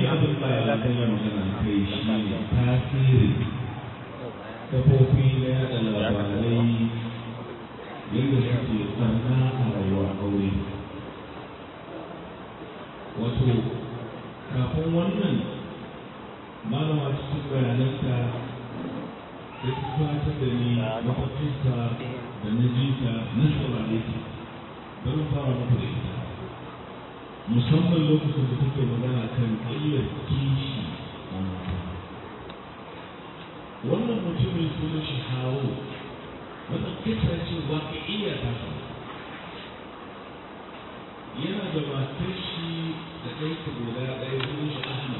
abin da ya kai magana kai shi ne tasirin kafofi na yada labarai yadda suke barna a rayuwar aure wato kafin wannan malama cikin bayananta da ta fata da ni mafafinta da na jita na saurare ta bari fara muku da ita musamman lokacin da take magana kan illar kishi a mata wannan mutumin sunan shi hawo wata kisa ce ba ka iya ta yana da matar shi da ɗanka guda ɗaya sunan shi ahmad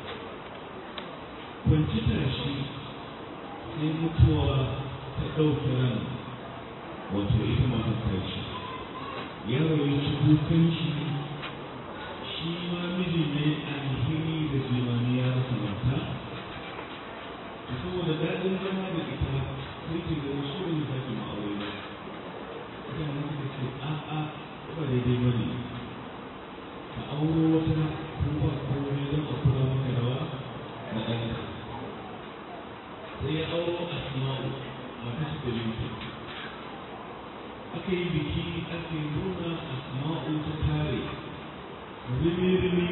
kwanci tashi sai mutuwa ta ɗauke ran wato ita matar tashi yaro ya ci kukan shi shi ma miji ne alheri da jimani ya rasa mata saboda daɗin zama da ita sai ke da wasu ne ta ke ma'aure ba ita ma ta ce a'a ba daidai ba ne ka auro wata ko ba komai don a kula maka rawa na ɗanka sai ya auro asma'u mata su da aka yi biki ake nuna asma'u ta tare rimi-rimi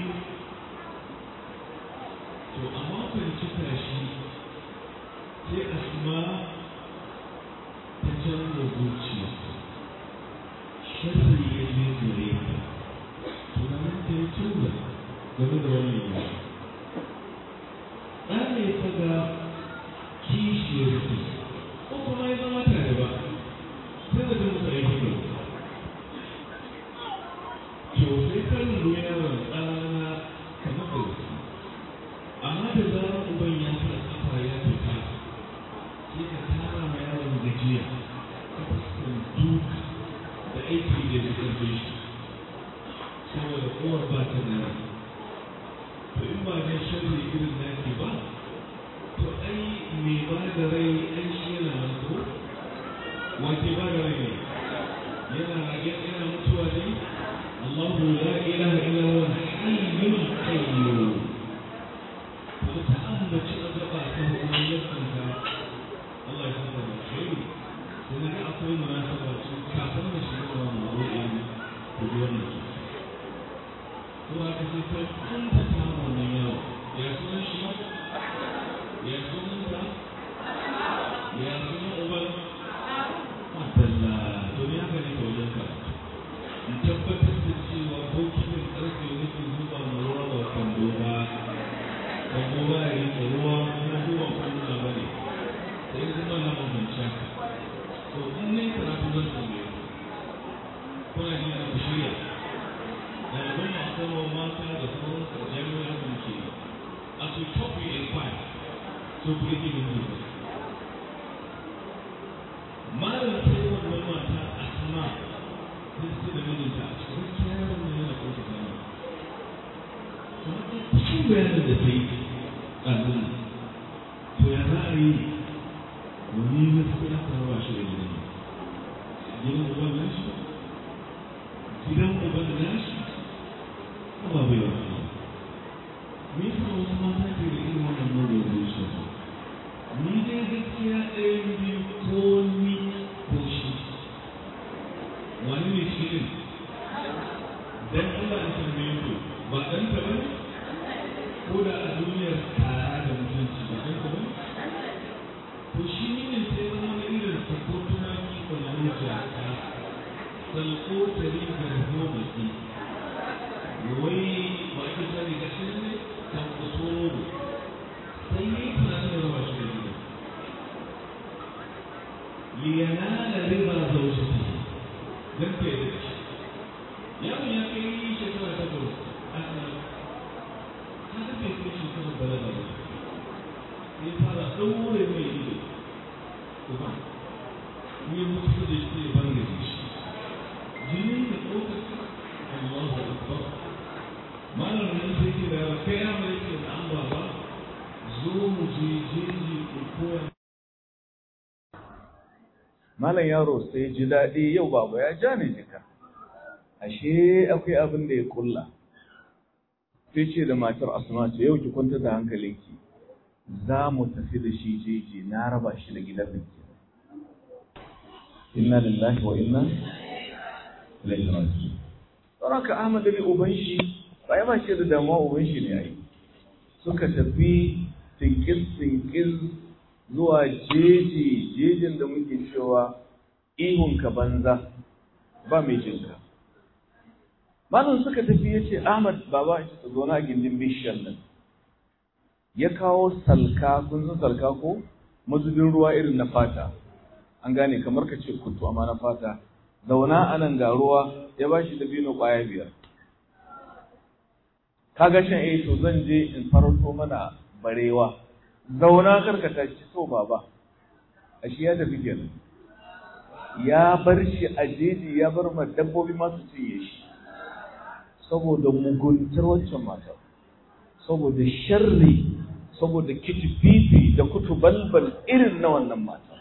to a makon cika shi sai asma ta canza zuciya sharri ya je gare ta tunanin ta ya tura game da wannan yau ɗane ta ga kishiyar su ko kuma ya zama tare ba sai da jin mutane ta to sai ta lura yaron tsana kamar da wasu amma da zarar uban ya sa kafa ya fita sai ka tara ma yaron gajiya ta fuskar duka da aiki da ya karfe shi saboda uwar ba ta da rai to in ba dan sharri irin naki ba to ai me ba da rai ai shi yana nan ko wace ba da rai ne yana yana mutuwa ne الله لا إله إلا هو الحي القيوم فتأمل شغباته ومن يسمك الله يسمك الخير لأنك أقول مناسبة كافرنا شغبا موضوعا بدون هو كثير أنت تعمل من يوم يا سنة الشيخ يا سنة يا سنة أول ما تلا دنيا كانت وجهك in tabbatar da cewa bokitin ƙarfe nake zuba ma ruwa ba kwando ba kwando ba ya rike ruwa kuma zuwa kwando ba ne sai zuma na mamanci haka to in ne karatu zan tambaye kuna ji na shirya ɗaliban masu rawa mata da sauran su jami'a da muke a su topi in kwai so ku yake min zuwa malam sai wannan mata a sama sai da mijinta a cikin kyawun da yana ƙoƙa gani cikin bayanin da ta yi ɗazin to ya za a yi wani gaskiya ta raba shi da gidan gidan uban nashi gidan uban nashi ba bai wasu me yasa wasu mata ke da irin wannan mugun zuciya ni dai gaskiya ɗaya biyu ko ni ko shi wani ne shi ne dan Allah ya tambaye ku ba dan ta bane ko da a duniyar tara da mutunci ba dan ta bane to shi ne sai zama wani irin sako tunani ko na wuce ka salko ta riga ko da shi wai ba ki sani ga shi ne kan kusuro sai yi tunanin rawa shi da gida liyanala riba zaujatihi dan ke da shi yaron ya kai shekara takwas aka haka bai kai shekara balaga ba sai fara ɗaure mai ido kuma ne mutu da shi ya banga shi jini da ɗaukar Allahu Akbar malam nan sai ke da kai ya mai ke da an baba zo mu je jeji ko koya malam yaro sai ji daɗi yau baba ya ja ni jika ashe akwai abin da ya kulla sai ce da matar asma ce yau ki kwanta da hankalinki za mu tafi da shi jeji na raba shi da gidan nan inna lillahi wa inna ilaihi raji'un saboda Ahmad da uban shi ba ya ba shi da damuwa uban shi ne ai suka tafi tinkis tinkis zuwa jeji jejin da muke cewa ihun ka banza ba mai jinka malam suka tafi ya ce Ahmad baba shi zo na gindin bishiyar nan ya kawo salka kun san salka ko mazubin ruwa irin na fata an gane kamar ka ce kutu amma na fata zauna anan ga ruwa ya ba shi dabino ƙwaya biyar kaga shan eh to zan je in farauto mana barewa zauna karkata ci so baba ashe ya tafi kenan ya bar shi a jeji ya bar ma dabbobi masu cinye shi saboda muguntar wancan matar saboda sharri saboda kitififi da kutubalbal irin na wannan matar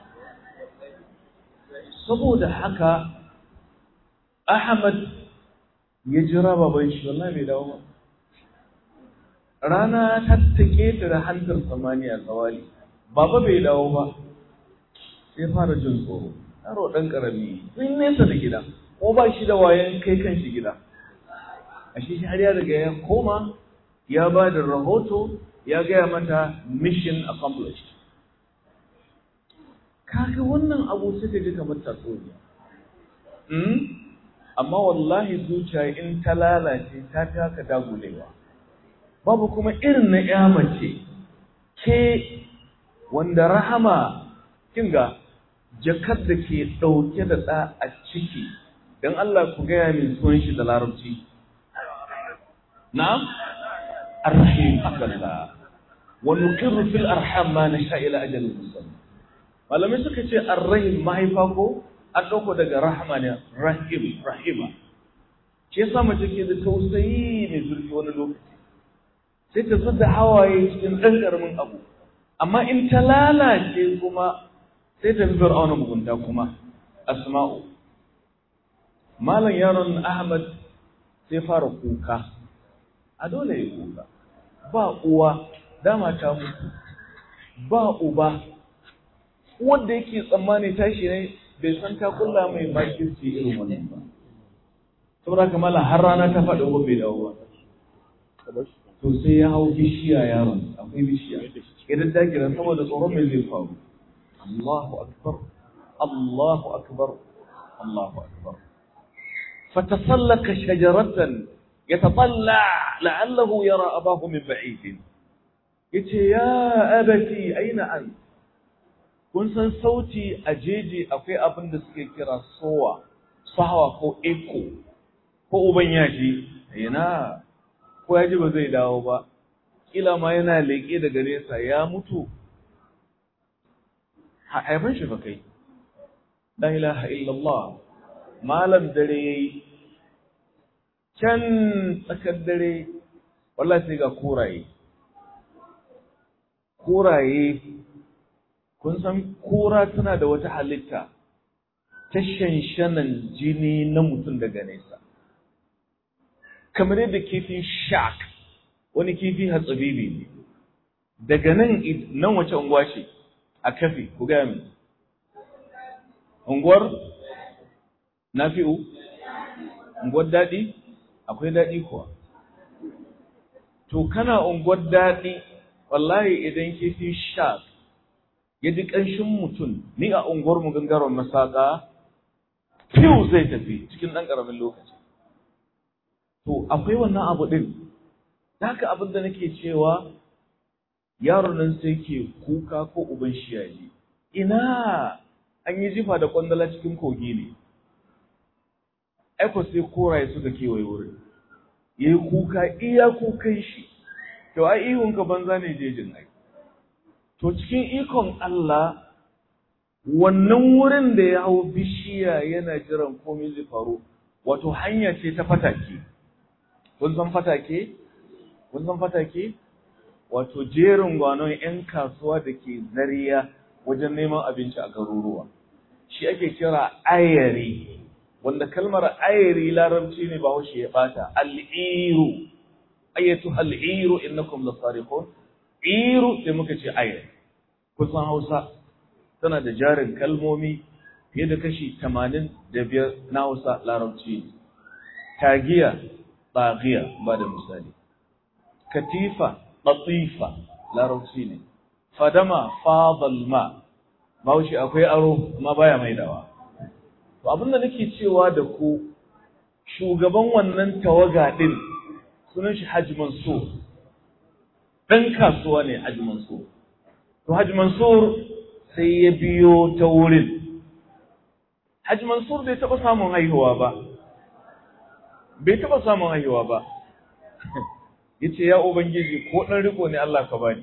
saboda haka Ahmad ya jira baban shi wallahi bai dawo ba rana ta take ta da hantar samaniya zawali baba bai dawo ba sai fara jin tsoro yaro dan karami sun nesa da gida ko ba shi da wayan kai kan shi gida ashe shi har ya riga ya koma ya ba da rahoto ya gaya mata mission accomplished kaga wannan abu sai ka ji kamar tatsuniya amma wallahi zuciya in ta lalace ta taka dagulewa babu kuma irin na ya mace ke wanda rahama kinga jakar da ke ɗauke da ɗa a ciki don Allah ku gaya min sunan shi da larabci na'am arrahim akalla wa nuqirru fil arham ma nasha ila ajalin musamma malamai suka ce arrahim mahaifa ko an ɗauko daga rahama ne rahim rahima ke sa mace ke da tausayi mai zurfi wani lokaci sai ta zuba hawaye cikin ɗan ƙaramin abu amma in ta lalace kuma sai ta fi fir'auna mugunta kuma asma'u malam yaron ahmad sai fara kuka a dole ya kuka ba uwa dama ta mutu ba uba wanda yake tsammani tashi ne bai san ta kulla mai makirci irin wannan ba saboda haka mala har rana ta faɗi ko bai dawo ba to sai ya hau bishiya yaron akwai bishiya idan ta kira saboda tsoron mai zai faru Allahu akbar Allahu akbar Allahu akbar fatasallaka shajaratan يتطلع لعله يرى أباه من بعيد yace ya abati aina an kun san sauti a jeji akwai abin da suke kira sowa sahawa ko echo ko uban yaji ina ko yaji ba zai dawo ba kila ma yana leƙe daga nesa ya mutu haifan shi fa kai la ilaha illallah malam dare yayi can tsakar dare wallahi sai ga kuraye kuraye kun san kura tana da wata halitta ta shanshanan jini na mutum daga nesa kamar yadda kifin shark wani kifi hatsabibi ne daga nan nan wace unguwa ce a kafi ku gaya min unguwar nafi'u unguwar daɗi akwai daɗi kuwa to kana unguwar daɗi wallahi idan kifi shark ya ji ƙanshin mutum ni a unguwar mu gangaren masaka fiw zai tafi cikin ɗan ƙaramin lokaci to akwai wannan abu ɗin haka abin da nake cewa yaron nan sai ke kuka ko uban shi ya ji ina an yi jifa da kwandala cikin kogi ne aiko sai koraye suka kewaye wurin ya yi kuka iya kukan shi to ai ihunka banza ne jejin ai to cikin ikon Allah wannan wurin da ya hau bishiya yana jiran komai zai faru wato hanya ce ta fatake kun san fatake kun san fatake wato jerin gwanon 'yan kasuwa da ke zariya wajen neman abinci a garuruwa shi ake kira ayari wanda kalmar ayari larabci ne ba ya bata al'iru ayyatu al-iru innakum lasariqun iru sai muka ce ayat kusan Hausa tana da jarin kalmomi fiye da kashi 85 na Hausa larabci tagiya bagiya ba da misali katifa latifa larabci ne fadama fadal ma baushi akwai aro amma baya maidawa to abinda nake cewa da ku shugaban wannan tawaga din sunan shi Haji Mansur dan kasuwa ne Haji Mansur to Haji Mansur sai ya biyo ta wurin Haji Mansur bai taba samun haihuwa ba bai taba samun haihuwa ba yace ya ubangiji ko dan riko ne Allah ka bani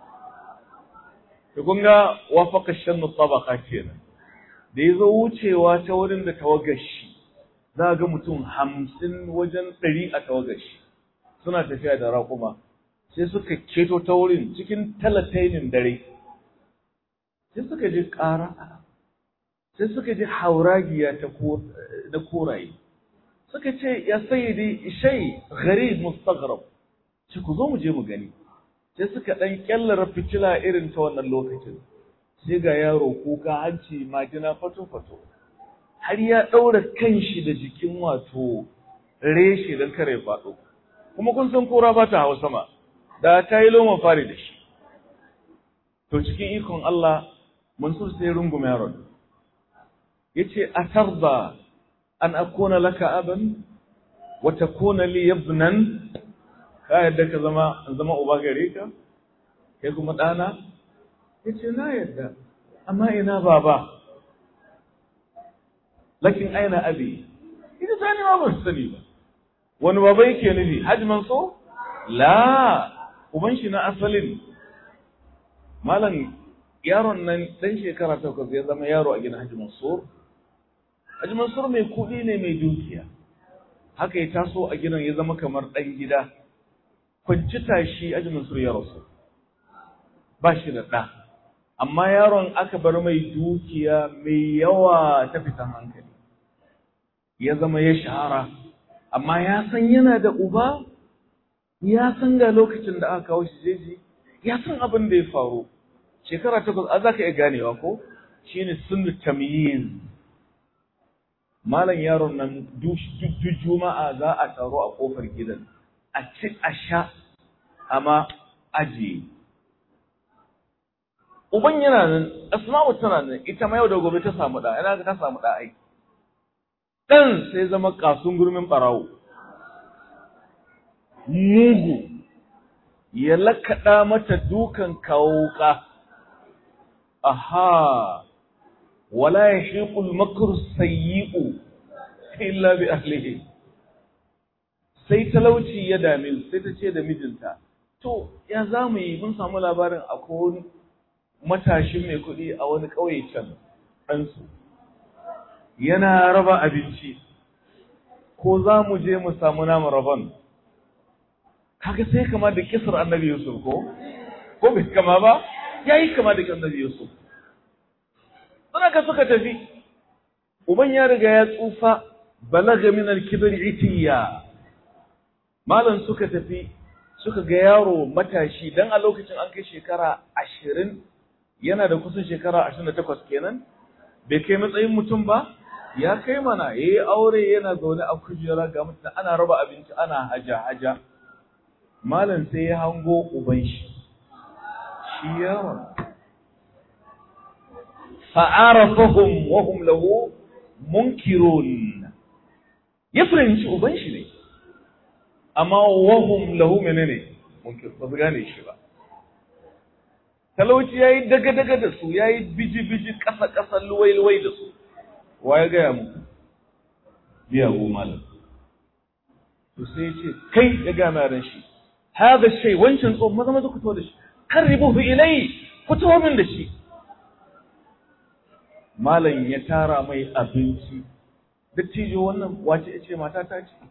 to kun ga wafaqa shannu tabaqa kenan da yazo wucewa ta wurin da tawagashi za ga mutum hamsin wajen ɗari a tawagashi suna tafiya da raƙuma sai suka keto ta wurin cikin talatainin dare sai suka ji ƙara sai suka ji hauragiya ta na koraye suka ce ya sayyidi shay gharib mustaghrab ce ku zo mu je mu gani sai suka dan kyallara fitila irin ta wannan lokacin sai ga yaro kuka hanci majina fato fato har ya daura kanshi da jikin wato reshe dan kare faɗo kuma kun san kora ba ta hawa sama da ta yi loma fari da shi to cikin ikon Allah Mansur sai rungume yaron yace atarda an akuna laka aban wa takuna li ibnan ka yadda ka zama zama uba gare ka kai kuma dana yace na yadda amma ina baba lakin aina abi ita sani ma ban sani ba wani baba yake nufi Hajji Mansur la uban shi na asalin malam yaron nan dan shekara takwas ya zama yaro a gidan Hajji Mansur Hajji Mansur mai kuɗi ne mai dukiya haka ya taso a gidan ya zama kamar ɗan gida kwanci tashi Hajji Mansur ya rasu ba shi da ɗa amma yaron aka bar mai dukiya mai yawa ta fitan hankali ya zama ya shahara amma ya san yana da uba ya san ga lokacin da aka kawo shi jeji ya san abin da ya faru shekara takwas a za ka iya ganewa ko shine sunnu tamyiz malam yaron nan duk juma'a za a taro a kofar gidan a ci a sha amma ajiye uban yana nan asma'u tana nan ita ma yau da gobe ta samu da ina ga ta samu da ai dan sai zama kasun gurmin barawo mugu ya lakaɗa mata dukan kawuka aha wala yashiqul makru sayyi'u illa bi ahlihi sai talauci ya dame sai ta ce da mijinta to ya zamu yi mun samu labarin akwai wani matashin mai kuɗi a wani ƙauye can ɗansu yana raba abinci ko za mu je mu samu namu rabon kaga sai kama da kisar annabi Yusuf ko ko bai kama ba yayi kama da annabi Yusuf suna ka suka tafi uban ya riga ya tsufa balaga min al-kibri itiya malam suka tafi suka ga yaro matashi dan a lokacin an kai shekara ashirin yana da kusan shekara ashirin da takwas kenan bai kai matsayin mutum ba ya kai mana ya yi aure yana zaune a kujera ga mutum ana raba abinci ana haja haja malam sai ya hango uban shi shi yaron fa'arafahum wa hum lahu munkirun ya fahimci uban shi ne amma wa hum lahu menene munkir ba su gane shi ba talauci yayi daga daga da su yayi biji biji kasa kasa luwai luwai da su wa ya gaya muku biya go malam to sai ya ce kai ya ga mai shi hada shay wancan tsohon maza maza ku to da shi karribuhu ilai ku to min da shi malam ya tara mai abinci dattijo wannan wace ce mata ta ce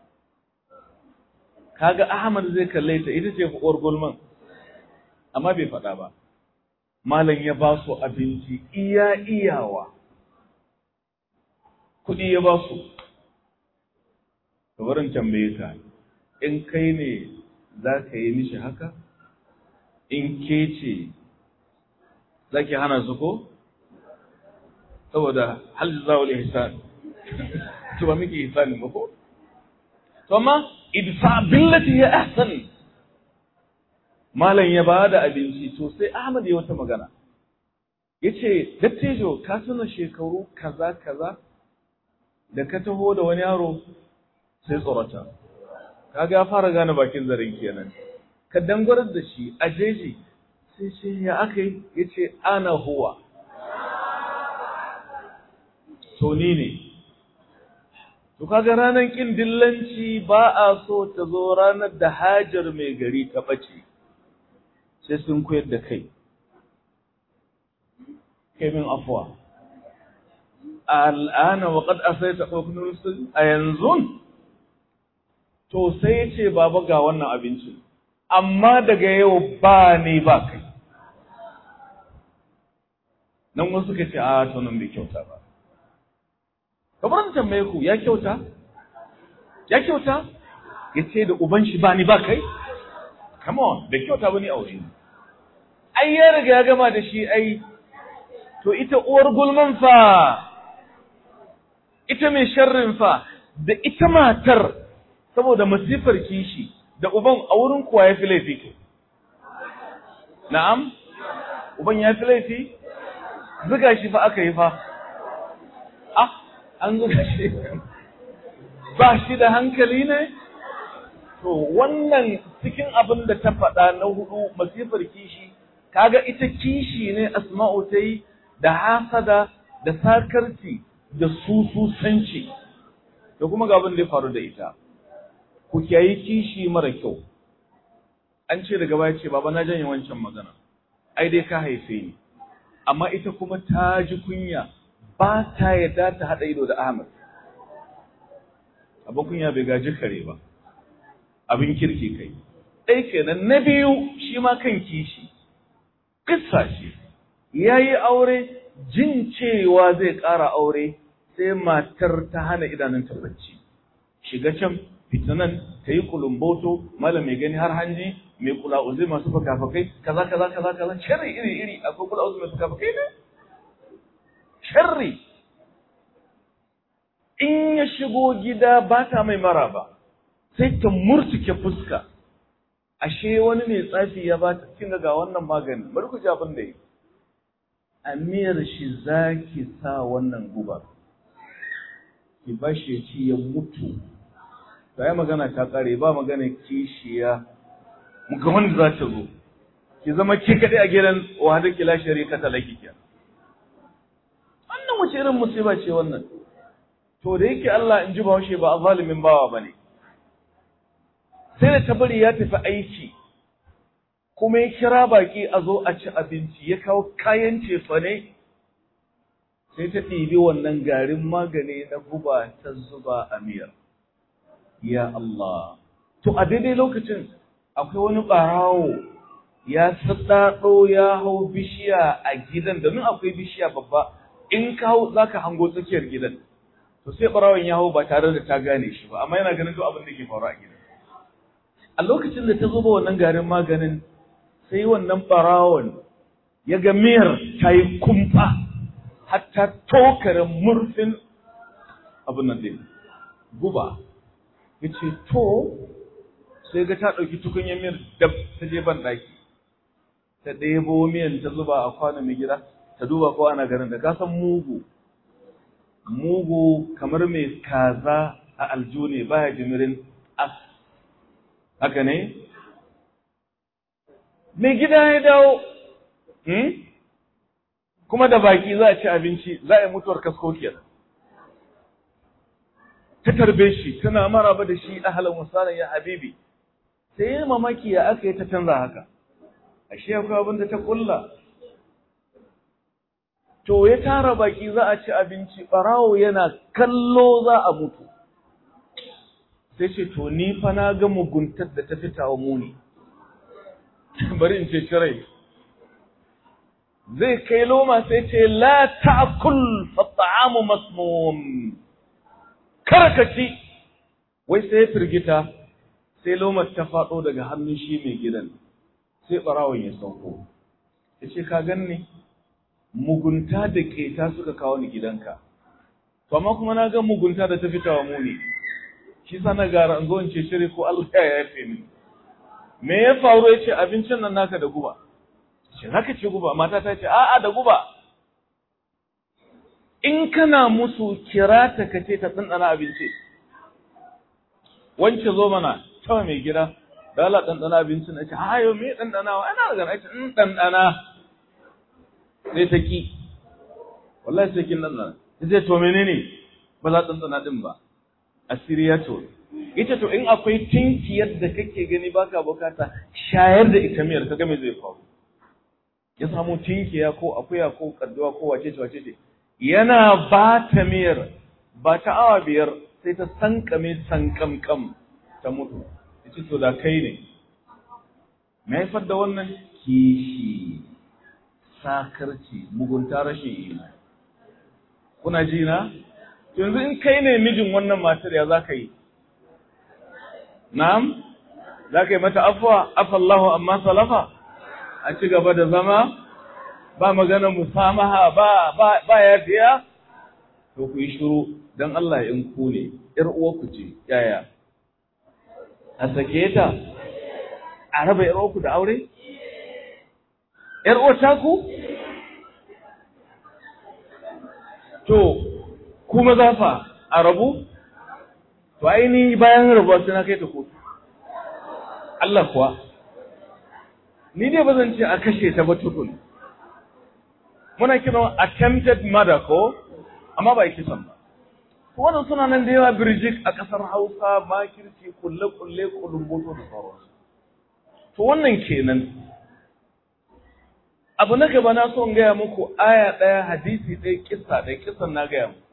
kaga Ahmad zai kalle ta ita ce uwar gulman amma bai faɗa ba malam ya ba su abinci iya iyawa kuɗi ya ba su barin tambaye ka in kai ne za ka yi mishi haka in ke ce za ki hana su ko saboda hal zawul ihsan to ba miki ihsan ba ko to amma idfa billati ya ahsan malam ya bada abinci to sai Ahmad ya wata magana yace dattijo ka tuna shekaru kaza kaza da ka taho da wani yaro sai tsorata kaga ya fara gane bakin zarin kenan ka dangwarar da shi a jeji sai ce ya aka yi yace ana huwa to ni ne to kaga ranar kin dillanci ba a so ta zo ranar da hajar mai gari ta bace sai sun koyar da kai kai min afwa al'ana wa qad asaita hukmun rusul a yanzu to sai ya ce baba ga wannan abincin amma daga yau ba ni ba kai nan wasu suka ce a to nan bai kyauta ba kamar da tambaye ku ya kyauta ya kyauta ya ce da uban shi ba ni ba kai come on da kyauta ba ni aure ni ai ya riga ya gama da shi ai to ita uwar gulman fa ita mai sharrin fa da ita matar saboda masifar kishi da uban a wurin kuwa ya fi laifi ke na'am uban ya fi laifi zuga shi fa aka yi fa ah an zuga shi ba shi da hankali ne to wannan cikin abin da ta faɗa na hudu masifar kishi kaga ita kishi ne asma'u ta yi da hasada da sakarci da sususanci da kuma ga abin da ya faru da ita ku kiyayi kishi mara kyau an ce daga baya ce baba na janye wancan magana ai dai ka haife ni amma ita kuma ta ji kunya ba ta yadda ta haɗa ido da Ahmad abin kunya bai gaji kare ba abin kirki kai ɗai kenan na biyu shi ma kan kishi kissa ce ya yi aure jin cewa zai ƙara aure sai matar ta hana idanunta bacci shiga can fitinan ta yi kulumboto malam mai gani har hanji mai kula uzai masu fakafakai kaza kaza kaza kaza sharri iri iri akwai kula uzai mai fakafakai ne sharri in ya shigo gida ba ta mai mara ba sai ta murtuke fuska ashe wani mai tsafi ya ba ta kinga ga wannan magani bari ku ji abin da yi a miyar shi za ki sa wannan guba ki ba shi ya ci ya mutu ta yi magana ta kare ba magana kishiya muka wanda za ta zo ki zama ke kaɗai a gidan wahada kila shari'a ta laki ke wannan wace irin musiba ce wannan to da yake Allah in ji bahaushe ba a zalimin bawa ba ne sai da ta bari ya tafi aiki kuma ya kira baki a zo a ci abinci ya kawo kayan cefane sai ta ɗibi wannan garin magani na guba ta zuba a miyar ya Allah to a daidai lokacin akwai wani ɓarawo ya saɗaɗo ya hau bishiya a gidan domin akwai bishiya babba in ka hau za ka hango tsakiyar gidan to sai ɓarawon ya hau ba tare da ta gane shi ba amma yana ganin duk abin da ke faru a gidan a lokacin da ta zuba wannan garin maganin sai wannan ɓarawon ya ga miyar ta yi kumfa hatta tokarin murfin abin nan ɗin guba ya ce to sai ga ta ɗauki tukunyar miyar dab ta je ban ɗaki ta ɗebo miyan ta zuba a kwanon mai gida ta duba ko ana garin da ka san mugu mugu kamar mai kaza a aljo ne baya jimirin as haka ne mai gida ya dawo kuma da baki za a ci abinci za a yi mutuwar kasko kenan ta tarbe shi tana maraba da shi ahalan wasalan ya habibi sai yi mamaki ya aka yi ta canza haka ashe akwai abin da ta kulla to ya tara baki za a ci abinci barawo yana kallo za a mutu sai ce to ni fa na ga muguntar da ta fita wa muni bari in ce rai zai kai loma sai ce la ta'kul fa ta'amu masmum kar ka ci wai sai ya firgita sai lomar ta faɗo daga hannun shi mai gidan sai ɓarawon ya sauko ya ce ka gan ni mugunta da ƙeta suka kawo ni gidanka to amma kuma na ga mugunta da ta fita wa muni shi sa na gara an zo in ce shiri ko Allah ya yafe ni me ya faru ya ce abincin nan naka da guba ce zaka ce guba mata ta ce a'a da guba in kana musu kira ta kace ta tsantsana abinci wance zo mana ta mai gida da Allah ɗanɗana abincin na ce hayo me ɗanɗanawa ana da gana ce in ɗanɗana sai ta ki wallahi sai kin ɗanɗana ta ce to menene ba za ɗanɗana ɗin ba asiri ya to ita to in akwai tinkiyar da kake gani baka bukata shayar da ita miyar ka me zai faru ya samu tinkiya ko akuya ko kadduwa ko wace ce wace ce yana ba ta miyar ba ta awa biyar sai ta sankame sankamkam ta mutu yace to da kai ne me haifar da wannan kishi sakarci mugunta rashin imani kuna ji na yanzu in kai ne mijin wannan matar ya zaka yi na'am zaka yi mata afwa afallahu amma salafa a ci gaba da zama ba magana musamaha ba ba ba yafiya to ku yi shiru dan Allah in ku ne yar uwa ku ce yaya a sake ta a raba yar uwa ku da aure yar uwa ta ku to kuma zafa a rabu to ainihi bayan rabuwa sai na kai ta kotu Allah kuwa ni dai ba zan ce a kashe ta ba tukun muna kiran attempted murder ko amma ba kisan ba wannan suna nan da yawa birjik a ƙasar Hausa makirci kulle kulle kulumboto da sauransu to wannan kenan abu na gaba na so in gaya muku aya ɗaya hadisi ɗaya kissa ɗaya kissan na gaya muku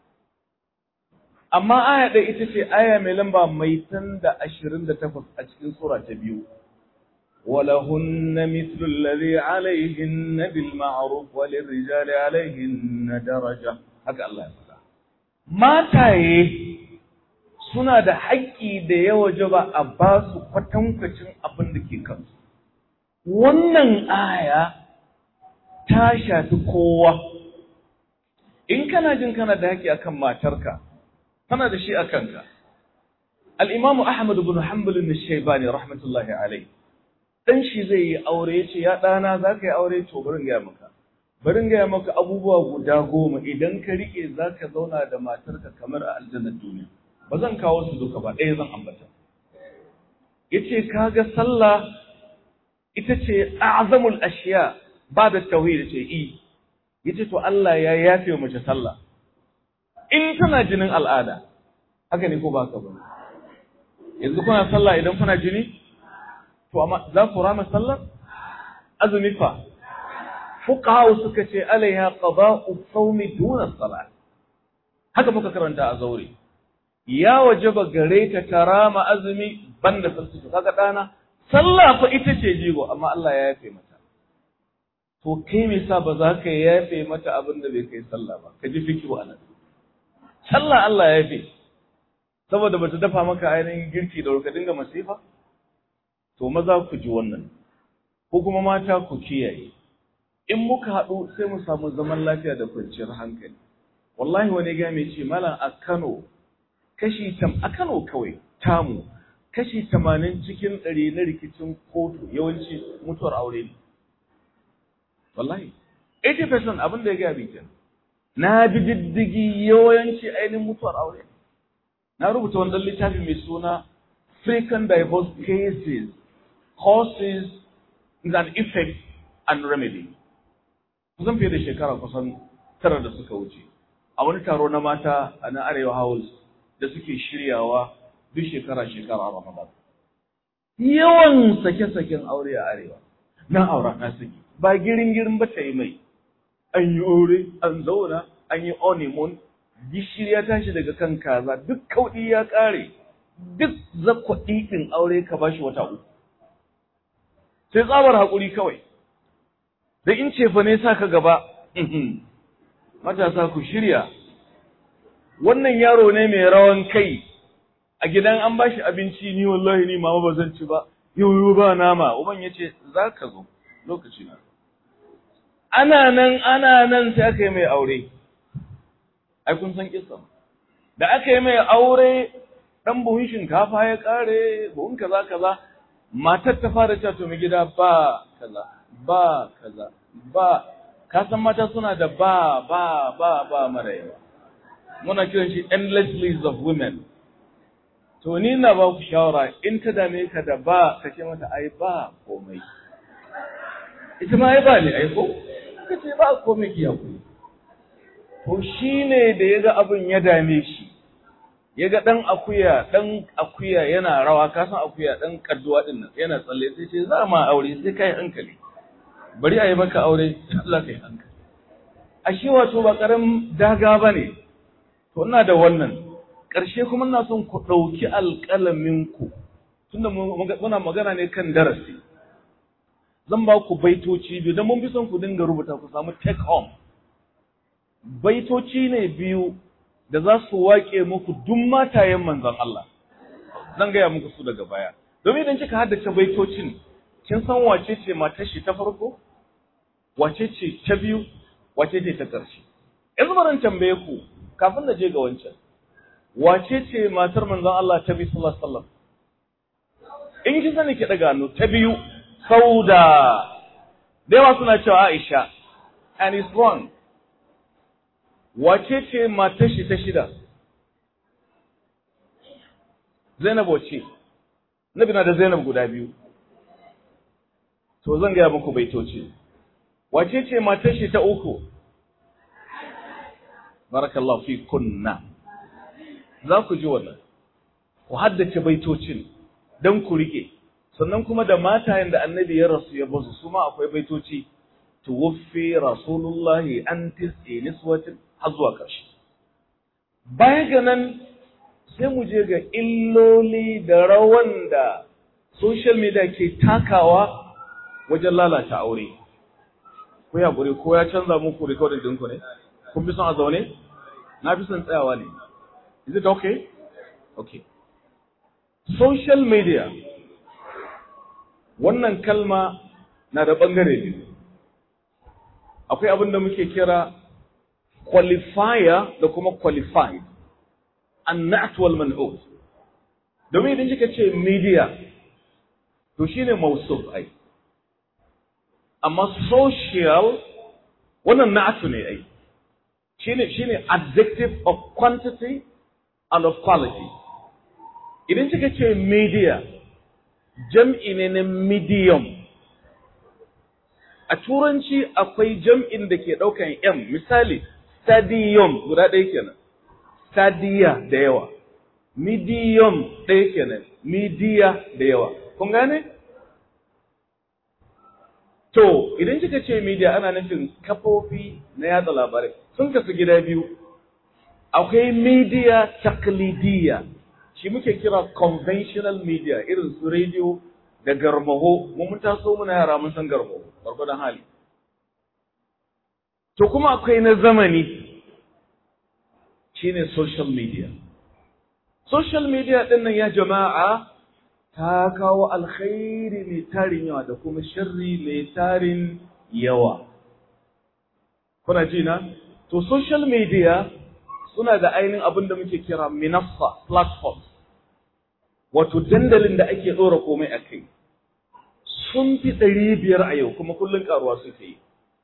amma aya ɗaya ita ce aya mai lamba mai tan da ashirin da takwas a cikin sura ta biyu ولهن مثل الذي عليهن بالمعروف وللرجال عليهن درجة haka Allah ya faɗa mataye suna da haƙƙi da ya wajaba a ba su kwatankwacin abin da ke kansu wannan aya ta shafi kowa in kana jin kana da haƙƙi akan matarka tana da shi a kanka al-Imam Ahmad ibn Hanbal al-Shaybani rahmatullahi alayhi dan shi zai yi aure ya ce ya ɗana za ka yi aure to barin gaya maka barin gaya maka abubuwa guda goma idan ka riƙe za ka zauna da matarka kamar a aljannar duniya ba zan kawo su duka ba ɗaya zan ambata ya ce kaga sallah ita ce azamul ashiya ba da tauhid ce i ya ce to Allah ya yafe wa mace sallah in tana jinin al'ada haka ne ko ba ka ba yanzu kuna sallah idan kuna jini to amma za ku rama sallar azumi fa fuqaha suka ce alaiha qada'u sawmi duna salat haka muka karanta a zaure ya wajaba gare ta karama azumi banda sallah kaga dana sallah fa ita ce jigo amma Allah ya yafe mata to kai me yasa ba za ka yafe mata abin da bai kai sallah ba ka ji fikiru anan sallah Allah ya yafe saboda bata dafa maka ainihin girki da ka dinga masifa to maza ku ji wannan ko kuma mata ku kiyaye in muka haɗu sai mu samu zaman lafiya da kwanciyar hankali wallahi wani ga mai ce malam a Kano kashi tam a Kano kawai tamu kashi tamanin cikin ɗari na rikicin kotu yawanci mutuwar aure ne wallahi 80% abin da ya gaya bi na bi diddigi yawanci ainihin mutuwar aure na rubuta wani ɗan littafi mai suna frequent divorce cases causes and effects and remedy. Kusan fiye da shekara kusan tara da suka wuce. A wani taro na mata a na Arewa House da suke shiryawa duk shekara-shekara a Ramadan. Yawan sake-saken aure a Arewa. Na aura na saki. Ba girin-girin ba ta yi mai. An yi aure, an zauna, an yi honeymoon, gishiri ya tashi daga kan kaza, duk kauɗi ya ƙare, duk zakwaɗi ɗin aure ka bashi wata uku. sai tsabar haƙuri kawai da in ce fa ne sa ka gaba matasa ku shirya wannan yaro ne mai rawan kai a gidan an bashi abinci ni wallahi ni mama ba zan ci ba yau ba nama uban ya ce za ka zo lokaci na ana nan ana nan sai aka yi mai aure ai kun san kissa da aka yi mai aure dan buhun shinkafa ya kare buhun kaza kaza matar ta fara cewa to mai gida ba kaza ba kaza ba ka san mata suna da ba ba ba ba mara yawa muna kiran shi endless list of women to ni na ba ku shawara in ta dame ka da ba ka ce mata ai ba komai ita ma ai ba ne ai ko ka ce ba komai ki hakuri to shine da yaga abin ya dame shi yaga dan akuya dan akuya yana rawa ka san akuya dan kadduwa din nan yana tsalle sai ce za ma aure sai kai hankali bari a yi maka aure Allah kai hankali ashe wato ba karam daga bane to ina da wannan ƙarshe kuma ina son ku ɗauki alƙalaminku tunda muna magana ne kan darasi zan ba ku baitoci biyu don mun fi son ku dinga rubuta ku samu take home baitoci ne biyu da za su waƙe muku duk matayen manzon Allah zan gaya muku su daga baya domin idan kika haddace baitocin kin san wace ce matar shi ta farko wace ce ta biyu wace ce ta ƙarshe yanzu bari tambaye ku kafin na je ga wancan wace ce matar manzon Allah ta bi sallallahu alaihi wasallam in ki sani ki daga hannu ta biyu sauda da yawa suna cewa Aisha and it's wrong wace ce matar shi ta shida Zainab wace Nabi na da Zainab guda biyu to zan gaya muku baitoci wace ce matar shi ta uku barakallahu fi kunna za ku ji wannan ku haddace baitocin don ku rike sannan kuma da matayen da annabi ya rasu ya bazu su ma akwai baitoci tuwaffi rasulullahi an tis'i niswatin har zuwa ƙarshe baya ga nan sai mu je ga illoli da rawan da social media ke takawa wajen lalata aure ko ya gure ko ya canza muku recording ɗinku ne kun fi son a zaune na fi son tsayawa ne Is it okay? Okay. Social media. Wannan kalma na da ɓangare biyu. Akwai abin da muke kira qualifier da kuma qualified. Annat wal man'ut. Domin idan kika ce media, to shine mausuf ai. Amma social wannan na'atu ne ai. Shine shine adjective of quantity and of quality. Idan kika ce media, jam'i ne na medium. A turanci akwai jam'in da ke ɗaukan M, misali, stadium guda ɗaya kenan, stadia da yawa, medium ɗaya kenan, media da yawa. Kun gane? To, idan kika ce media ana nufin kafofi na yada labarai, sun kasu gida biyu. akwai media taklidiyya shi muke kira conventional media irin su radio da garmaho mun mun taso muna yara mun san garmaho gwargwadon hali to kuma akwai na zamani shine social media social media din nan ya jama'a ta kawo alkhairi mai tarin yawa da kuma sharri mai tarin yawa kuna ji na to social media suna da ainihin abin da muke kira minassa platform wato dandalin da ake ɗora komai a kai sun fi ɗari biyar a yau kuma kullum ƙaruwa suke yi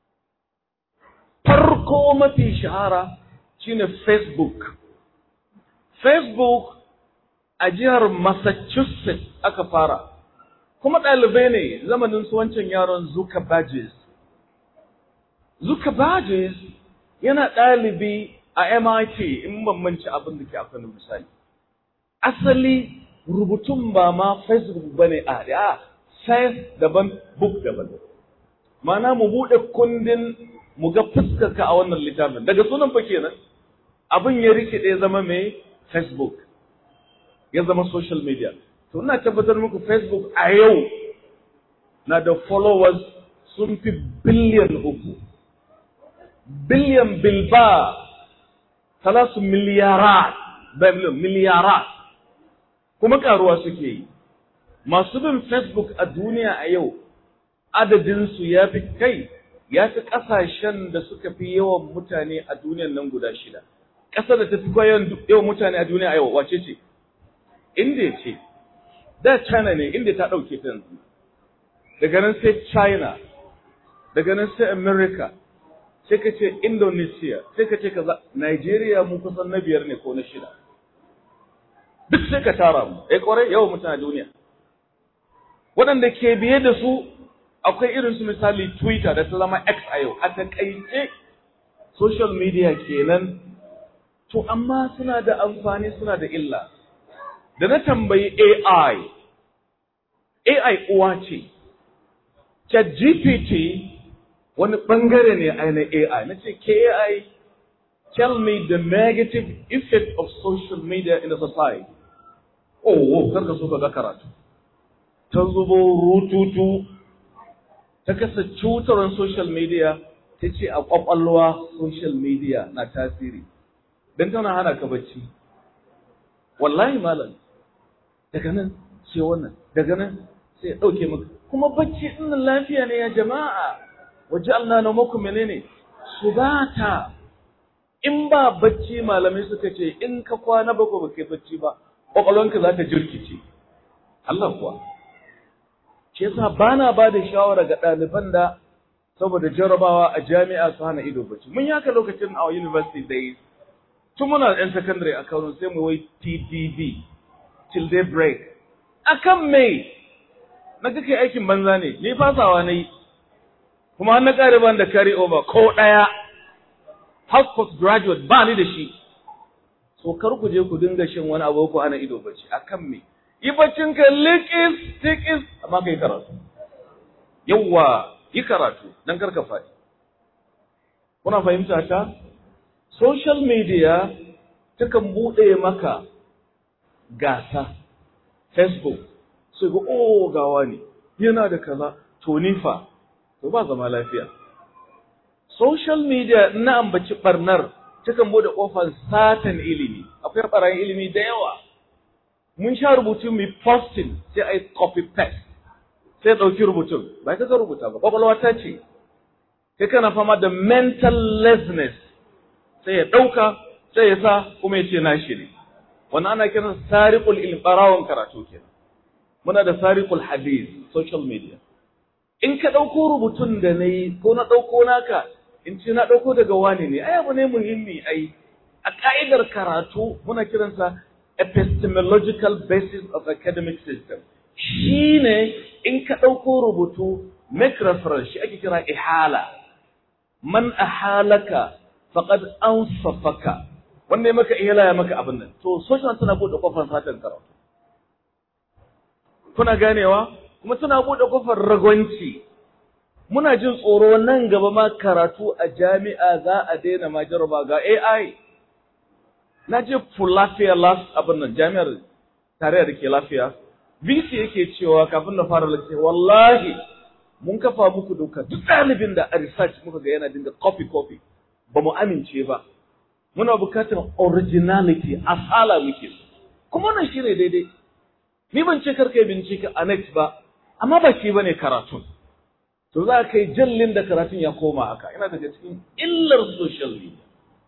farko mafi shahara shine facebook facebook a jihar massachusetts aka fara kuma ɗalibai ne zamanin su wancan yaron zuka badges zuka badges yana ɗalibi a MIT in ban manci abin da ke akwai misali. Asali rubutun ba ma Facebook ba ne a a science daban book daban. Mana mu buɗe kundin mu ga fuskarka a wannan littafin daga sunan fa kenan abin ya rikide zama mai Facebook ya zama social media. To ina tabbatar muku Facebook a yau na da followers sun fi biliyan uku. Biliyan bilba ثلاث مليارات بمليون مليارات kuma karuwa suke yi masu bin facebook a duniya a yau adadinsu ya fi kai ya fi ƙasashen da suka fi yawan mutane a duniyan nan guda shida ƙasar da ta fi yawan mutane a duniya a yau wace ce india ce da china ne india ta ɗauke ta yanzu daga nan sai china daga nan sai america sai ka ce indonesia sai ka ce kaza nigeria mu kusan na biyar ne ko na shida duk sai ka tara mu eh kwarai yawan mutane a duniya waɗanda ke biye da su akwai irin su misali Twitter da ta zama X a yau, a takaice social media kenan, to amma suna da amfani suna da illa. Da na tambayi AI, AI uwa ce, ChatGPT wani ɓangare ne a na AI, na ce AI, tell me the negative effect of social media in the society. Oh, oh, karka so ka ga karatu. Ta zubo rututu ta kasa cutarwar social media ta ce a ƙwaƙwalwa social media na tasiri don tana hana ka bacci wallahi malam daga nan sai wannan daga nan sai ya ɗauke maka kuma bacci ɗin lafiya ne ya jama'a waje Allah na muku menene su bata in ba bacci malamai suka ce in ka kwana bako ba kai bacci ba ƙwaƙwalwanka za ta jirkice Allah kuwa shi yasa bana ba da shawara ga ɗaliban da saboda jarabawa a jami'a su hana ido bacci mun yi haka lokacin a university days tun muna yan secondary a Kano sai mu wai TDB till day break akan me na ga kai aikin banza ne ni fasawa na yi kuma an na ƙare ban da carry over ko ɗaya har graduate ba ni da shi so kar ku je ku dinga shin wani abu ku hana ido bacci akan me yi baccin ka likis tikis amma ka yi karatu yawwa yi karatu don karka faɗi kuna fahimta ta social media takan buɗe maka gasa facebook sai ga oh gawa ne yana da kaza to nifa to ba zama lafiya social media na ambaci barnar takan buɗe ƙofar satan ilimi akwai ɓarayin ilimi da yawa mun sha rubutu mai posting sai a yi copy paste sai ɗauki rubutun ba ka rubuta ba kwakwalwa ta ce kai kana fama da mental laziness sai ya ɗauka sai ya sa kuma ya ce nashi ne wannan ana kiran sariqul ilm barawon karatu kenan muna da sariqul hadith social media in ka ɗauko rubutun da na yi ko na ɗauko naka in ce na ɗauko daga wani ne ai abu ne muhimmi ai a ka'idar karatu muna kiransa epistemological basis of academic system shi ne in ka ɗauko rubutu make reference shi ake kira ihala man ahalaka faqad ansafaka wanda ya maka ihala ya maka abin nan to social tana bude kofar satan karatu kuna ganewa kuma tana bude kofar ragwanci muna jin tsoro nan gaba ma karatu a jami'a za a daina ma jaraba ga AI na je lafiya last abin nan jami'ar tarayya da ke lafiya VC yake cewa kafin na fara lafiya wallahi mun kafa muku doka duk ɗalibin da a research muka ga yana dinga copy copy ba mu amince ba muna bukatar originality asala muke so kuma wannan shi ne daidai ni ban ce karka yi bincike a next ba amma ba shi bane karatun to za ka yi jallin da karatun ya koma haka ina daga cikin illar social media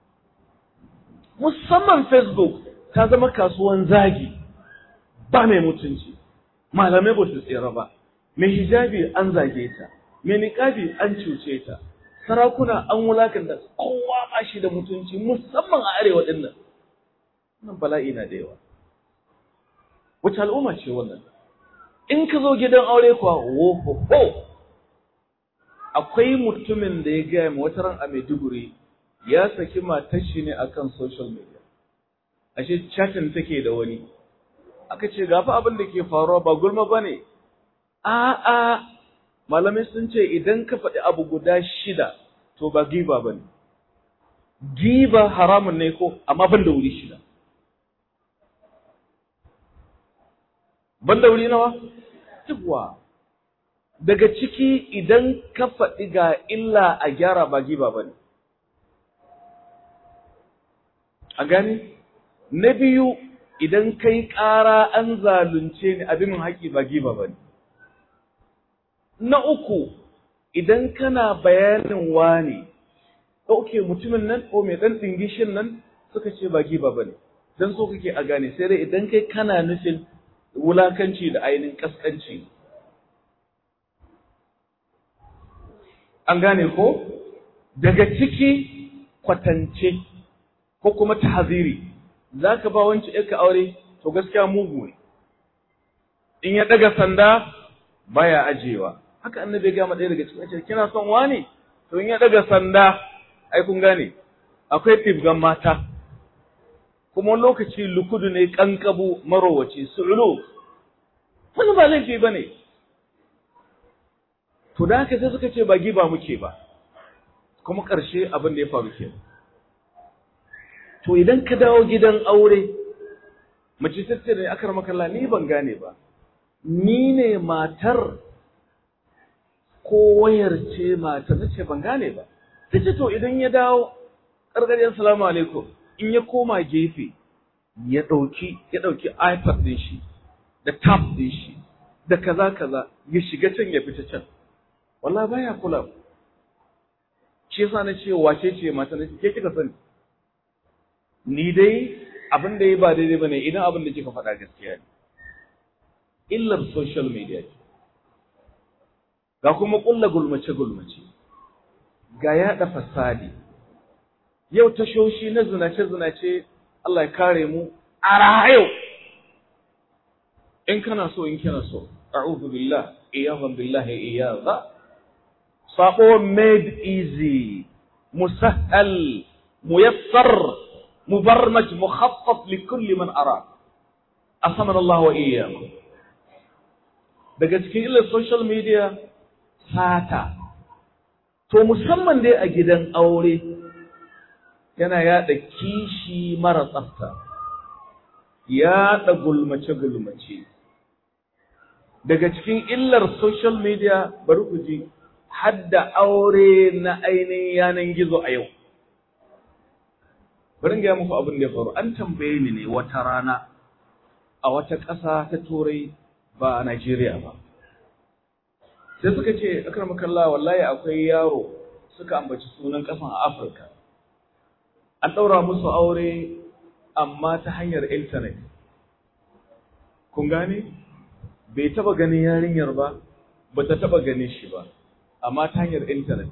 musamman facebook ta zama kasuwan zagi ba mai mutunci malamai ba su tsira ba mai hijabi an zage ta mai niƙabi an cuce ta sarakuna an wulakanta kowa ba shi da mutunci musamman a arewa din nan wannan bala'i na da yawa wace al'umma ce wannan in ka zo gidan aure kuwa wo akwai mutumin da ya gaya ma wata ran a Maiduguri ya saki matar shi ne akan social media ashe chatting take da wani aka ce gafa abin da ke faruwa ba gulma bane a'a malamai sun ce idan ka faɗi abu guda shida to ba giba ba ne giba haramun ne ko amma ban da wuri shida ban da wuri nawa yawwa daga ciki idan ka faɗi ga illa a gyara ba giba ba ne a gani na biyu idan kai ƙara an zalunce ni abin haƙi ba giba ba ne. Na uku, idan kana bayanin wani, ɗauke mutumin nan ko mai ɗan ɗingishin nan suka ce ba giba ba ne, don so kake a gane sai dai idan kai kana nufin wulakanci da ainihin ƙasƙanci. An gane ko? Daga ciki kwatance ko kuma tahaziri. za ka ba wancan ‘yarka aure, to gaskiya mugu ne, in ya ɗaga sanda baya ajiyewa. Haka annabi ya gama ɗaya daga cikin ce, kina son wani? To in ya ɗaga sanda, ai kun gane, akwai tifgan mata, kuma lokaci lukudu ne ƙanƙabu marowaci, su'ulu, wani ba laifi ba ne. To da haka sai suka ce ba giba muke ba, kuma ƙarshe abin da ya faru kenan. to idan ka dawo gidan aure mace ta ce da akar makalla ni ban gane ba ni ne matar ko wayar ce matar na ce ban gane ba ta ce to idan ya dawo ƙarƙariyar salamu alaikum in ya koma gefe ya ɗauki ya ɗauki ipad ɗin shi da tab ɗin shi da kaza kaza ya shiga can ya fita can wallahi baya kula shi yasa na ce wace ce mata na ce ke kika sani ni dai abin da ya ba daidai bane idan abin da kika faɗa gaskiya ne illar social media ce ga kuma ƙulla gulmace gulmace ga yaɗa fasadi yau tashoshi na zinace zinace Allah ya kare mu a rahayo in kana so in kana so a'udhu billah iyyahum billahi iyyaza sabo made easy musahhal muyassar مبرمج مخطط لكل من أراد أصمنا الله وإياكم daga cikin illar social media sata to musamman dai a gidan aure yana yada kishi mara tsafta yada gulmace-gulmace daga cikin illar social media bari ku ji hadda aure na ainihin yanan gizo a yau bari gaya muku abin da ya faru an tambaye ni ne wata rana a wata ƙasa ta turai ba a Najeriya ba sai suka ce akramakallah wallahi akwai yaro suka ambaci sunan ƙasan a Afirka an ɗaura musu aure amma ta hanyar intanet kun gane bai taba ganin yarinyar ba ba ta taba ganin shi ba amma ta hanyar intanet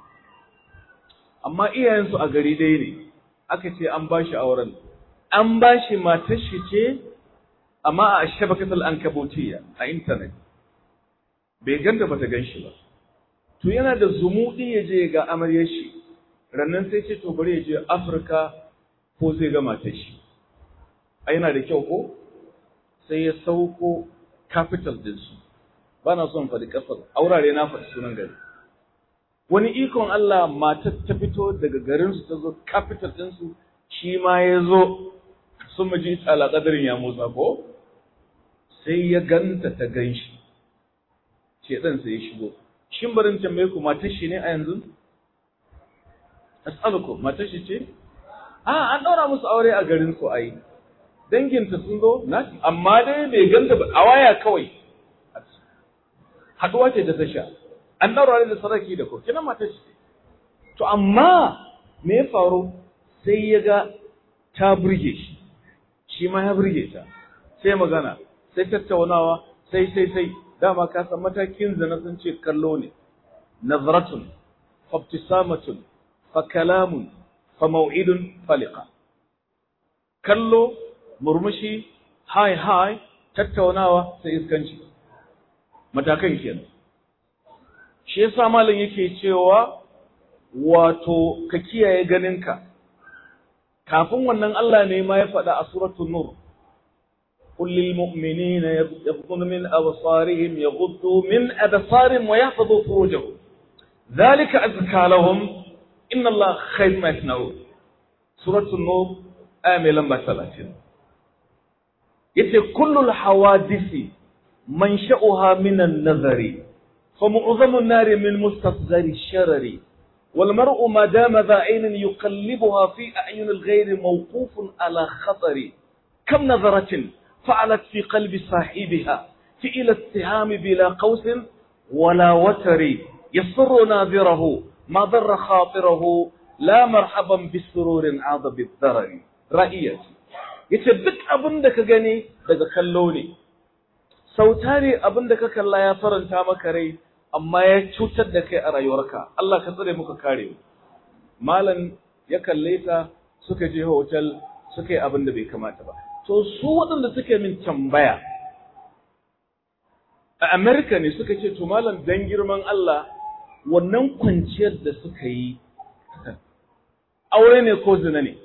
amma iyayensu a gari ɗaya ne aka ce an ba shi auren an ba shi matar shi ce amma a shabakatul ankabutiyya a intanet bai ganta bata gan shi ba to yana da zumuɗi ya je ga amaryar shi rannan sai ce to bari ya je Afirka ko zai ga matar shi a yana da kyau ko sai ya sauko capital din su ba na son faɗi ƙasar aurare na faɗi sunan gari wani ikon Allah matar ta fito daga garin su ta zo capital din su shi ma ya zo sun maji tsala kadarin ya motsa ko sai ya ganta ta gan shi ce ɗan sai ya shigo shin barin tambaye ku matar shi ne a yanzu as'aluku matar shi ce a an ɗaura musu aure a garin su ai danginta sun zo na amma dai bai ganta ba a waya kawai haɗuwa ce da ta sha an ɗaura da saraki da ko kina matar shi to amma me ya faru sai ya ga ta burge shi shi ma ya burge ta sai magana sai tattaunawa sai sai sai dama ka san matakin zina sun ce kallo ne nazratun fabtisamatun fa kalamun fa mau'idun faliqa kallo murmushi hai hai tattaunawa sai iskanci matakan kenan shi yasa malam yake cewa wato ka kiyaye ganinka kafin wannan Allah ne ma ya faɗa a suratul nur قل للمؤمنين يغضون من أبصارهم يغضوا من أبصارهم ويحفظوا فروجهم ذلك أزكى لهم إن الله خير ما يصنعون سورة النور آية لما ثلاثين يتي كل الحوادث منشأها من النظر فمعظم النار من مستصغر الشرر والمرء ما دام ذا عين يقلبها في أعين الغير موقوف على خطر kam nazaratin fa'alat fi qalbi sahibiha fi ila istiham bila qaus wala watari yasru nadirahu ma darra khatirahu la marhaban bisururin adha bidharari ra'iyati yace duk abin da ka gani daga kallo ne sautari abin da ka kalla ya faranta maka rai amma ya cutar da kai a rayuwarka Allah ka tsare muka kare mu malam ya kalle ta suka je hotel suka yi abin da bai kamata ba to su waɗanda suke min tambaya a America ne suka ce to malam dan girman Allah wannan kwanciyar da suka yi aure ne ko zina ne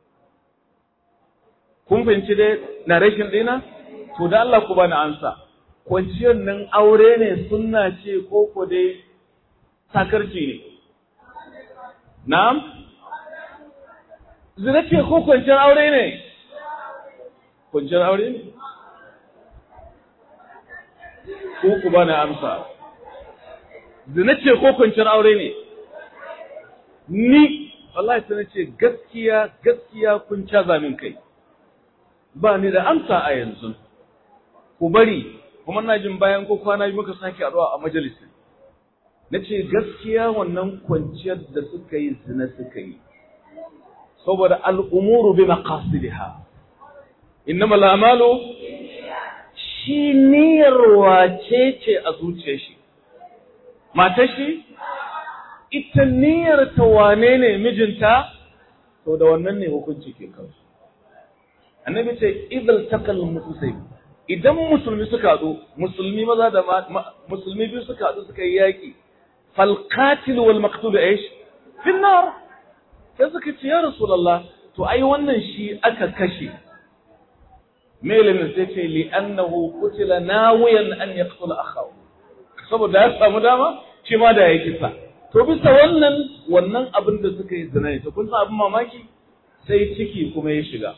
kun fahimci dai narration ɗina to da Allah ku bani ansa kwanciyar nan aure ne sunna ce ko ko dai sakarci ne na'am zina ce ko kwanciyar aure ne kwanciyar aure ne ko ku bani amsa zina ce ko kwanciyar aure ne ni wallahi sai ce gaskiya gaskiya kun caza min kai ba ni da amsa a yanzu ku bari kuma na jin bayan ko kwana biyu muka sake addu'a a majalisi na ce gaskiya wannan kwanciyar da suka yi zina suka yi saboda al'umuru bi maqasidiha innama al'amalu shi niyyar wace ce a zuciyar shi matar shi ita niyyar ta wane ne mijinta to da wannan ne hukunci ke kansu annabi ce idal takal musulmi idan musulmi suka haɗu musulmi maza da musulmi biyu suka haɗu suka yi yaƙi fal qatil wal maqtul aish fi nar sai suka ce ya rasulullah to ai wannan shi aka kashe melin sai ce li annahu qutila nawiyan an yaqtula akhahu saboda ya samu dama shi ma da ya kisa to bisa wannan wannan abin da suka yi zina ne to kun san abin mamaki sai ciki kuma ya shiga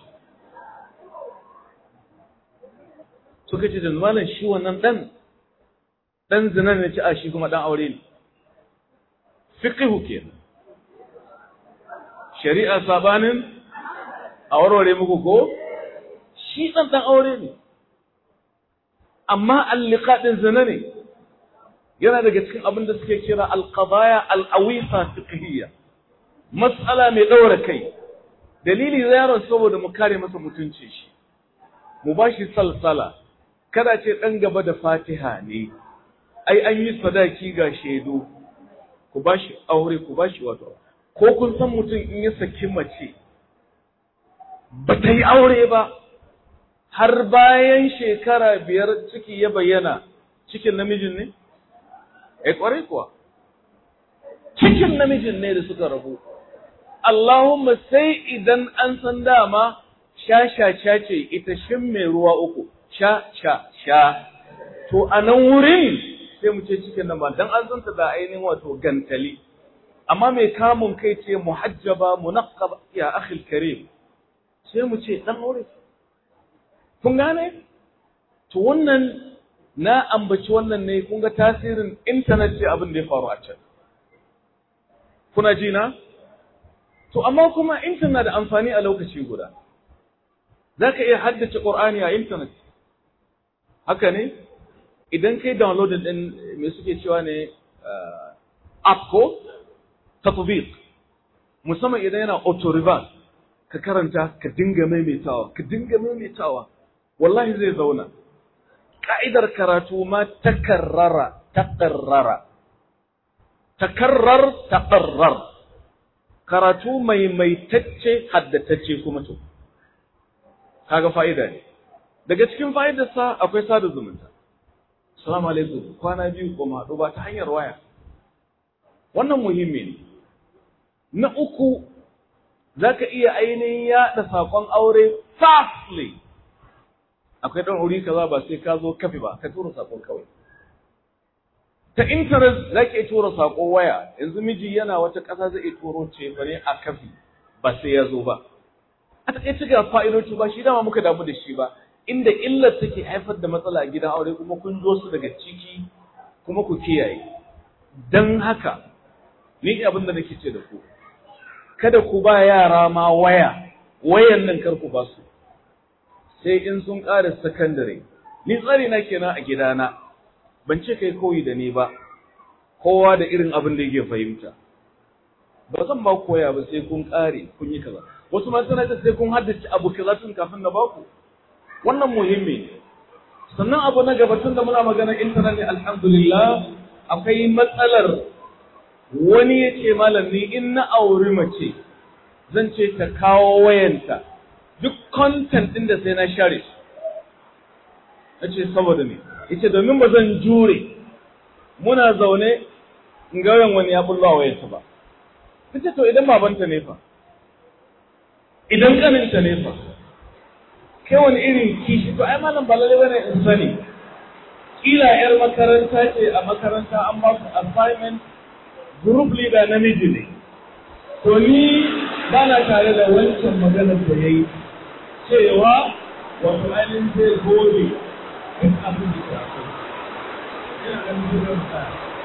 suka ce da malam shi wannan dan dan zina ne ci a shi kuma dan aure ne fiqhu kenan shari'a sabanin a warware muku ko shi dan dan aure ne amma al-liqa din zina ne yana daga cikin abin da suke kira al-qadaya al-awisa fiqhiyya mas'ala mai daura kai dalili yaron saboda mu kare masa mutunci shi mu bashi salsala kada ce ɗan gaba da fatiha ne, ai an yi sadaki ga shaidu, ku ba shi aure, ku ba shi wato, ko kun san mutum in ya saki mace, ba ta yi aure ba, har bayan shekara biyar ciki ya bayyana cikin namijin ne? Eh ƙwarai kuwa, cikin namijin ne da suka rabu. Allahumma sai idan an san dama sha-sha-sha ce ita shin mai ruwa uku. sha sha sha to a nan wurin sai mu ce cikin nan ba dan an zanta da ainihin wato gantali amma mai kamun kai ce muhajjaba munaqqaba ya akhil karim sai mu ce dan aure kun gane to wannan na ambaci wannan ne kun ga tasirin internet ce abin da ya faru a can kuna ji na to amma kuma internet da amfani a lokaci guda zaka iya haddace Qur'ani a internet haka ne idan kai downloading din me suke cewa ne app ko tatbiq musamman idan yana auto reverse ka karanta ka dinga maimaitawa ka dinga maimaitawa wallahi zai zauna ka'idar karatu ma takarrara takarrara takarrar takarrar karatu maimaitacce haddatacce kuma to kaga fa'ida ne daga cikin fa'idarsa akwai sada zumunta. Assalamu alaikum, kwana biyu ko haɗu ba ta hanyar waya. Wannan muhimmi ne. Na uku, za ka iya ainihin yaɗa saƙon aure fastly. Akwai ɗan wuri kaza ba sai ka zo kafi ba, ka tura saƙon kawai. Ta intanet za ka iya tura saƙo waya, yanzu miji yana wata ƙasa zai iya turo ce ne a kafi ba sai ya zo ba. A taƙaice ga fa'idoci ba shi dama muka damu da shi ba, inda illar take haifar da matsala a gidan aure kuma kun zo su daga ciki kuma ku kiyaye dan haka ni abin da nake ce da ku kada ku ba yara ma waya wayan nan kar ku ba su sai in sun ƙara sakandare ni tsari na kenan a gidana ban ce kai koyi da ni ba kowa da irin abin da yake fahimta ba zan ba koya ba sai kun ƙare kun yi kaza wasu ma suna sai kun haddace abu kaza tun kafin na baku wannan muhimmi ne sannan abu na gaba tun da muna magana intanet ne alhamdulillah akwai matsalar wani ya ce malam ni in na auri mace zan ce ta kawo wayanta duk content ɗin da sai na share shi na ce saboda me yace domin ba zan jure muna zaune in ga wani ya bullo wayarsa ba kace to idan babanta ne fa idan kaninta ne fa kai wani irin kishi to ai malam ba lalle bane in sani kila yar makaranta ce a makaranta an ba su assignment group leader namiji ne to ni ba na tare da wancan maganar da yayi cewa wato ainihin zai gobe duk abin da ya so ina ganin zuwan sa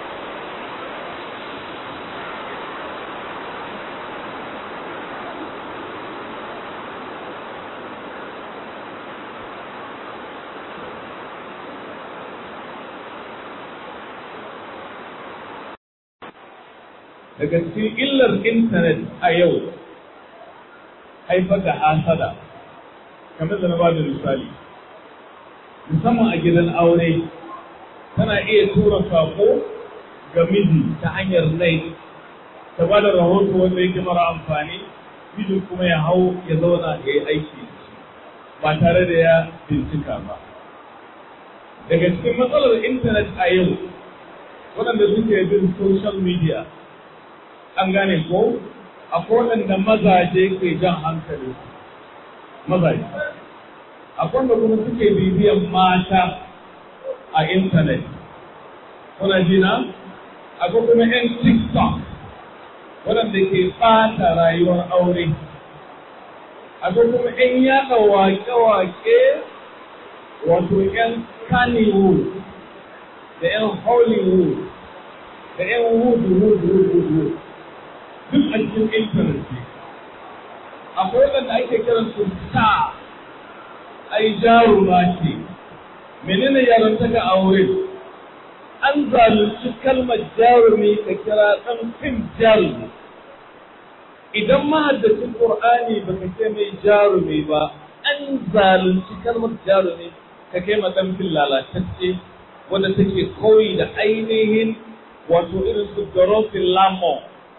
daga cikin illar intanet a yau haifar da hasada kamar da na ba da misali musamman a gidan aure tana iya tura sako ga miji ta hanyar nai ta ba da rahoto wanda yake mara amfani mijin kuma ya hau ya zauna ya yi aiki ba tare da ya bincika ba daga cikin matsalar intanet a yau waɗanda suke bin social media an gane ko akwai waɗanda mazaje ke jan hankali mazaje akwai wanda kuma suke bibiyan mata a intanet kuna jina akwai kuma 'yan tiktok waɗanda ke ɓata rayuwar aure akwai kuma 'yan yaɗa wake-wake wato 'yan kannywood da 'yan hollywood da 'yan wood wood wood wood duk a cikin intanet ne akwai waɗanda ake kiran su star ai jaruma ce menene yarantaka a wurin an zalunci kalmar jarumi ka kira ɗan fim jarumi idan mahaddacin ƙur'ani baka ce mai jarumi ba an zalunci kalmar jarumi ka kai ma ɗan fim lalatacce wanda take koyi da ainihin wato irin su Dorothy Lamont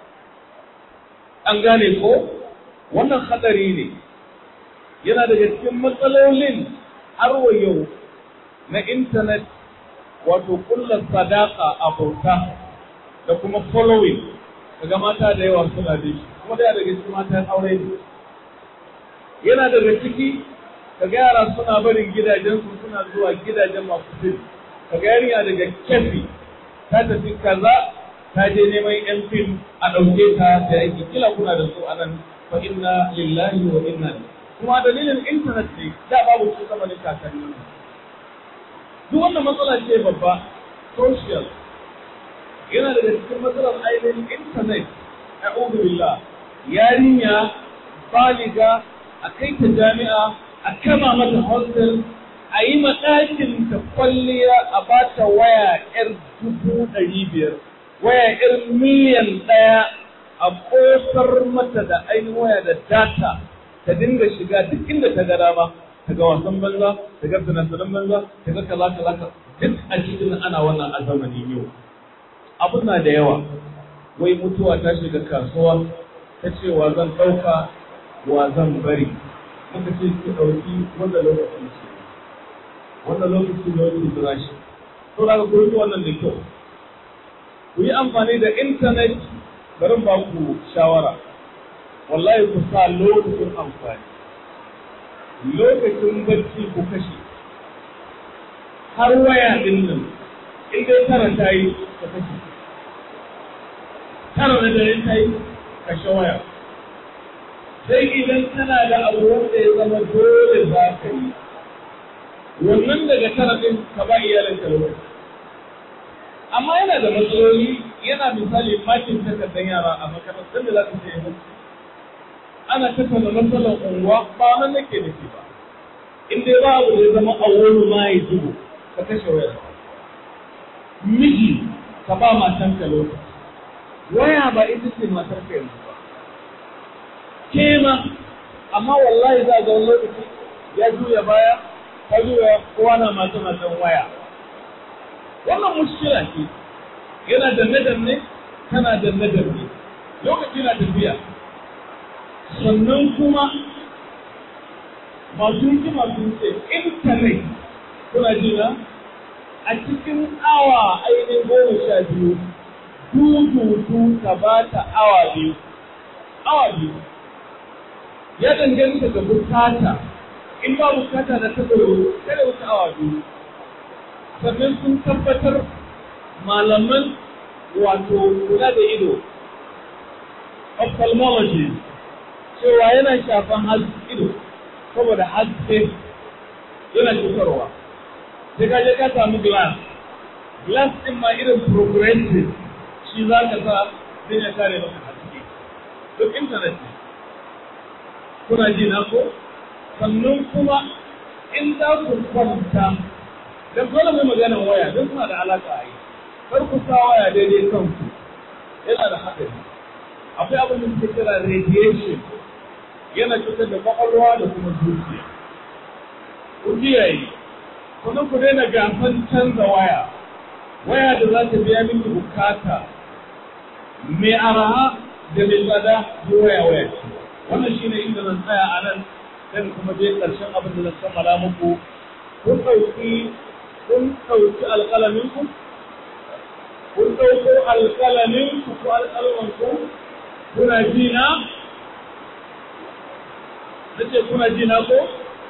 an gane ko wannan hadari ne yana daga cikin matsalolin har wa yau na intanet wato kulla sadaka a bauta da kuma following daga mata da yawa suna da shi kuma da daga cikin matan aure ne yana daga ciki kaga yara suna barin gidajensu suna zuwa gidajen masu fili kaga yarinya daga kefi ta tafi kaza ta je neman yan fim a ɗauke ta da aiki kila kuna da su anan fa inna lillahi wa inna kuma dalilin intanet ne da babu su zamanin kakanni duk wannan matsala ce babba social yana daga cikin matsalar ainihin intanet a billah yarinya baliga a kai ta jami'a a kama mata hostel a yi ɗakin ta kwalliya a ba ta waya ‘yar dubu ɗari biyar, waya ‘yar miliyan ɗaya a ƙosar mata da ainihin waya da data ta dinga shiga duk inda ta ga dama, ta ga wasan banza, ta ga sanatanin banza, ta ga kaza kaza duk a cikin ana wannan a zamanin yau. Abun na da yawa, wai mutuwa ta shiga kasuwa, ta ce wa zan ɗauka, wa zan bari. Muka ce ki ɗauki wanda lokacin ce. wannan lokaci ne wani jira shi to da ku yi wannan da kyau ku yi amfani da intanet bari ba ku shawara wallahi ku sa lokacin amfani lokacin bacci ku kashe har waya din nan in dai tara ta yi ka kashe tara da dare ta yi kashe waya sai idan kana da abu wanda ya zama dole za ka yi wannan daga tara ɗin ka ba iyalin ka lokaci amma yana da matsaloli yana misali makin takardar yara a makarantar da za ka ce yanzu ana tattauna matsalar unguwa ba nan nake da shi ba in dai ba abu da ya zama awwalu ma ya zubo ka kashe wayar miji ka ba matan ka lokaci waya ba ita ce matar ka yanzu ba ke ma amma wallahi za ga wani lokaci ya juya baya ka juya kowa na masu matan waya wannan mushkila ce yana danne danne kana danne danne lokaci na tafiya sannan kuma masu hikima sun ce intanet kuna jina a cikin awa ainihin goma sha biyu dududu ka ba ta awa biyu awa biyu ya danganta da bukata in ba bukata da ta tsoro kada wuce awa biyu sannan sun tabbatar malaman wato kula da ido ophthalmology cewa yana shafan ido saboda haske yana cutarwa sai ka je ka samu glass glass din ma irin progressive shi za ka sa zai ya kare maka haske duk internet ne kuna ji na ko sannan kuma in za ku kwanta dan dole mai maganar waya don suna da alaka a yi kar ku sa waya daidai kanku yana da haɗari akwai abin da suke kira radiation yana cutar da kwakwalwa da kuma zuciya ku kiyaye kuma ku daina gasan canza waya waya da za ta biya miki bukata mai araha da mai tsada yi waya waya ce wannan shine inda zan tsaya a nan dan kuma je ƙarshen abin da zan kammala muku kun ɗauki kun ɗauki alƙalamin ku kun ɗauko alƙalamin ku ko alƙalamin ku kuna ji na nace kuna ji na ko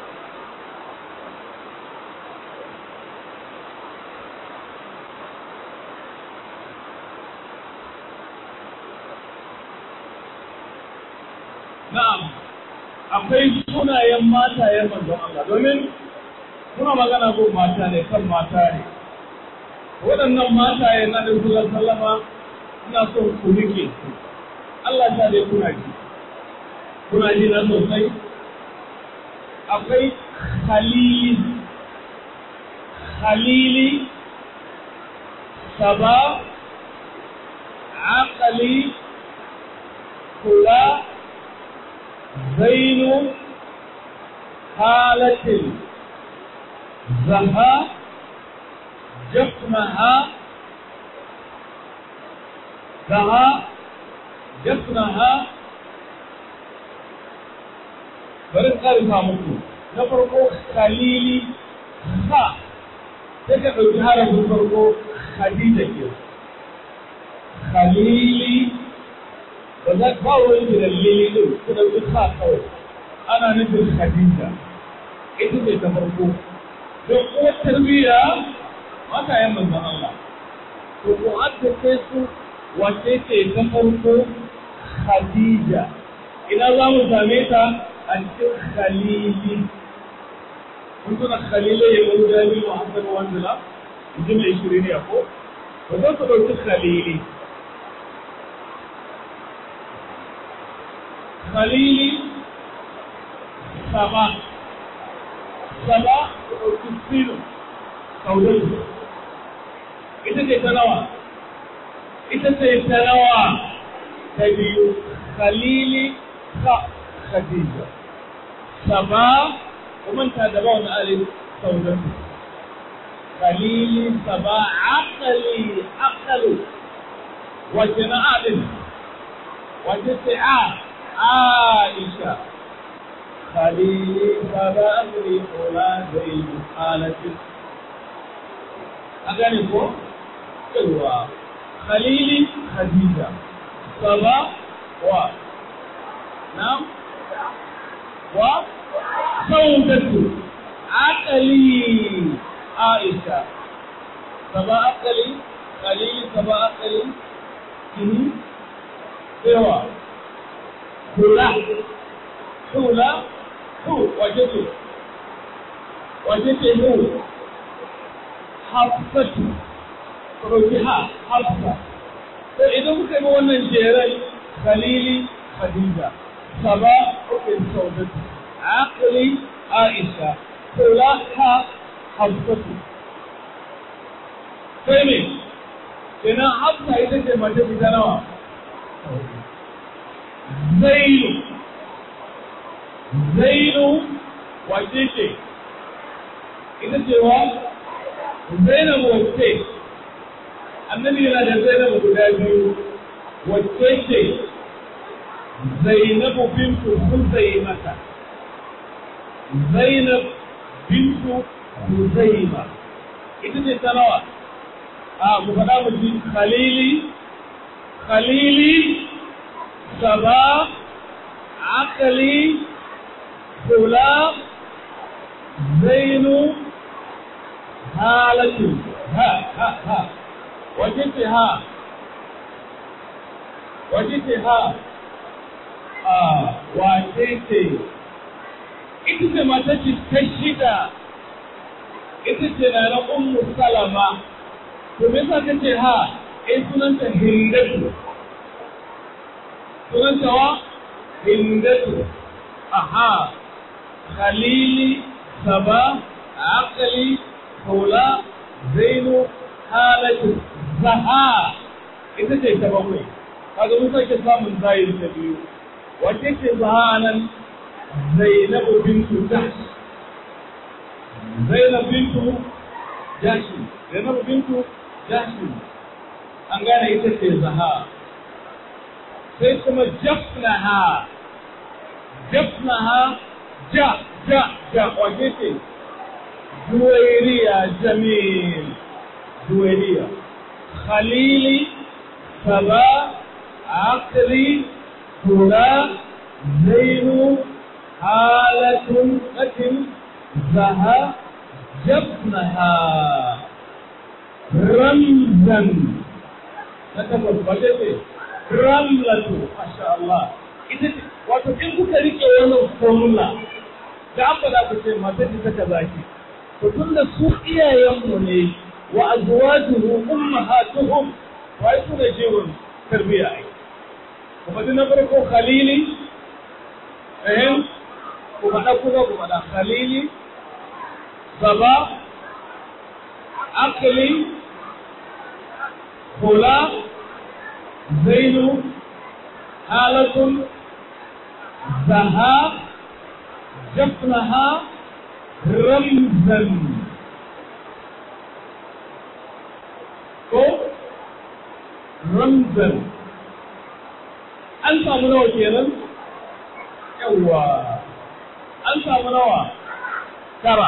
Na'am, akwai sunayen matayen manzon Allah domin muna magana ko mata ne kan mata ne. Waɗannan mataye na Ɗin sallama ina son ku rike su. Allah ta dai kuna ji. Kuna ji na sosai? Akwai Khalili, Khalili, Saba, Aqali, Kula, زين حالة زها جفنها زها جفنها bari ƙarfa muku na farko khalili ha sai ka ɗauki harafin farko khadija ke khalili ba za ba wani da dalili din ku dauki sa kawai ana nufin Khadija ita ce ta farko don uwar tarbiyya mata yan manzon Allah to ko adda sai su wace ce ta farko Khadija ina za mu same ta a cikin Khalili kun tuna Khalilai ya wani jami Muhammad Wanzila in ji mai shirin ya ko ba za ku ɗauki Khalili خليلي سبا سبا تفسير قوله ita ce ta nawa ita ce ta nawa ta biyu khalili ka khadija saba kuma ta da ba wani alif sauran khalili saba aqali aqalu wace na alif wace ce a عائشة خليلي فبأمري أولى زيد حالة أغانيكو ايوا خليلي خديجة سبا و نعم و سودة عقلي عائشة سبا عقلي خليلي سبا عقلي ايوا hula hula hu wace ce wace ce hu hafsatu roki ha hafsa to idan muka yi wannan jeran khalili khadija saba ukin saudatu aqli aisha kula ha hafsatu sai me kenan hafsa ita ce mace fita nawa zainu zainu wace ce ita ce wa zainabu wacce annabi yana da zainabu guda biyu wacce ce zainabu bintu huzaimata zainab bintu huzaima ita ce ta nawa a mu faɗa mu ji khalili khalili saba akali kula zainu halatu ha ha ha wace ce ha wace ce ha a wace ce ita ce mata ce ta shida ita ce na na ummu salama to me yasa kace ha eh sunanta hindatu sunanta wa hindatu aha khalili saba aqli kula zainu halatu zaha ita ce ta bakwai kaga mun sake samun zahiri ta biyu wace ce zaha nan zainabu bintu jahsh zainab bintu jahsh zainabu bintu jahsh an gane ita ce zaha sai kuma jafnaha jafnaha ja ja ja wace ce juwairiya jamil juwairiya khalili saba akri kura zainu halatun atin zaha jafnaha ramzan na takwas wace ce ramlatu masha Allah ita ce wato in kuka rike wannan formula da an faɗa ku ce mata ce ta kaza ki to tunda su iyayenmu ne wa azwajuhu ummahatuhum wai su ne jiwon tarbiyya ai kuma na farko khalili eh ku faɗa kuma ku faɗa khalili saba akli kula zainu halatun zaha jafnaha ramzan ko ramzan an samu nawa kenan yawwa an samu nawa tara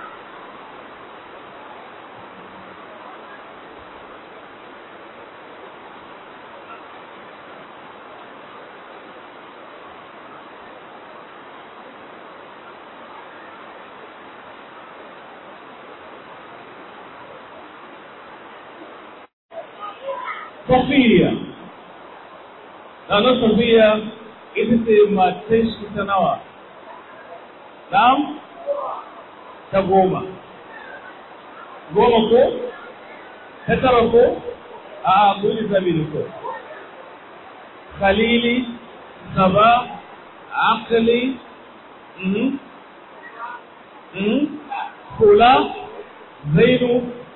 Safiya. Ranar Safiya ita ce matan shi ta nawa? Na'am? Ta goma. Goma ko? Ta tara ko? A kuli sami da ko. Khalili, Saba, Akali, Kula, Zainu,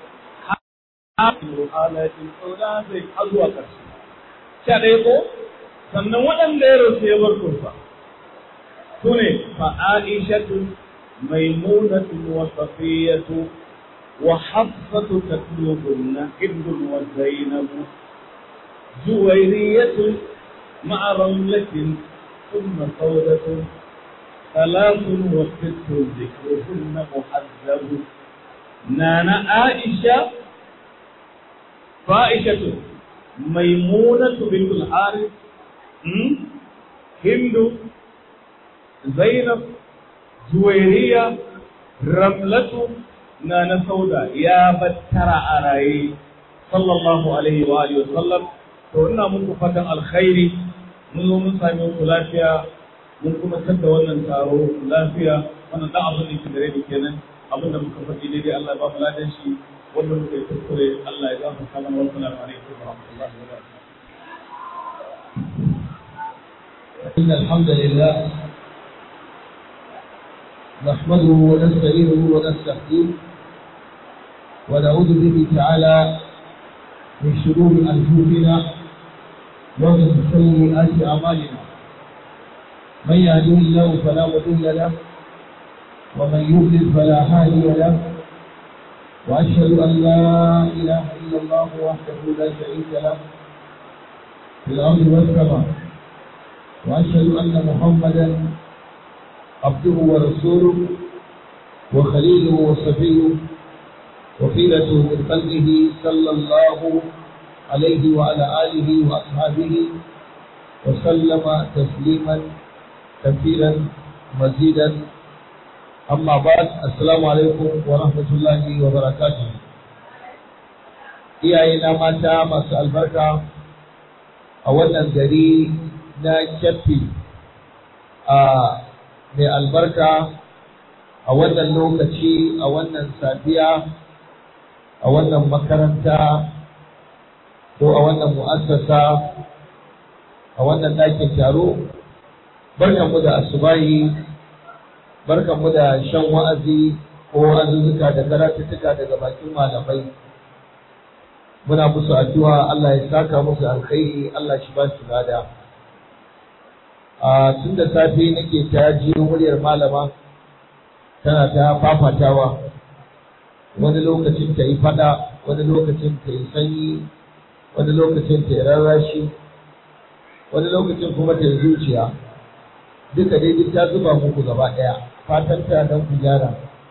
halatin sauna zai har zuwa ƙarshe. Sha ɗaya ko? Sannan waɗanda ya rasu ya bar kurfa. Su ne fa Aishatu maimunatu wa safiyatu wa hafsatu tatlubunna hindun wa zainabu juwairiyatu ma'a ramlatin ثم سودة ثلاث وست ذكرهن محذب نانا عائشة فائشة ميمونة بنت الحارث هند زينب زويرية رملة نانا سودا يا بترى أراي صلى الله عليه وآله وسلم to muku fatan alkhairi mun zo mun sami ku lafiya mun kuma tattara wannan taro lafiya wannan dan abin da ke gare ni kenan abin da muka faɗi daidai Allah ya ba mu ladan shi wanda muka yi kuskure Allah ya gafarta mana wa salamu alaikum wa rahmatullahi wa barakatuh إن الحمد لله نحمده ونستعينه ونستهديه ونعوذ به تعالى من شرور أنفسنا ومن سيئات أعمالنا من يهده الله فلا مضل له ومن يضلل فلا هادي له وأشهد أن لا إله إلا الله وحده لا شريك له في الأرض والسماء وأشهد أن محمدا عبده ورسوله وخليله وصفيه وخيلته من خلقه صلى الله عليه وعلى آله وأصحابه وسلم تسليما كثيرا مزيدا أما بعد السلام عليكم ورحمة الله وبركاته iyayena mata masu albarka a wannan gari na kyaffi a mai albarka a wannan lokaci a wannan safiya a wannan makaranta ko a wannan mu'assasa a wannan ɗakin taro barkanmu da asubahi barkanmu da shan wa'azi ko azuzzuka da karatuttuka daga bakin malamai muna musu addu'a Allah ya saka musu alkhairi Allah shi ba su lada a tun da safe nake ta jiyo muryar malama tana ta fafatawa wani lokacin ta yi fada wani lokacin ta yi sanyi wani lokacin ta yi rarrashi wani lokacin kuma ta yi zuciya duka dai duk ta zuba muku gaba ɗaya fatan ta don ku gyara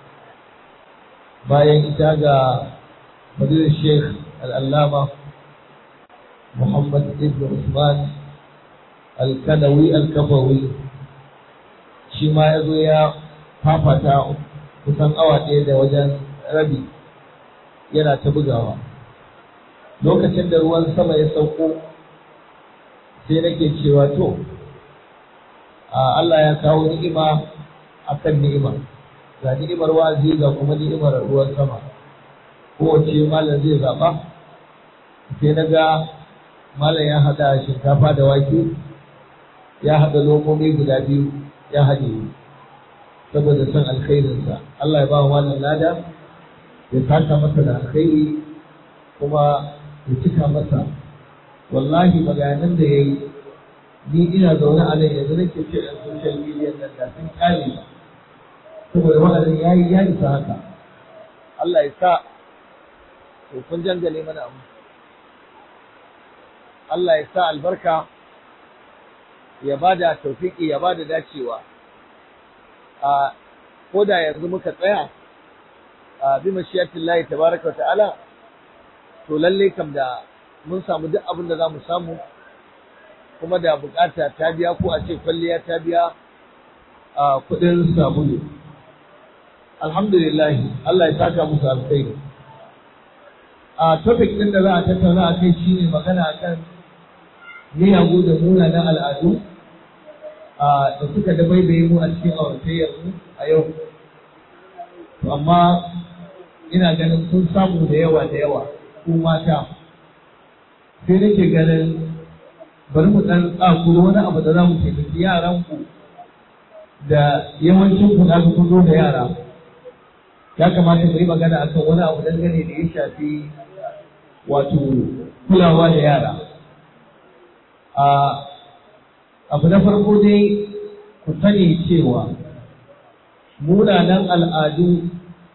bayan ita ga madina sheikh al'allama muhammad ibn usman al-kanawi al-kafawi shi ma ya zo ya fafata kusan awa ɗaya da wajen rabi yana ta bugawa lokacin da ruwan sama ya sauko sai nake cewa to Allah ya kawo ni'ima akan ni'ima ga ni'imar wa'azi ga kuma ni'imar ruwan sama kowace malam zai zaɓa sai na ga malam ya haɗa shinkafa da wake ya haɗa lomomi guda biyu ya haɗe saboda son alkhairinsa Allah ya ba wa malam lada ya saka masa da alkhairi kuma ya cika masa wallahi maganan da ya yi ni ina zaune a nan yanzu nake ce a social media nan da sun kare ba saboda wa'azin ya yi ya isa haka Allah ya sa to kun jangale mana abu Allah ya sa albarka ya bada tawfiki ya bada dacewa a ko da yanzu muka tsaya a bi mashiyatillahi tabaraka wa ta'ala to lalle kam da mun samu duk abin da za mu samu kuma da bukata ta biya ko a ce kwalliya ta biya a kudin sabulu alhamdulillah Allah ya saka musu alkhairi a topic din da za a tattauna a kai shine magana akan miyagu da munanan al'adu da suka dabaibaye mu a cikin auratayyar mu a yau to amma ina ganin sun samu da yawa da yawa ku mata sai nake ganin bari mu dan tsakuro wani abu da za mu taimaki yaran ku da yawancin ku na kun zo da yara ya kamata mu yi magana akan wani abu dangane da ya shafi wato kulawa da yara a abu na farko dai ku sani cewa munanan al'adu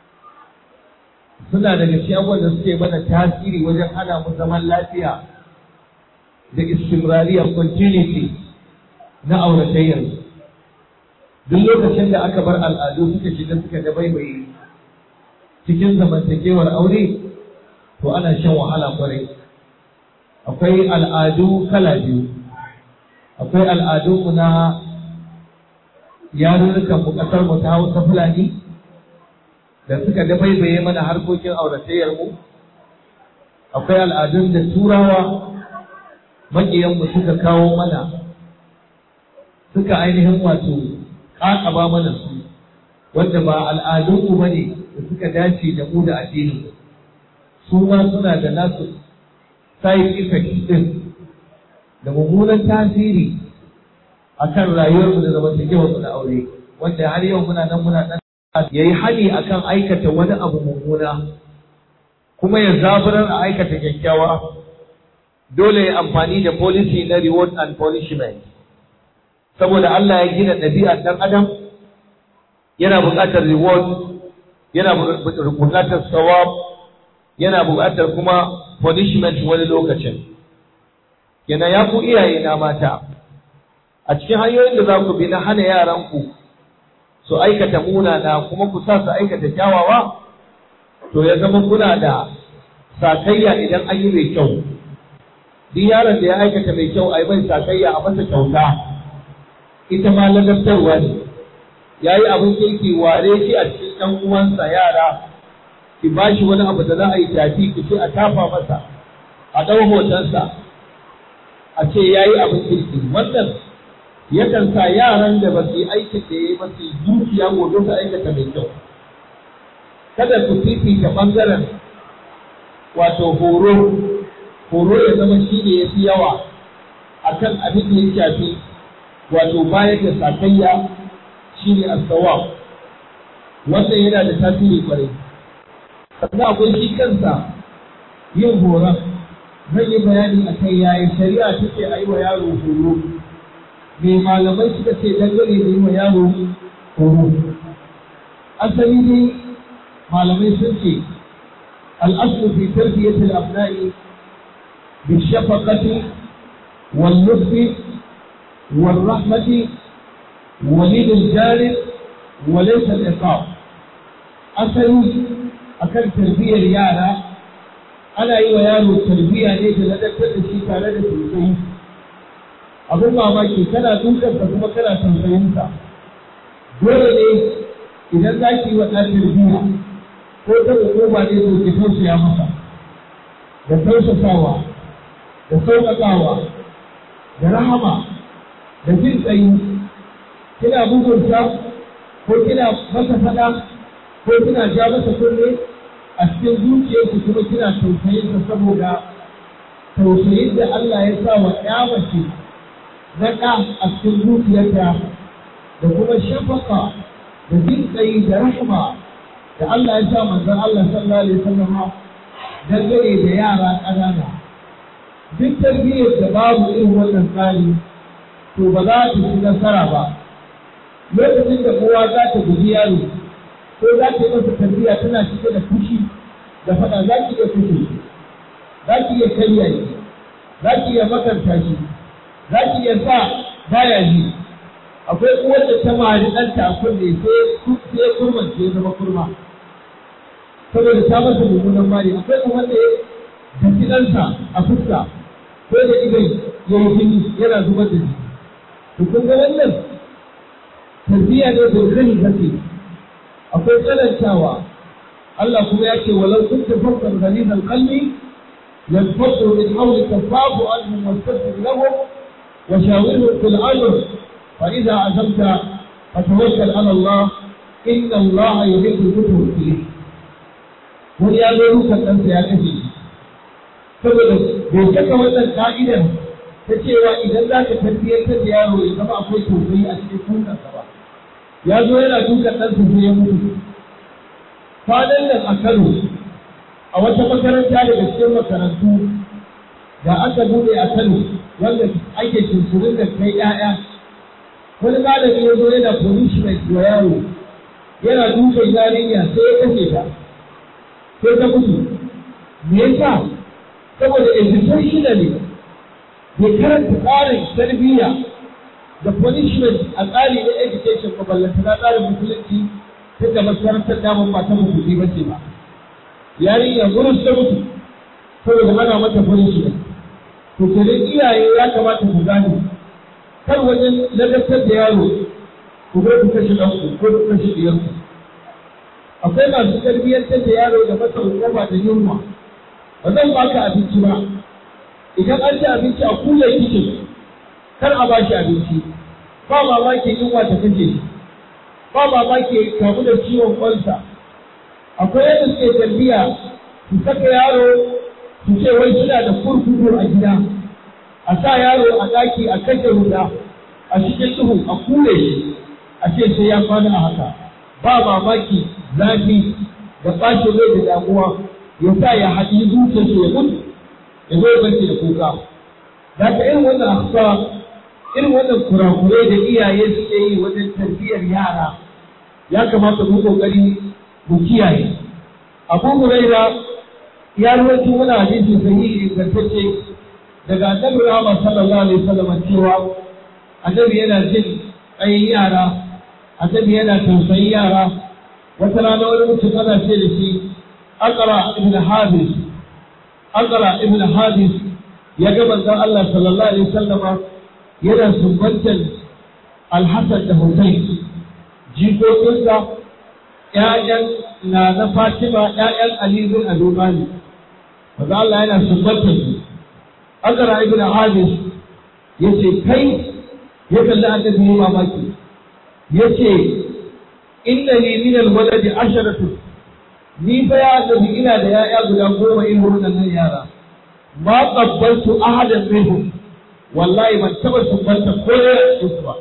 suna daga cikin abubuwan da suke mana tasiri wajen hana mu zaman lafiya da istimrariya continuity na auratayyar duk lokacin da aka bar al'adu suka shiga suka da baibaye cikin zamantakewar aure to ana shan wahala kwarai akwai al'adu kala biyu akwai al'adunmu na yarurrukan mu kasar mu ta Hausa Fulani da suka dabaibaye mana harkokin auratayyar mu akwai al'adun da turawa maƙiyan mu suka kawo mana suka ainihin wato ƙaƙaba mana su wanda ba al'adun mu bane da suka dace da mu da addini su ma suna da nasu side effect din da mummunan tasiri akan rayuwarmu da zamantakewar mu na aure wanda har yau muna nan muna ya yi hani akan aikata wani abu mummuna kuma ya zaburar a aikata kyakkyawa dole ya amfani da policy na reward and punishment saboda Allah ya gina ɗabi'ar ɗan adam yana buƙatar reward yana buƙatar sawab yana buƙatar kuma punishment wani lokacin kenan ya ku iyaye na mata a cikin hanyoyin da za ku bi na hana yaranku su aikata munana kuma ku sa su aikata kyawawa to ya zama kuna da sakayya idan an yi mai kyau duk yaron da ya aikata mai kyau a yi mai sakayya a masa kyauta ita ma ladabtarwa ne ya yi abin kirki ware shi a cikin ɗan uwansa yara ki ba shi wani abu da za a yi tafi ki ce a tafa masa a ɗau hotonsa a ce ya yi abin kirki wannan yakan sa yaran da ba su yi aikin da ya yi ba su yi zuciya gobe su aikata mai kyau kada ku fifita ɓangaren wato horo horo ya zama shi ne ya fi yawa a kan abin da ya shafi wato bayar da sakayya shi ne asawa wannan yana da tasiri kwarai sannan akwai shi kansa yin horon zan yi bayani a kan yaya shari'a take a yi wa yaro horo me malamai suka ce dangane da yi wa yaro horo asali ne malamai sun ce al'aslu fi tarbiyyat al-abna'i bi shafaqati wal lutfi wal rahmati wa lil jari wa laysa al-iqab asali akan tarbiyyar yara ana yi wa yaro tarbiyya ne da ladabtar da shi tare da tausayi abin mamaki kana dukansa kuma kana tausayinsa dole ne idan za ki yi wa ɗan tarbiyya ko ta hukuma ne to ki tausaya masa da tausasawa da sauƙaƙawa da rahama da jin tsayi kina bugunsa ko kina masa faɗa ko kina ja masa kunne a cikin zuciyarki kuma kina tausayinsa saboda tausayin da Allah ya sa wa ƴa mace na ɗa a cikin zuciyarta da kuma shafaka da jin tsayi da rahama da Allah ya sa manzon Allah sallallahu alaihi wasallam dangane da yara ƙanana duk tarbiyyar da babu irin wannan tsari to ba za ta ci nasara ba lokacin da kowa za ta guji yaro ko za ta yi masa tarbiyya tana cike da fushi da faɗa za ki iya fushi za ki iya karya shi za ki iya makanta shi za ki iya sa baya ji akwai uwar da ta mari ɗanta a kunne sai ya kurmance ya zama kurma saboda ta masa mummunan mari akwai kuma wanda ya daki ɗansa a fuska ko da idan ya yi jini yana zubar da jini to kun ga wannan tarbiyya ne da kani kake akwai tsanantawa Allah kuma ya ce walau kunta fakkan ghalizal qalbi yanfadu min hawlika fa'fu anhum wastaghfir lahum wa shawirhum fil amr fa idza azamta fatawakkal ala Allah inna Allah yuhibbu al-mutawakkilin wani ya zo rukan ɗansa ya kashe shi saboda bai saka wannan ka'idar ta cewa idan za ka tarbiyyantar da yaro ya zama akwai tausayi a cikin kukansa ba ya zo yana dukan ɗansa sai ya mutu kwanan nan a Kano a wata makaranta daga cikin makarantu da aka buɗe a Kano wanda ake cinsurin da kai ‘ya'ya wani malami ya zo yana punishment wa yaro yana dukan yarinya sai ya kashe ta sai ta mutu me yasa saboda educationally bai karanta tsarin tarbiyya da punishment a tsari na education ba ballanta na tsarin musulunci tun da makarantar damar ba ta musulmi ba ce ba yarinya gurin ta mutu saboda ana mata punishment to kenan iyaye ya kamata ku gane kar wajen ladabtar da yaro ku bai ku kashe ɗanku ko ku kashe ɗiyarku akwai masu tarbiyyantar da yaro da masa hukuma da yunwa ba zan baka abinci ba idan an ci abinci a kula kicin kar a bashi abinci ba mamaki yunwa ta kashe shi ba mamaki kamu da ciwon ƙwansa akwai yadda suke tarbiyya su saka yaro su ce wai suna da kurkuku a gida a sa yaro a ɗaki a kashe wuta a cikin duhu a kule shi a ce sai ya kwana a haka ba mamaki zafi da ɓacin rai da damuwa ya sa ya haɗi zuciyarsa ya mutu ya zo ya bace da kuka da ka irin wannan aksa irin wannan kurakurai da iyaye suke yi wajen tarbiyyar yara ya kamata mu kokari mu kiyaye abu huraira ya rawaito wani hadisi sahihi ingantacce daga annabi Muhammad sallallahu alaihi wasallam cewa annabi yana jin ayin yara annabi yana tausayin yara wata rana wani mutum ana ce da shi aqra ibn habis aqra ibn habis ya ga manzon Allah sallallahu alaihi wasallam yana sumbantan Al-Hasan da Hussein jikokinsa ƴaƴan na na Fatima ƴaƴan Ali bin Abi Talib manzon Allah yana sumbantan su aqra ibn habis yace kai ya kalli annabi ne mamaki yace inna li min al-walad asharatu ni fa ya annabi ina da yaya guda goma irin wannan yara ma qabbaltu ahadan minhum wallahi ban taba sumbanta ko da su ba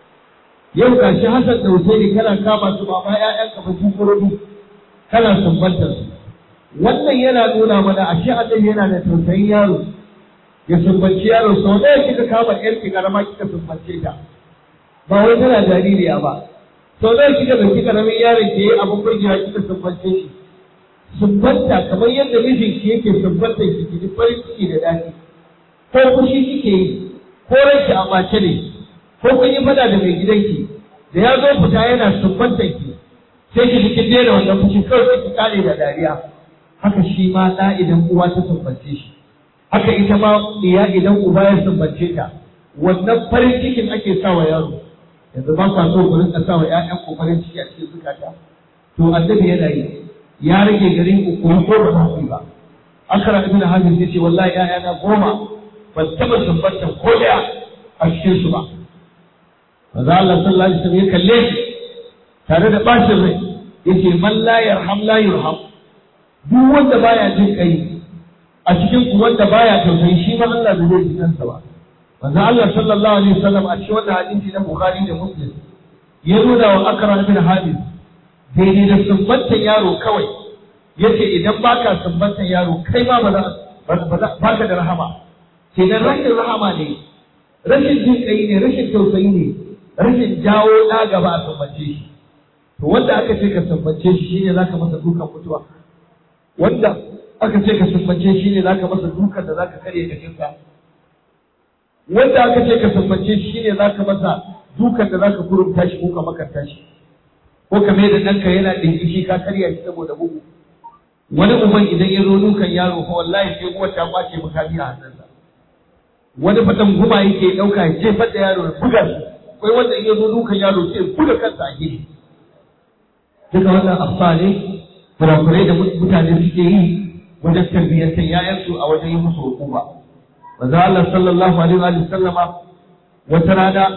yau ga shi Hassan da Husaini kana kama su ba ma ƴaƴan ka ba jikorobi kana sumbantar su wannan yana nuna mana ashe annabi yana da tausayin yaro ya sumbanci yaro sau ɗaya kika kama ƴar ki karama kika sumbance ta ba wai tana jaririya ba sau ɗaya kika ɗauki karamin yaron ke yi abin burgewa kika sumbance shi sumbanta kamar yadda mijin ki yake sumbanta ki ki ji farin ciki da daɗi ko fushi kike yi ko ranki a mace ne ko kun yi fada da mai gidanki da ya zo fita yana sumbantar ki sai ki ji kin daina wannan fushi kawai sai ki kare da dariya haka shi ma ɗa idan uwa ta sumbance shi haka ita ma iya idan uba ya sumbance ta wannan farin cikin ake sa wa yaro yanzu ba kwa so ku rinka sa wa ƴaƴan ku farin ciki a cikin zukata to annabi yana yi ya rage garin ku ko ko ba za ku yi ba akara ibn hazim yace wallahi ƴaƴana goma ban taɓa sumbantar ko ɗaya a cikin su ba manzo Allah sallallahu alaihi wasallam ya kalle shi tare da bacin rai yace man la yarham la yurham duk wanda baya jin kai a cikin ku wanda baya tausayi shi ma Allah bai zai kansa ba manzo Allah sallallahu alaihi wasallam a cikin wannan hadisi na Bukhari da Muslim ya nuna wa Akram ibn Habib daidai da sumbantan yaro kawai yace idan baka sumbantan yaro kai ma ba za baka da rahama kenan rashin rahama ne rashin jin kai ne rashin tausayi ne rashin jawo ɗa gaba a sumbance shi to wanda aka ce ka sumbance shi shine zaka masa dukan mutuwa wanda aka ce ka sumbance shi ne zaka masa dukan da zaka karye jikinka wanda aka ce ka sumbance shi shine zaka masa dukan da zaka kurumta shi ko ka makanta shi ko ka mai da ɗanka yana ɗinkishi ka karya shi saboda bugu wani uban idan ya zo dukan yaro ko wallahi sai uwar ta kwace makami a hannunsa wani fatan guma yake ɗauka ya jefar da yaro ya buga shi akwai wanda in ya zo dukan yaro sai ya buga kansa a gefe duka wannan afsa ne kurakurai da mutane suke yi wajen tarbiyyantar ‘ya'yansu a wajen yi musu hukuma. Manzo Allah sallallahu alaihi wa sallama wata rana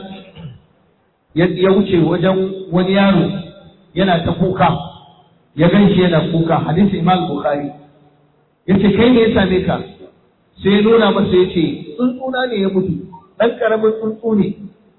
ya wuce wajen wani yaro yana ta kuka ya gan shi yana kuka hadisi Imam Bukhari yace kai ne ya same ka sai ya nuna masa yace tsuntsuna ne ya mutu dan karamin tsuntsu ne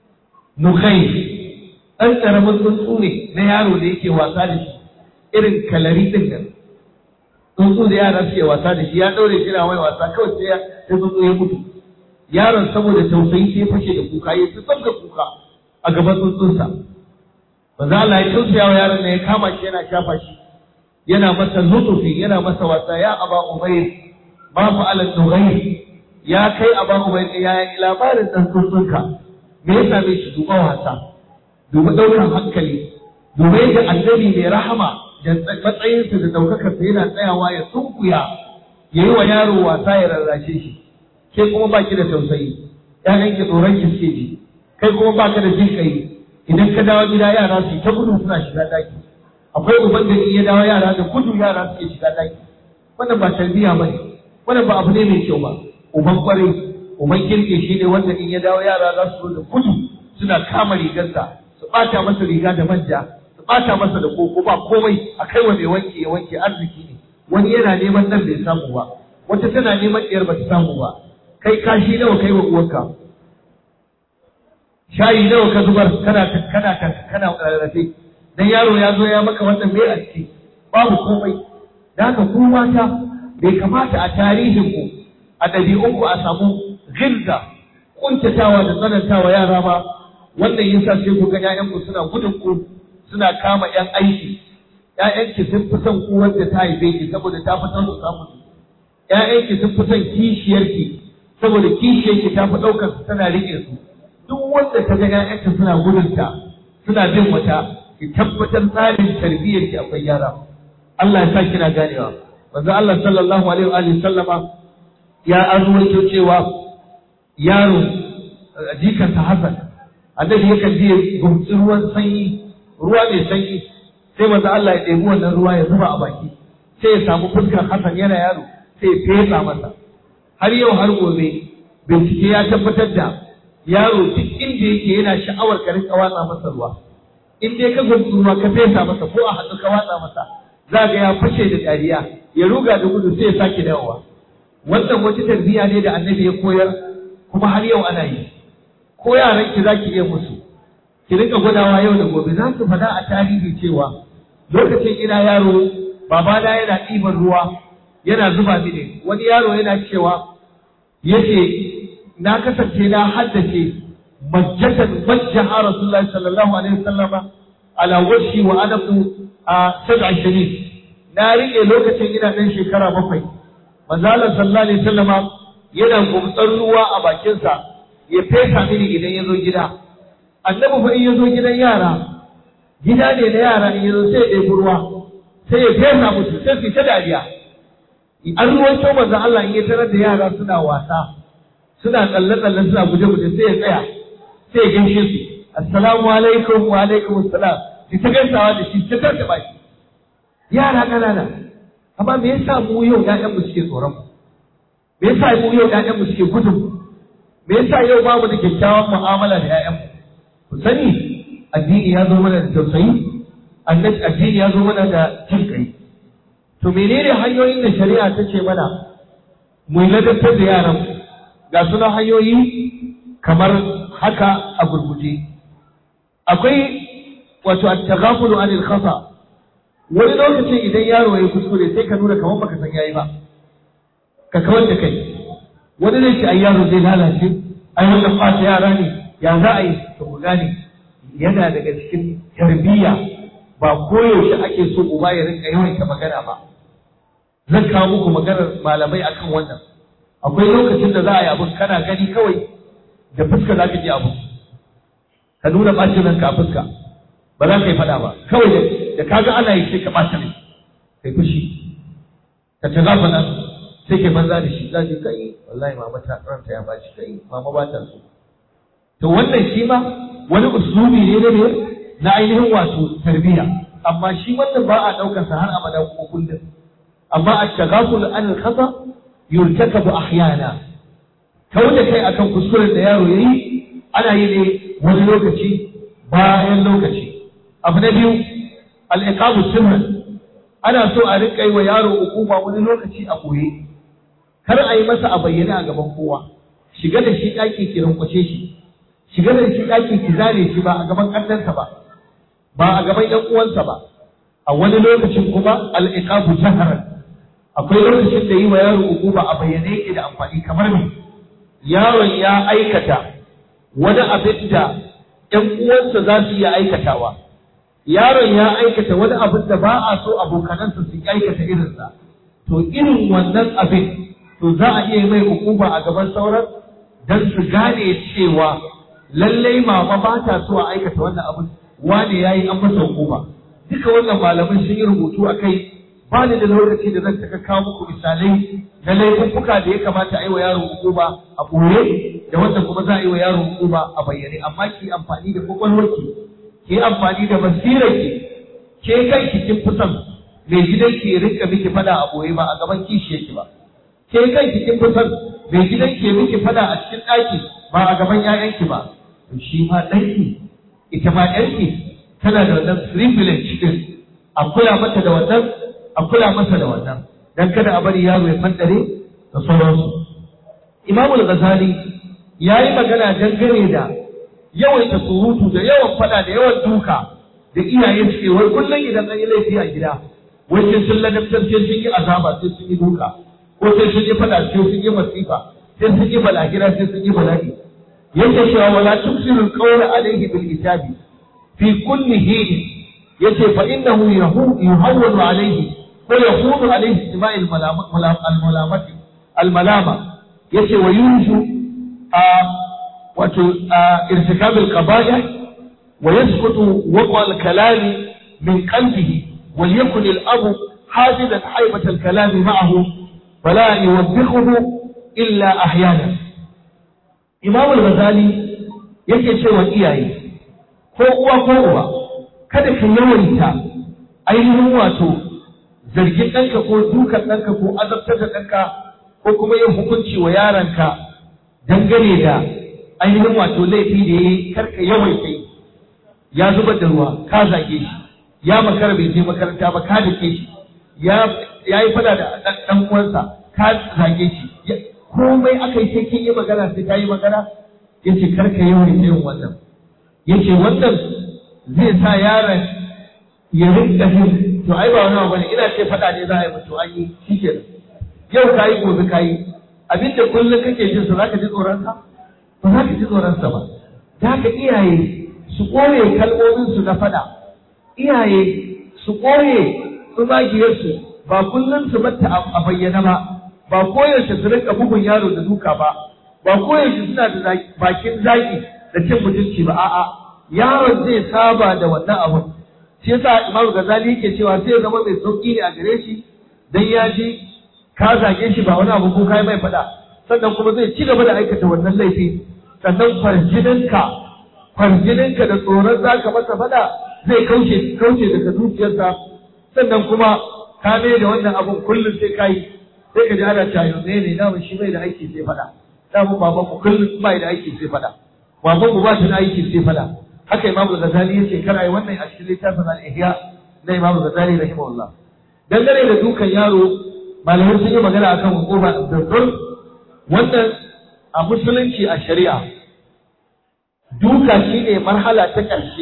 nukai dan karamin tsuntsu ne na yaro da yake wasa da shi irin kalari din nan tsuntsu da yara suke wasa da shi ya daure shi na mai wasa kawai sai ya tsuntsu ya mutu yaron saboda tausayi sai fashe da kuka ya fi sabga kuka a gaban tsuntsunsa manzo Allah ya tausaya wa yaron da ya kama shi yana shafa shi yana masa lutufi yana masa wasa ya aba umayr ma fa'ala nughayr ya kai aba umayr ya yi labarin dan tsuntsunka me ya same shi duba wasa duba daukan hankali duba yadda annabi mai rahama da matsayinsa da ɗaukakarsa yana tsayawa ya sunkuya ya yi wa yaro wasa ya rarrashe shi ke kuma ba ki da tausayi ƴaƴan ki tsoron ki suke ji kai kuma ba ka da jin kai idan ka dawo gida yara su ta gudu suna shiga daki akwai uban da in ya dawo yara da gudu yara suke shiga daki wannan ba tarbiyya ba ne wannan ba abu ne mai kyau ba uban kwarai uban kirke shi ne wanda in ya dawo yara za su zo da gudu suna kama rigarsa su ɓata masa riga da manja bata masa da koko ba komai a kai wa mai wanke ya wanke arziki ne wani yana neman nan bai samu ba wata tana neman ɗiyar ba ta samu ba kai kashi nawa kai wa uwarka shayi nawa ka zubar kana kana kana rarrafe dan yaro ya zo ya maka wannan mai a ciki babu komai da haka ku mata bai kamata a tarihin ku a ɗabi'un ku a samu gilza kuntatawa da tsanantawa yara ba wannan yasa sai ku ga ƴaƴan ku suna gudun ku suna kama ƴan aiki ƴaƴanki sun fi son ku wanda ta haife ki saboda ta fi son su samu ƴaƴanki sun fi son kishiyarki saboda kishiyarki ta fi ɗaukar su tana riƙe su duk wanda ta ga ƴaƴanta suna gudunta suna bin wata ki tabbatar tsarin tarbiyyar ki akwai yara Allah ya sa kina ganewa manzo Allah sallallahu alaihi wa alihi sallama ya arwaito cewa yaro jikan ta Hassan annabi yakan je gumtsi ruwan sanyi ruwa mai sanyi sai manzo Allah ya ɗebi wannan ruwa ya zuba a baki sai ya samu fuskar Hassan yana yaro sai ya fesa masa har yau har gobe bincike ya tabbatar da yaro duk inda yake yana sha'awar ka rinka watsa masa ruwa in dai ka gumtsi ruwa ka fesa masa ko a hannu ka watsa masa za ga ya fashe da dariya ya ruga da gudu sai ya sake dawowa wannan wata tarbiyya ne da annabi ya koyar kuma har yau ana yi ko yaran ki zaki iya musu ki rinka gwadawa yau da gobe za su faɗa a tarihi cewa lokacin ina yaro babana yana ɗiban ruwa yana zuba mini wani yaro yana cewa yace na kasance na haddace majjatan majjaha rasulullahi sallallahu alaihi wasallama ala wajhi wa anabu a sab'a shanid na rike lokacin ina ɗan shekara bakwai manzo Allah sallallahu alaihi wasallama yana gumtsar ruwa a bakinsa ya fesa mini idan ya zo gida annabi fa in ya zo gidan yara gida ne na yara in ya zo sai ya ɗebi ruwa sai ya fesa musu sai su ta dariya an ruwan manzo Allah in ya tarar da yara suna wasa suna tsalle-tsalle suna guje-guje sai ya tsaya sai ya gaishe su assalamu alaikum wa alaikum assalam ki ta gaisawa da shi ta tarta baki yara ƙanana amma me yasa mu yau ƴaƴan mu suke tsoron mu me yasa mu yau ƴaƴan mu suke gudun mu me yasa yau babu da kyakkyawan mu'amala da ƴaƴan mu ku sani addini ya zo mana da tausayi annabi addini ya zo mana da jin kai to menene hanyoyin da shari'a ta ce mana mu ladabtar da yaran mu ga suna hanyoyi kamar haka a gurguje akwai wato at-taghafulu anil khata wani lokacin idan yaro ya kuskure sai ka nuna kamar baka san yayi ba ka kawar da kai wani zai ce ai yaro zai lalace ai wannan fata yara ne ya za a yi to ku gane yana daga cikin tarbiyya ba koyaushe ake so uba ya rinka yawaita magana ba zan kawo muku maganar malamai akan wannan akwai lokacin da za a yi abin kana gani kawai da fuska za ka ji abu ka nuna ɓacin ranka a fuska ba za ka yi faɗa ba kawai da ka ga ana yi sai ka ɓata rai kai fushi ka ta zafa nan sai kai banza da shi za ka kai wallahi mama ta ranta ya baci kai mama ba ta so to wannan shi ma wani usulubi ne ne na ainihin wato tarbiyya amma shi wannan ba a ɗaukar sa har abada kuma kullum amma a tagaful an khata yurtakabu ahyana kawai da kai akan kuskuren da yaro yayi ana yi ne wani lokaci bayan lokaci abu na biyu al-iqamu sirran ana so a rika yi wa yaro hukuma wani lokaci a koye kar a yi masa a bayyane a gaban kowa shiga da shi ɗaki ki rinkwace shi shiga da shi ɗaki ki zane shi ba a gaban ƙannansa ba ba a gaban ƴan uwansa ba a wani lokacin kuma al-iqabu jaharan akwai lokacin da yi wa yaro hukuma a bayyane yake da amfani kamar me yaron ya aikata wani abin da ƴan uwansa za su iya aikatawa yaron ya aikata wani abin da ba a so abokanansa su aikata irinsa to irin wannan abin to za a iya mai hukuma a gaban sauran don su gane cewa lallai mama ba ta so a aikata wannan abin wane ya yi an masa hukuma duka wannan malamai sun yi rubutu a kai ba ni da lokaci da zan taka kawo muku misalai na laifuka da ya kamata a yi wa yaro hukuma a ɓoye da wanda kuma za a yi wa yaro hukuma a bayyane amma ki amfani da kwakwalwarki ki amfani da basirarki ke kanki kin fi son mai gidanki ya rinka miki fada a ɓoye ba a gaban kishiyarki ba ke kanki kin fi son mai gidanki ya miki fada a cikin ɗaki ba a gaban 'ya'yanki ba to shi ma ɗanki ita ma ɗanki tana da wannan privilege din a kula mata da wannan a kula masa da wannan dan kada a bari yaro ya fandare da sauransu Imam al-Ghazali ya yi magana dangane da yawaita surutu da yawan fada da yawan duka da iyaye suke wai kullum idan an yi laifi a gida wai sai sun ladabtar sai sun yi azaba sai sun yi duka ko sai sun yi fada sai sun yi masifa sai sun yi balagira sai sun yi bala'i yake cewa wala tuksiru qawla alayhi bil itabi fi kulli hin yace fa innahu yuhawwanu alayhi ko yahunu alayhi istima'il al-malamati al-malama yace wa yunju a wato irtikab al-qaba'ih wa yasqutu waqa al-kalam min qalbihi وليكن الأب حافظا حيبة الكلام معه فلا يوبخه إلا أحيانا إمام الغزالي yake cewa iyaye ko uwa ko uba kada ka yawaita ainihin wato zargin ɗanka ko dukan ɗanka ko azabtar da ɗanka ko kuma yin hukunci wa yaranka dangane da ainihin wato laifi da ya yi karka yawaita yi ya zubar da ruwa ka zage shi ya makara bai je makaranta ba ka dake shi ya yi fada da ɗan uwansa ka zage shi komai aka yi sai kin yi magana sai ka yi magana yace karka yawaita yin wannan yace wannan zai sa yaron ya rinka jin to ai ba wani abu bane ina ce faɗa ne za a yi mutu an yi shikenan yau kayi gobe kayi abinda kullum kake jin sa zaka ji tsoron sa ba za ka ji tsoron sa ba da haka iyaye su kore kalmomin su na faɗa iyaye su kore tsumagiyarsu ba kullum su batta a bayyana ba ba koyaushe su rinka bugun yaro da duka ba ba koyaushe suna da bakin zaki da cin mutunci ba a'a yaron zai saba da wannan abun shi yasa Imam Ghazali yake cewa sai ya zama mai sauki ne a gare shi dan ya ji ka zage shi ba wani abu ko kai mai fada sannan kuma zai ci gaba da aikata wannan laifi sannan farjininka farjininka da tsoron zaka masa fada zai kauce kauce daga zuciyarsa sannan kuma ka mai da wannan abun kullum sai kai sai ka ji ana cewa ne ne da shi bai da aiki sai fada da mu baban mu kullum bai da aiki sai fada baban mu ba shi da aiki sai fada haka imamu ghazali yace kana yi wannan a cikin littafin al-ihya na imamu ghazali rahimahullah dangane da dukan yaro malamai sun yi magana akan hukuma da zulm wannan a musulunci a shari'a duka shine marhala ta ƙarshe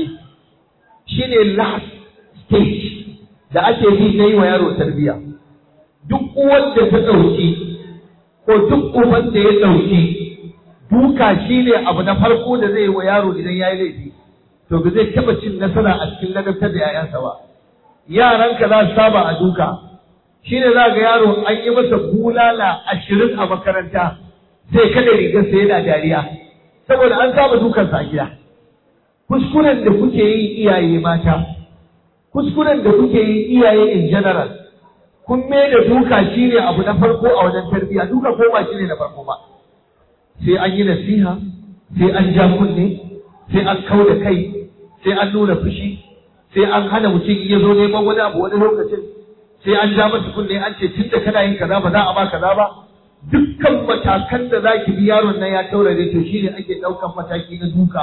shine last stage da ake bi na yi wa yaro tarbiyya duk uwar da ta ɗauki ko duk uban da ya ɗauki duka shine abu na farko da zai yi wa yaro idan ya yi laifi to ba zai taɓa cin nasara a cikin ladabtar da 'ya'yansa ba yaranka za su saba a duka shine za ga yaro an yi masa bulala ashirin a makaranta sai kada rigarsa yana dariya saboda an saba dukansa a gida kuskuren da kuke yi iyaye mata kuskuren da kuke yi iyaye in general kun mai da duka shine abu na farko a wajen tarbiyya duka ko ba shine na farko ba sai an yi nasiha sai an ja kunne sai an kau da kai sai an nuna fushi sai an hana mutum ya zo neman wani abu wani lokacin sai an ja masa kunne an ce tun da kana yin kaza ba za a ba kaza ba dukkan matakan da za ki bi yaron nan ya taurare to shine ake ɗaukan mataki na duka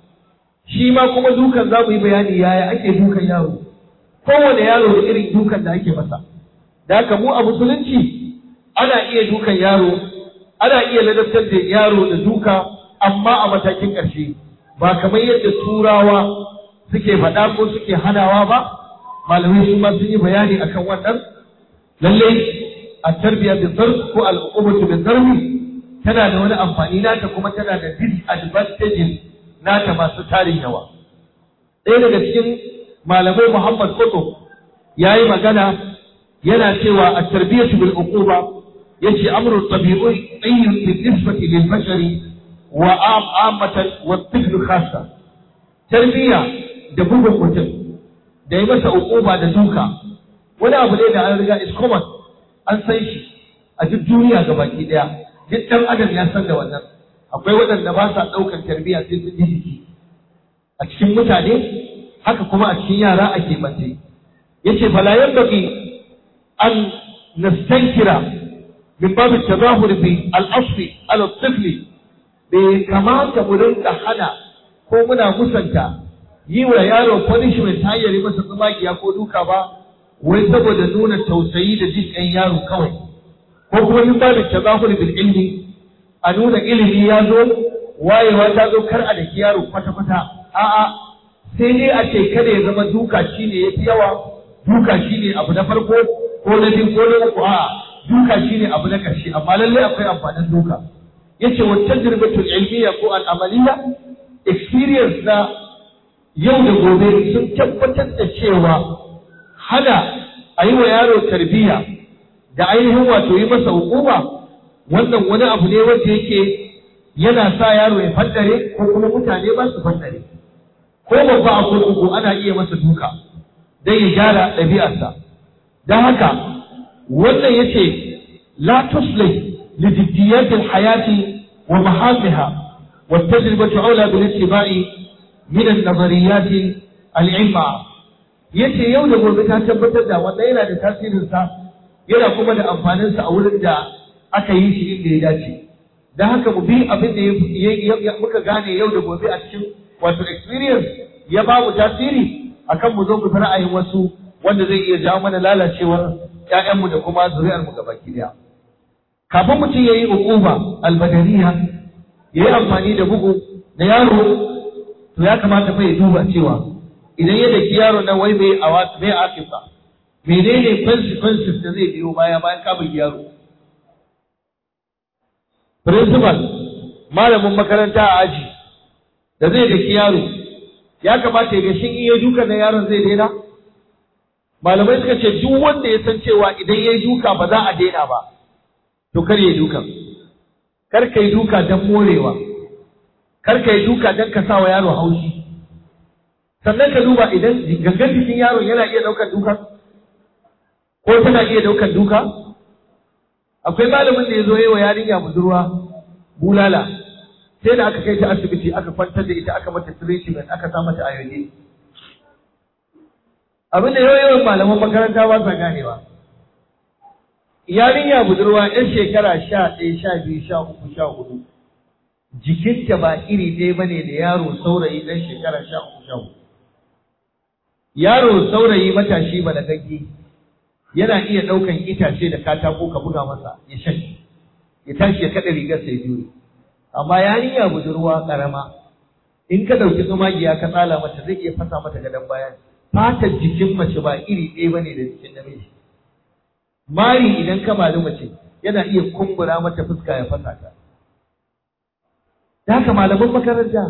shi ma kuma dukan za mu yi bayani yaya ake dukan yaro kowane yaro da irin dukan da ake masa da haka mu a musulunci ana iya dukan yaro ana iya ladabtar da yaro da duka amma a matakin ƙarshe ba kamar yadda turawa suke faɗa ko suke hanawa ba malamai su ma sun yi bayani akan wannan lallai a tarbiyya da zarf ko al'ummatu da zarfi tana da wani amfani nata kuma tana da disadvantages nata masu tarin yawa ɗaya daga cikin malamai Muhammad Koto ya yi magana yana cewa a tarbiyyatu bil uquba yace amru tabi'i ayyun bi nisbati lil bashari wa ammatan wa tifl khassa tarbiyya da bugun mutum da yi masa uquba da duka wani abu ne da an riga is common an san shi a duk duniya gabaki daya duk dan adam ya san da wannan akwai waɗanda ba sa ɗaukar tarbiyya sai sun ji jiki a cikin mutane haka kuma a cikin yara a keɓance yace fala yanbaghi an nastankira min babu tazahur bi al-asli ala tifli bai kamata mu rinka hana ko muna musanta yi wa yaro punishment ta hanyar masa tsumagiya ko duka ba wai saboda nuna tausayi da jin ɗan yaro kawai ko kuma min babu tazahur bil ilmi a nuna ilimi ya zo wayewa ta zo kar a daki yaro kwata-kwata a'a sai dai a ce kada ya zama duka shine yafi yawa duka shine abu na farko ko na biyu ko na uku a'a duka shine abu na ƙarshe amma lallai akwai amfanin duka yace wa tajribatul ilmiya ko al amaliya experience na yau da gobe sun tabbatar da cewa hana a yi wa yaro tarbiyya da ainihin wato yi masa hukuma wannan wani abu ne wanda yake yana sa yaro ya faddare ko kuma mutane ba su faddare ko babba a kurkuku ana iya masa duka don ya gyara ɗabi'arsa don haka wannan yace la tuslih li jiddiyatil hayati wa mahamiha wa tajribatu aula bil ittiba'i min an-nazariyat al-ilma yace yau da gobe ta tabbatar da wannan yana da tasirin sa yana kuma da amfanin sa a wurin da aka yi shi inda ya dace dan haka mu bi abin da muka gane yau da gobe a cikin wato experience ya ba mu tasiri akan mu zo mu fi ra'ayin wasu wanda zai iya jawo mana lalacewar ƴaƴanmu da kuma zuri'armu gabaki daya kafin mutum ya yi hukuma albadariya ya yi amfani da bugu da yaro to ya kamata fa ya duba cewa idan ya daki yaro nan wai bai awa bai akifa menene consequences da zai biyo baya bayan ka bugi yaro principal malamin makaranta a aji da zai daki yaro ya kamata ya ga shin iya duka na yaron zai daina malamai suka ce duk wanda ya san cewa idan ya yi duka ba za a daina ba to kar ya yi duka kar ka yi duka don morewa kar ka yi duka don ka sa wa yaro haushi sannan ka duba idan gangan jikin yaron yana iya ɗaukar duka ko tana iya ɗaukar duka akwai malamin da ya zo yi wa yarinya budurwa bulala sai da aka kai ta asibiti aka kwantar da ita aka mata treatment aka sa mata ayoyi abin da yawan malaman makaranta ba sa ganewa yarinya budurwa yan shekara sha ɗaya sha biyu sha uku sha hudu jikinta ba iri ɗaya ba ne da yaro saurayi ɗan shekara sha uku sha hudu yaro saurayi matashi balagagge yana iya ɗaukan itace da katako ka buga masa ya shan ya tashi ya kaɗa rigar sai jure amma yarinya budurwa ƙarama in ka ɗauki tsumagiya ka tsala mata zai iya fasa mata gadon bayan fatar jikin mace ba iri ɗaya bane da jikin namiji mari idan ka mali mace yana iya kumbura mata fuska ya fasa ta da haka malaman makaranta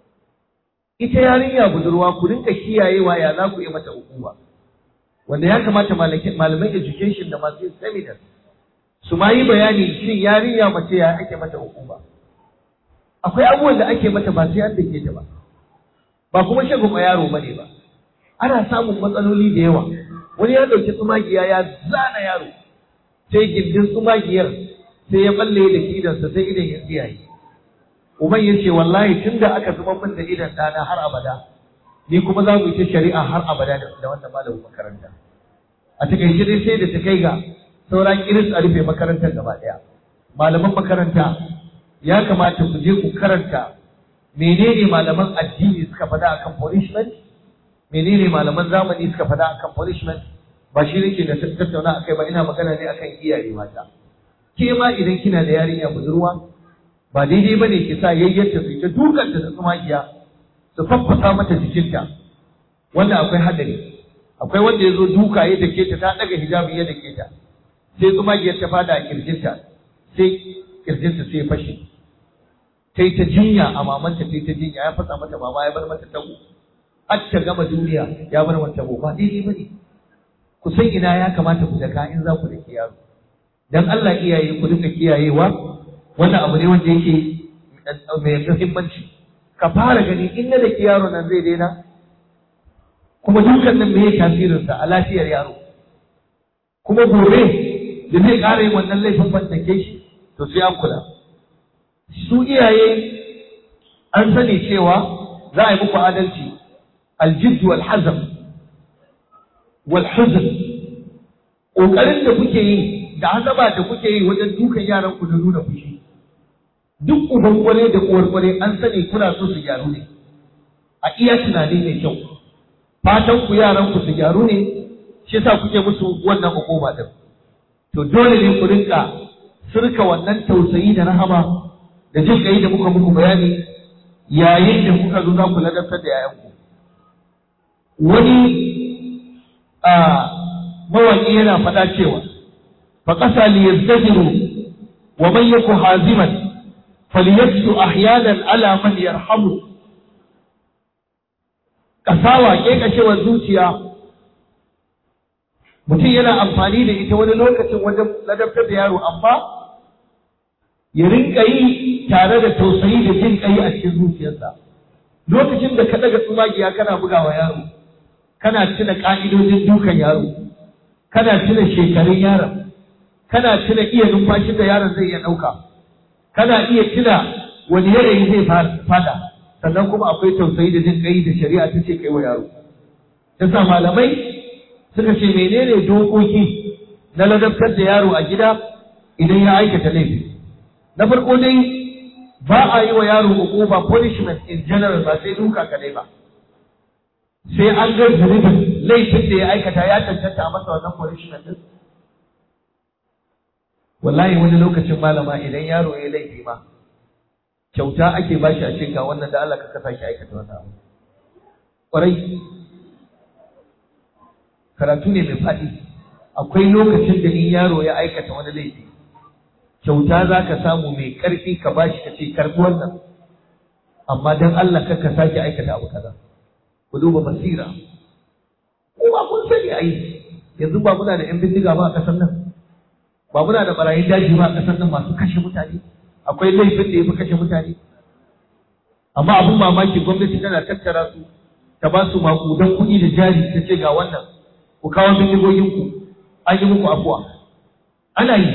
ita yarinya budurwa ku rinka kiyayewa ya za ku yi mata hukuma wanda ya kamata malaman education da masu seminar su ma yi bayani shin yarinya mace ya ake mata hukuma akwai abubuwan da ake mata ba sai an dake ta ba ba kuma shagun yaro bane ba ana samun matsaloli da yawa wani ya ɗauki tsumagiya ya zana yaro sai gindin tsumagiyar sai ya balle da idansa sai idan ya tsiyaye uban ya ce wallahi tun da aka zama min da idan ɗana har abada ni kuma za mu yi ta shari'a har abada da wannan malamin makaranta a takaice dai sai da ta kai ga sauran iris a rufe makarantar gaba ɗaya malaman makaranta ya kamata ku je ku karanta menene malaman addini suka faɗa akan punishment menene malaman zamani suka faɗa akan punishment ba shi nake da tattauna akai ba ina magana ne akan iyaye mata ke ma idan kina da yarinya budurwa ba daidai ba ne ki sa yayyarta su ta dukanta da tsumagiya su faffasa mata jikinta wanda akwai hadari akwai wanda ya zo duka ya dake ta ta daga hijabi ya dake ta sai tsumagiyar ta fada a kirjinta sai kirjinta sai fashe ta yi ta jinya a mamanta ta yi ta jinya ya fasa mata mama ya bar mata tago har ta gama duniya ya bar mata tago ba daidai ba ne ku san ina ya kamata ku daka in za ku dake yaro dan Allah iyaye ku duka kiyayewa wannan abu ne wanda yake mai muhimmanci ka fara gani in na da yaro nan zai daina kuma dukan nan me tasirinsa a lafiyar yaro kuma gobe da zai ƙara yin wannan laifin ban ke shi to sai an kula su iyaye an sani cewa za a yi muku adalci aljid wal hazam wal huzn ƙoƙarin da kuke yi da hazaba da kuke yi wajen dukan yaran ku da nuna fushi duk uban kware da uwar kware an sani kuna so su gyaru ne a iya tunani mai kyau fatan ku yaran ku su gyaru ne shi yasa kuke musu wannan hukuma din to dole ne ku rinka sirka wannan tausayi da rahama da jin kai da muka muku bayani yayin da kuka zo za ku ladabtar da yayanku wani a mawaƙi yana faɗa cewa fa ƙasa li yazdajiru wa man yaku haziman falyaksu ahyanan ala man yarhamu kasawa kekashewar zuciya mutum yana amfani da ita wani lokacin wajen ladabtar da yaro amma ya rinka yi tare da tausayi da jin kai a cikin zuciyarsa lokacin da ka daga tsumagiya kana bugawa yaro kana tuna ka'idojin dukan yaro kana tuna shekarun yaron kana tuna iya numfashin da yaron zai iya ɗauka kana iya tuna wani yanayi zai fada sannan kuma akwai tausayi da jin kai da shari'a ta ce kai wa yaro yasa malamai suka ce menene dokoki na ladabtar da yaro a gida idan ya aikata laifi na farko dai ba a yi wa yaro hukuma punishment in general ba sai duka kadai ba sai an ga zunubin laifin da ya aikata ya cancanta a masa wannan punishment din wallahi wani lokacin malama idan yaro ya laifi ma kyauta ake bashi a cikin wannan da Allah ka sake aikata wannan abu kwarai karatu ne mai faɗi akwai lokacin da in yaro ya aikata wani laifi kyauta za ka samu mai ƙarfi ka bashi ka ce karɓi wannan amma don Allah kar ka sake aikata abu kaza ku duba basira kuma kun sani ai yanzu ba muna da yan bindiga ba a ƙasar nan ba muna da barayin daji ba a ƙasar nan masu kashe mutane akwai laifin da ya fi kashe mutane amma abin mamaki gwamnati tana tattara su ta ba su maƙudan kuɗi da jari ta ce ga wannan ku kawo bindigoginku an yi muku afuwa ana yi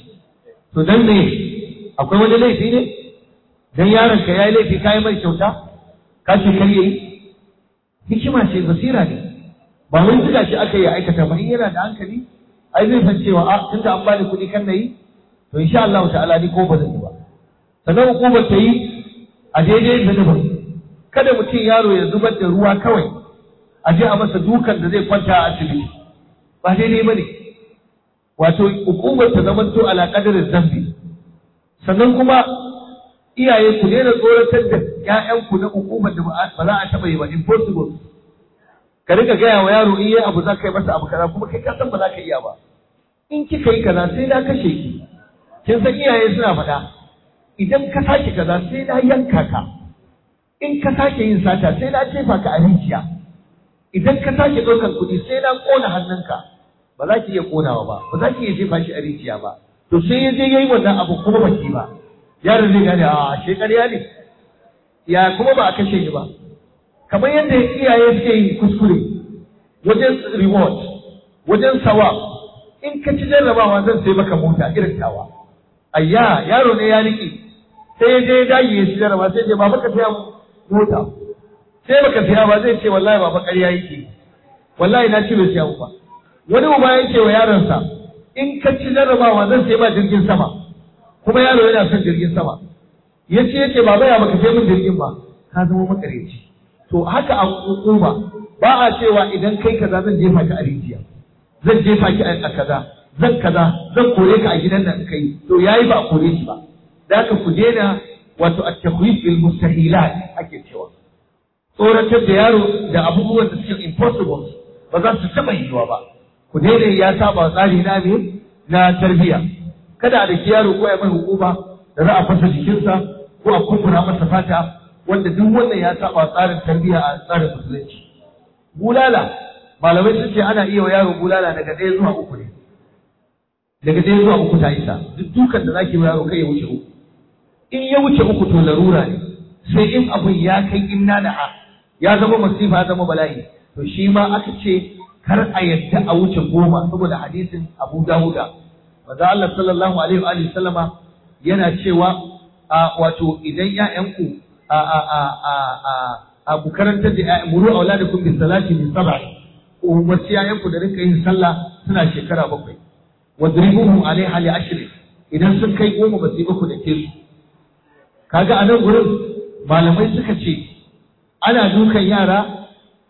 to dan me akwai wani laifi ne dan yaron ka yayi laifi kai mai kyauta ka ce kar yayi hikima ce basira ne ba wai zuga shi aka yi aikata ba in yana da hankali ai zai san cewa a tunda an bani kuɗi kan nayi to insha Allah ta'ala ni ko ba zan yi ba sannan hukumar ta yi a daidai da nufin kada mutum yaro ya zubar da ruwa kawai a je a masa dukan da zai kwanta a asibiti ba daidai ba ne wato hukumar ta zama to ala kadarin zambi sannan kuma iyaye ku daina tsoratar da ƴaƴanku na hukumar da ba za a taɓa yi ba impossible ka rika gaya wa yaro in yi abu za ka yi masa abu kaza kuma kai ka san ba za ka iya ba in kika yi kaza sai na kashe ki kin san iyaye suna faɗa idan ka sake kaza sai na yanka ka in ka sake yin sata sai na jefa ka a rijiya idan ka sake ɗaukar kuɗi sai na ƙona hannunka ba za ki iya ƙonawa ba ba za ki iya jefa shi a rijiya ba to sai ya je yayi wannan abu kuma ba ki ba yaron zai gane a she ƙarya ne ya kuma ba a kashe ni ba kamar yadda iyaye suke yi kuskure wajen reward wajen sawa in ka ci jarrabawa zan sai maka mota irin tawa ayya yaro ne ya riƙe sai ya je ya dage ya ci jarraba sai ya ba maka saya mota sai baka siya ba zai ce wallahi baba ƙarya yake wallahi na ci bai siya ba wani uba ya ce wa yaronsa in ka ci jarrabawa zan sai ba jirgin sama kuma yaro yana son jirgin sama ya ce ya ce baba ya baka sai min jirgin ba ka zama makareci to haka a hukuma ba a cewa idan kai kaza zan jefa ka a rijiya zan jefa ki a kaza zan kaza zan kore ka a gidan nan kai to yayi ba a kore shi ba da haka ku daina wato at-takhwif bil mustahilat ake cewa tsoratar da yaro da abubuwan da suke impossible ba za su taɓa yiwuwa ba ku daidai ya saba tsari na me na tarbiyya kada a daki yaro ko ya mai hukuma da za a fasa jikinsa ko a kumbura masa fata wanda duk wannan ya saba tsarin tarbiyya a tsarin musulunci bulala malamai sun ce ana iya wa yaro bulala daga ɗaya zuwa uku ne daga ɗaya zuwa uku ta isa duk dukan da zaki wa yaro kai ya wuce uku in ya wuce uku to larura ne sai in abun ya kai inna da a ya zama masifa ya zama bala'i to shi ma aka ce kar a yadda a wuce goma saboda hadisin Abu Dawuda manzo Allah sallallahu alaihi wa alihi sallama yana cewa a wato idan ƴaƴanku a a a a a a ku karantar da ƴaƴan muru auladakum bis salati min sab'a umarci ƴaƴanku da rinka yin sallah suna shekara bakwai wadribuhum alaiha li ashrin idan sun kai goma ba su yi baku da ke su kaga a nan gurin malamai suka ce ana dukan yara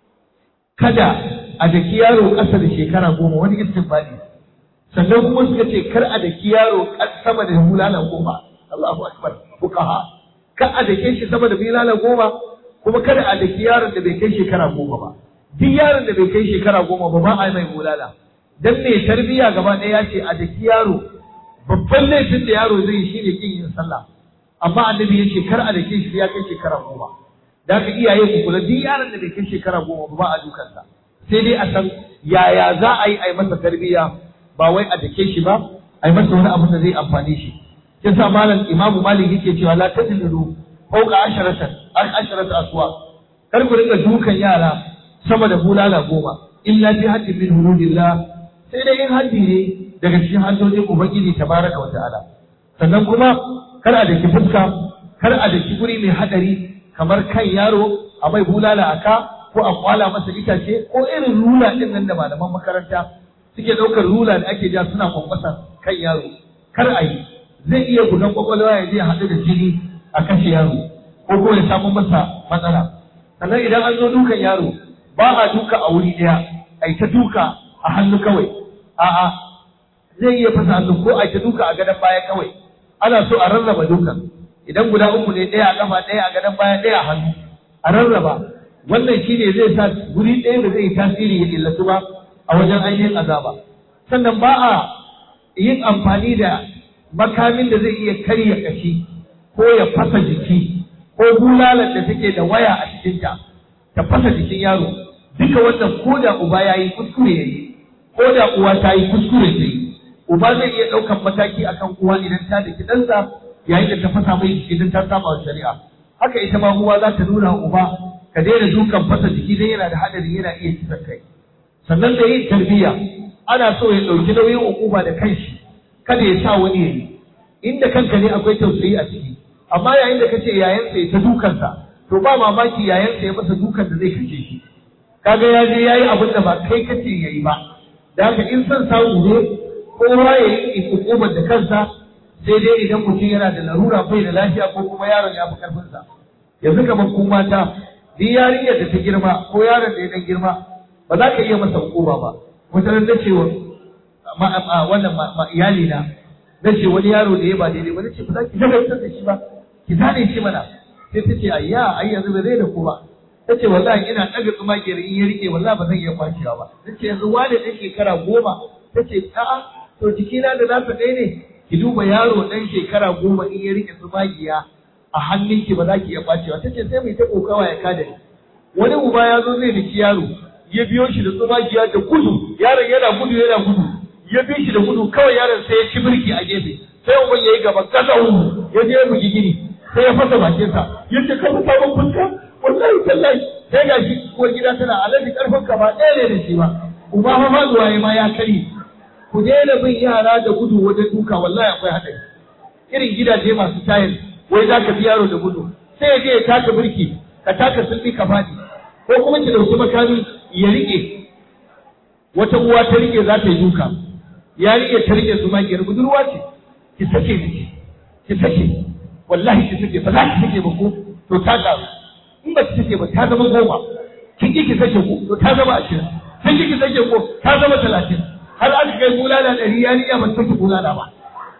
kada a daki yaro ƙasa da shekara goma wani istinbadi sannan kuma suka ce kar a daki yaro sama da bulala goma Allahu akbar fuqaha kar a dake shi sama da bulala goma kuma kada a daki yaron da bai kai shekara goma ba duk yaron da bai kai shekara goma ba ba a yi mai bulala dan mai tarbiyya gaba ɗaya ya ce a daki yaro babban laifin da yaro zai yi shine kin yin sallah amma annabi ya ce kar a dake shi ya kai shekara goma da haka iyaye ku kula duk yaron da bai kai shekara goma ba ba a dukansa sai dai a san yaya za a yi a yi masa tarbiyya ba wai a dake shi ba a yi masa wani abu da zai amfani shi yasa malam imamu malik yake cewa la tadlilu fawqa asharatan an asharata aswa kar ku rinka dukan yara sama da bulala goma illa fi haddin min hududillah sai dai in haddi ne daga cikin haddodin ubangiji tabaraka wa ta'ala sannan kuma kar a daki fuska kar a daki guri mai hadari kamar kan yaro a mai bulala a ka ko a kwala masa itace ko irin rula din nan da malaman makaranta suke ɗaukar rula da ake ja suna kwankwasa kan yaro kar a yi zai iya gudan kwakwalwa ya je ya haɗu da jini a kashe yaro ko kuma ya samu masa matsala sannan idan an zo dukan yaro ba a duka a wuri ɗaya a yi ta duka a hannu kawai a'a zai iya fasa hannu ko a yi ta duka a gadon baya kawai ana so a rarraba dukan idan guda uku ne ɗaya a ƙafa ɗaya a gadon baya ɗaya a hannu a rarraba wannan shine zai sa guri ɗaya da zai yi tasiri ya illatu ba a wajen ainihin azaba sannan ba a yin amfani da makamin da zai iya karya kashi ko ya fasa jiki ko bulalar da take da waya a cikinta ta fasa jikin yaro duka wannan ko da uba ya yi kuskure ya yi ko da uwa ta yi kuskure ta yi uba zai iya ɗaukan mataki akan uwa idan ta da ɗansa yayin da ta fasa mai jiki idan ta saba wa shari'a haka ita ma uwa za ta nuna wa uba ka daina dukan fasa jiki dan yana da hadari yana iya kisan kai sannan da yin tarbiyya ana so ya ɗauki nauyin hukuma da kanshi kada ya sa wani ya yi inda kanka ne akwai tausayi a ciki amma yayin da kace yayansa ya ta dukansa to ba mamaki yayansa ya masa dukan da zai kace shi kaga ya je yayi abin da ba kai kace yayi ba da haka in son samu ne kowa ya yi hukumar da kansa sai dai idan mutum yana da larura bai da lafiya ko kuma yaron ya fi karfinsa yanzu kamar ku mata duk yarinyar da ta girma ko yaron da ya dan girma ba za ka iya masa hukuma ba wata ran na cewa wannan iyali na na ce wani yaro da ya ba daidai ba na ce ba za ki shagaltar da shi ba ki zane shi mana sai ta ce ayya ai yanzu ba zai da ku ba ta ce wallahi ina ɗaga tsumakiyar in ya rike wallahi ba zan iya kwacewa ba na ce yanzu wane ɗan shekara goma ta ce a'a to jikina da nasa ɗaya ne ki duba yaro ɗan shekara goma in ya rike tsumakiya a hannunki ba za ki iya kwacewa ta ce sai mai ta kokawa ya kada ni wani uba ya zo zai daki yaro ya biyo shi da tsumagiya da gudu yaron yana gudu yana gudu ya bi shi da gudu kawai yaron sai ya ci birki a gefe sai uban ya yi gaba kasa ya je ya bugi gini sai ya fasa bakinsa ya ce ka fasa ban fuska wallahi tallahi sai ga shi ko gida tana alaji karfin ka ba ɗaya ne da shi ba uba fa faduwa ya ma ya kare ku daina bin yara da gudu wajen duka wallahi akwai haɗari irin gidaje masu tayil wai za ka bi yaro da gudu sai ya je ya taka birki ka taka sulbi ka faɗi ko kuma ki ɗauki makami ya riƙe wata uwa ta riƙe za ta yi duka ya riƙe ta riƙe su magiyar budurwa ce ki sake ni ki sake wallahi ki sake ba za ki sake ba ko to ta ƙaru in ba ki sake ba ta zama goma kin ki ki sake ko to ta zama ashirin kin ki ki sake ko ta zama talatin har aka kai bulala ɗari ya riƙe ba sake bulala ba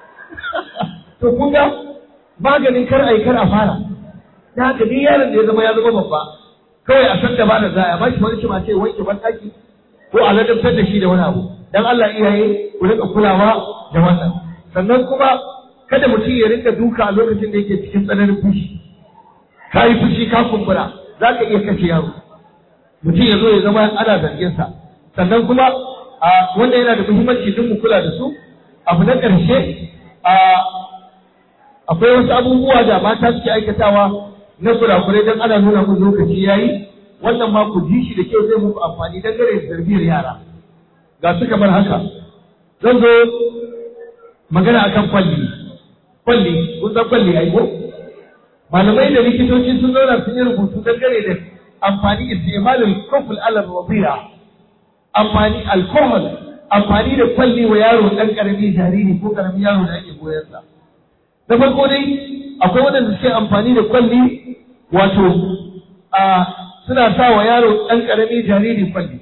to kun ga maganin kar a yi kar a fara da haka ni yaron da ya zama ya zama babba kawai a san da ba da za a bashi wani cima ce wanke ban ɗaki ko a ladabtar da shi da wani abu dan Allah iyaye ku rika kulawa da wannan sannan kuma kada mutum ya rinka duka a lokacin da yake cikin tsananin fushi ka yi fushi ka kumbura za ka iya kashe yaro mutum ya zo ya zama ana zargin sa sannan kuma a wanda yana da muhimmanci duk mu kula da su abu na ƙarshe a akwai wasu abubuwa da mata suke aikatawa na kurakurai don ana nuna mun lokaci yayi wannan ma ku ji shi da kyau zai muku amfani dangane da tarbiyyar yara ga su kamar haka zan zo magana akan kwalli kwalli kun san kwalli ai ko malamai da likitoci sun zauna sun yi rubutu dangane da amfani istimalul kufl ala radiya amfani alcohol amfani da kwalli wa yaro dan karami jariri ko karamin yaro da ake goyon sa na farko dai akwai waɗanda suke amfani da kwalli wato a suna sa wa yaro ɗan ƙarami jariri kwalli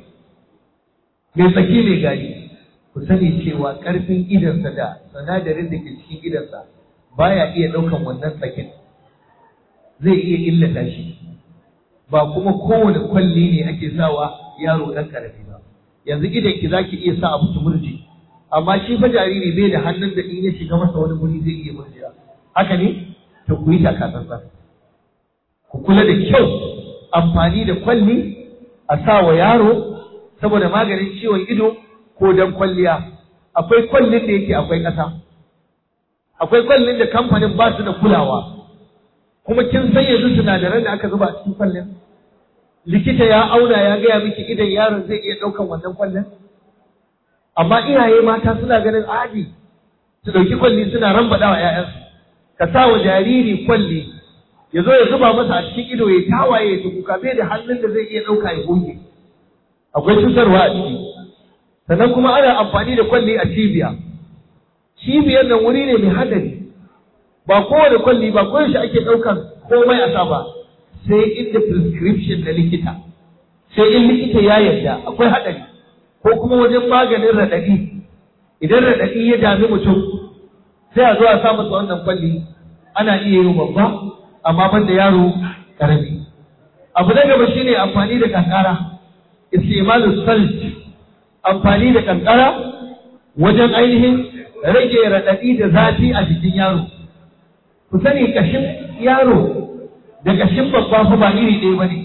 mai tsaki mai gari ku sani cewa ƙarfin idansa da sinadarin da ke cikin idansa baya iya ɗaukan wannan tsakin zai iya illata shi ba kuma kowane kwalli ne ake sawa yaro ɗan ƙarami ba yanzu idan ki zaki iya sa abu ki murje amma shi fa jariri bai da hannun da in ya shiga masa wani guri zai iya murjewa haka ne to ku yi takatsantsan ku kula da kyau amfani da kwalli a sa wa yaro saboda maganin ciwon ido ko dan kwalliya akwai kwallin da yake akwai ƙasa akwai kwallin da kamfanin ba su da kulawa kuma kin san yanzu sinadaran da aka zuba a cikin kwallin likita ya auna ya gaya miki idan yaron zai iya ɗaukan wannan kwallin amma iyaye mata suna ganin adi su ɗauki kwalli suna rambaɗa wa 'ya'yansu ka sa wa jariri kwalli ya zo ya zuba masa a cikin ido ya tawaye ya kuka bai da hannun da zai iya ɗauka ya goge akwai cutarwa a ciki sannan kuma ana amfani da kwalli a cibiya cibiyar nan wuri ne mai hadari ba kowane kwalli ba koyaushe ake ɗaukan komai a sa ba sai inda prescription na likita sai in likita ya yarda akwai hadari ko kuma wajen maganin raɗaɗi idan raɗaɗi ya dami mutum sai a zo a sa masa wannan kwalli ana iya yi babba amma ban da yaro karami abu na gaba shine amfani da kankara istimalu salt amfani da kankara wajen ainihin rage raɗaɗi da zafi a jikin yaro ku sani kashin yaro da kashin babba fa ba iri ɗaya bane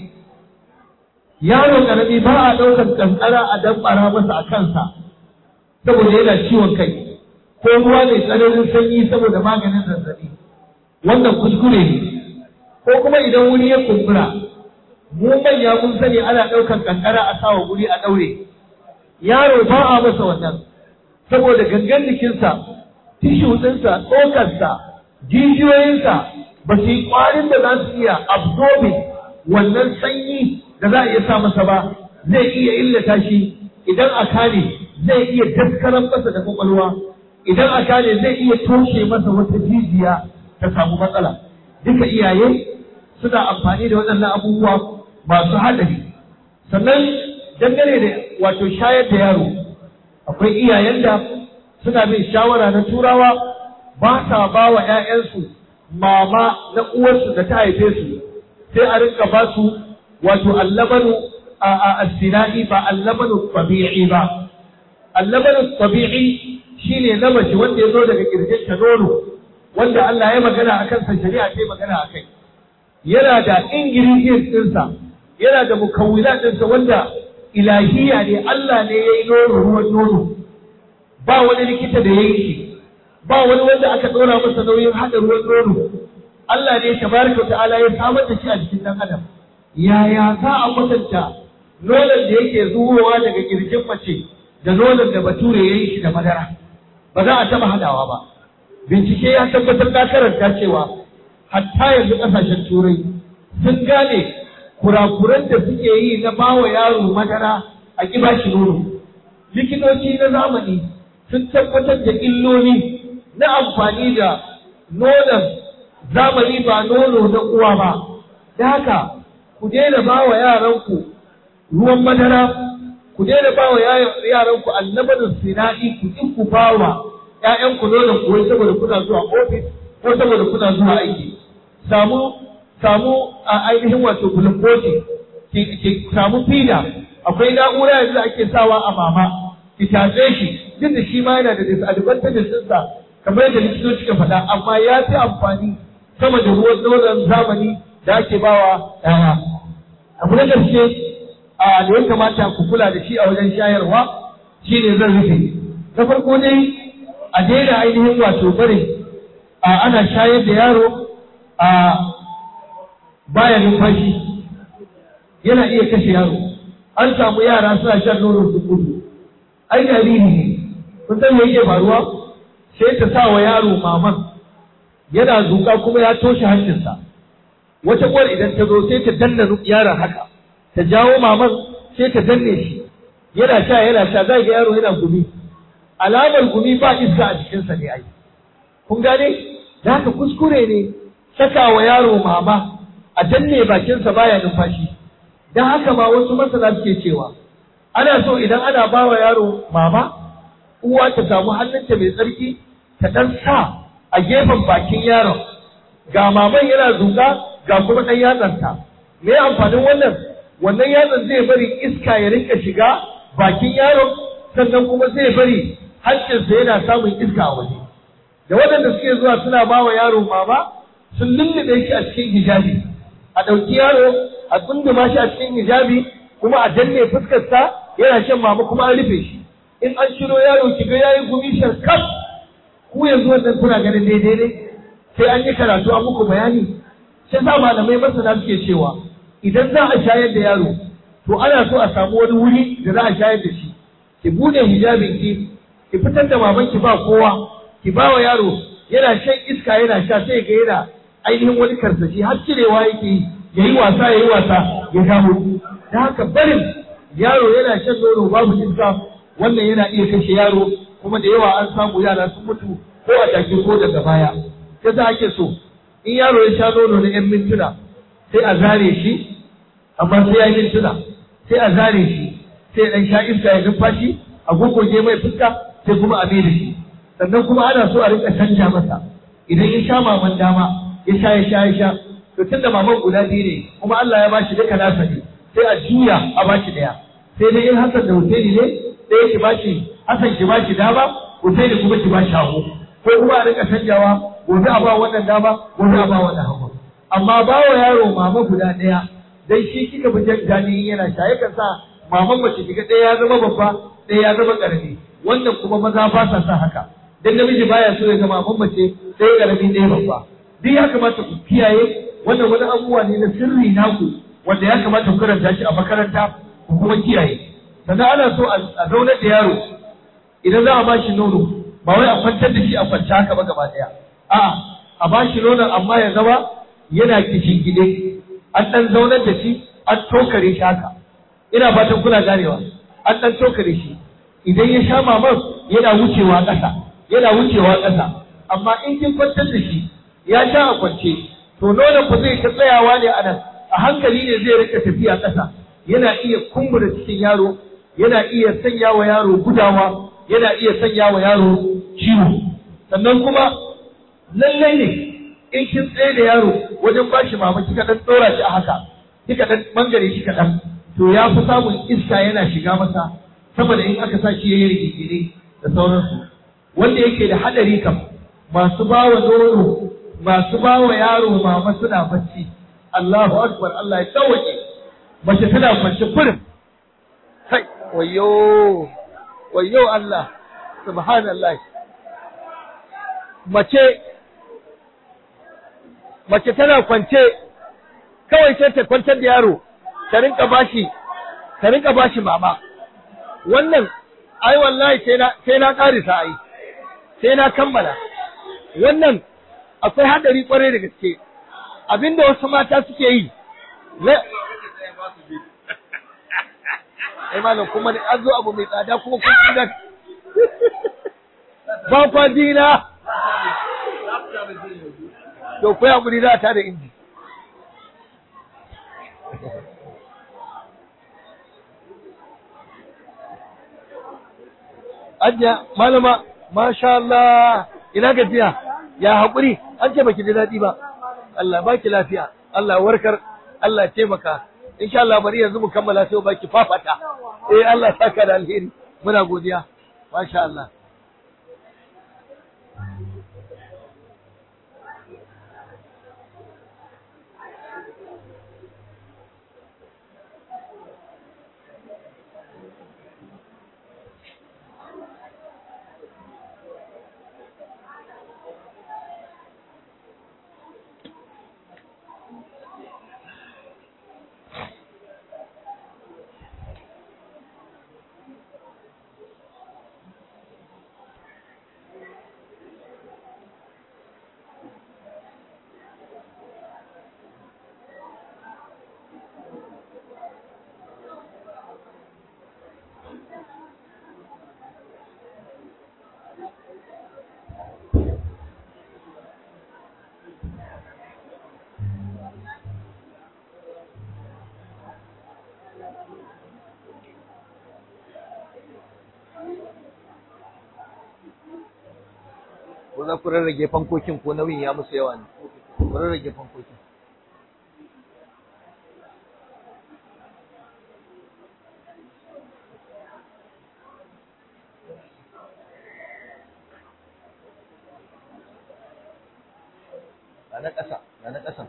yaro karami ba a ɗaukar kankara a damɓara masa a kansa saboda yana ciwon kai ko ruwa mai tsananin sanyi saboda maganin zazzabi wannan kuskure ne ko kuma idan wuri ya kumbura mu manya mun sani ana ɗaukar kankara a sawa guri a ɗaure yaro ba a masa wannan saboda gangan jikinsa tishu ɗinsa tsokarsa jijiyoyinsa ba su yi ƙwarin da za su iya absorbing wannan sanyi da za a iya sa masa ba zai iya illata shi idan a kane zai iya daskaran masa da kwakwalwa idan a kane zai iya toshe masa wata jijiya ta samu matsala duka iyaye suna amfani da waɗannan abubuwa masu haɗari sannan dangane da wato shayar da yaro akwai iyayen da suna bin shawara na turawa ba sa ba wa 'ya'yansu mama na uwarsu da ta haife su sai a rinka ba su wato allabanu a asina'i ba allabanu tabi'i ba allabanu tabi'i shine na mace wanda ya zo daga kirjin ta nono wanda Allah ya magana a kansa shari'a ta magana a kai yana da ingredients ɗinsa yana da mukawwila ɗinsa wanda ilahiya ne Allah ne ya yi nono ruwan nono ba wani likita da ya yi shi ba wani wanda aka ɗora masa nauyin haɗa ruwan nono Allah ne tabaraka ta'ala ya samar da shi a jikin ɗan adam yaya za a kwatanta nonon da yake zuwowa daga kirjin mace da nonon da bature ya yi shi da madara ba za a taɓa haɗawa ba bincike ya tabbatar da karanta cewa hatta yanzu ƙasashen turai sun gane kurakuran da suke yi na bawa yaro madara a ƙiba shi nono likitoci na zamani sun tabbatar da illoli na amfani da nonon zamani ba nono na uwa ba da haka ku daina ba wa yaranku ruwan madara ku daina ba wa yaranku annabanin sinadi ku in ku ba wa ‘ya'yanku nonon kuwai saboda kuna zuwa ofis ko saboda kuna zuwa aiki samu samu a ainihin wato glucose ki samu fida akwai na'ura yanzu da ake sawa a mama ki tatse shi duk da shi ma yana da disadvantages ɗinsa kamar yadda likitoci ka faɗa amma ya fi amfani sama da ruwan nonon zamani da ake bawa ɗaya. Abu na ƙarshe a da ya kamata ku kula da shi a wajen shayarwa shi ne zan rufe. Na farko dai a daina ainihin wato bari a ana shayar da yaro a baya numfashi yana iya kashe yaro. An samu yara suna shan nono su gudu. Ai jariri ne. Kun san me yake faruwa? Sai ta sa wa yaro maman yana zuƙa kuma ya toshe hancinsa. wata uwar idan ta zo sai ta danna yaron haka ta jawo maman sai ta danne shi yana sha yana sha zai ga yaro yana gumi alamar gumi ba iska a jikinsa ne ai kun gane da haka kuskure ne saka wa yaro mama a danne bakinsa baya numfashi dan haka ma wasu masana suke cewa ana so idan ana ba wa yaro mama uwa ta samu hannunta mai tsarki ta dan sa a gefen bakin yaron ga maman yana zuga ga kuma ɗan yatsarta me amfanin wannan wannan yatsan zai bari iska ya rinka shiga bakin yaron sannan kuma zai bari hancinsa yana samun iska a waje da waɗanda suke zuwa suna ba wa yaro mama sun lullube shi a cikin hijabi a ɗauki yaro a tsunduma shi a cikin hijabi kuma a danne fuskarsa yana shan mama kuma an rufe shi in an shiro yaro ki ga yayi gumi sharkaf ku yanzu wannan kuna ganin daidai ne sai an yi karatu a muku bayani sai sa malamai masana suke cewa idan za a shayar da yaro to ana so a samu wani wuri da za a shayar da shi ki bude hijabin ki ki fitar da maman ki ba kowa ki ba wa yaro yana shan iska yana sha sai ga yana ainihin wani karsashi har cirewa yake yi yayi wasa yayi wasa ya dawo da haka barin yaro yana shan nono babu iska wannan yana iya kashe yaro kuma da yawa an samu yara sun mutu ko a take ko daga baya yasa ake so in yaro ya sha nono na 'yan mintuna sai a zare shi amma sai ya yi mintuna sai a zare shi sai ya ɗan sha iska ya numfashi a gogoge mai fuska sai kuma a mai da shi sannan kuma ana so a rinka canja masa idan ya sha maman dama ya sha ya sha ya sha to tunda maman guda biyu ne kuma Allah ya bashi duka nasa ne sai a juya a bashi ɗaya sai dai in Hassan da Husaini ne ɗaya ki bashi Hassan ki bashi dama Husaini kuma ki bashi hagu ko kuma a rinka canjawa gobe a ba wannan dama gobe a ba wannan hagu amma ba wa yaro mama guda ɗaya dan shi kika bi jani yana sha yakan sa maman mace kiga ɗaya ya zama babba ɗaya ya zama ƙarami wannan kuma maza ba sa sa haka dan namiji baya so ya ga maman mace ɗaya ƙarami ɗaya babba duk ya kamata ku kiyaye wannan wani abubuwa ne na sirri naku wanda ya kamata ku karanta shi a makaranta ku kuma kiyaye sannan ana so a zaunar da yaro idan za a ba shi nono ba wai a kwantar da shi a kwanta haka ba gaba ɗaya a'a a ba shi nonon amma ya zama yana kishin gide an ɗan zaunar da shi an tokare shi haka ina fatan kuna ganewa an ɗan tokare shi idan ya sha mamar yana wucewa ƙasa yana wucewa ƙasa amma in kin kwantar da shi ya sha a kwance to nonon ba zai ta tsayawa ne a nan a hankali ne zai rika tafiya ƙasa yana iya kumbura cikin yaro yana iya sanya wa yaro gudawa yana iya sanya wa yaro ciwo sannan kuma lallai ne in kin tsaye da yaro wajen ba shi mama kika dan dora shi a haka kika dan bangare shi kaɗan to ya fi samun iska yana shiga masa saboda in aka sa shi yayi rigingine da sauransu wanda yake da hadari kam masu bawa nono masu bawa yaro mama suna bacci Allahu akbar Allah ya tsawaje mace tana kwance kurin kai wayo wayo Allah subhanallah mace mace tana kwance kawai sai ta kwantar da yaro ta rinka bashi ta rinka bashi mama wannan ai wallahi sai na sai na karisa ai sai na kammala wannan akwai hadari kwarai da gaske abinda wasu mata suke yi ai malam kuma an zo abu mai tsada kuma kun kidan ba kwa dina to ku ya guri za ta da inji Ajiya malama masha Allah ina gajiya ya haƙuri an ce baki da daɗi ba Allah baki lafiya Allah warkar Allah taimaka insha Allah bari yanzu mu kammala sai baki fafata eh Allah saka da alheri muna godiya masha Allah ko za ku rarrage fankokin ko nauyin ya musu yawa ne ku rarrage fankokin ga na ƙasa ga na ƙasa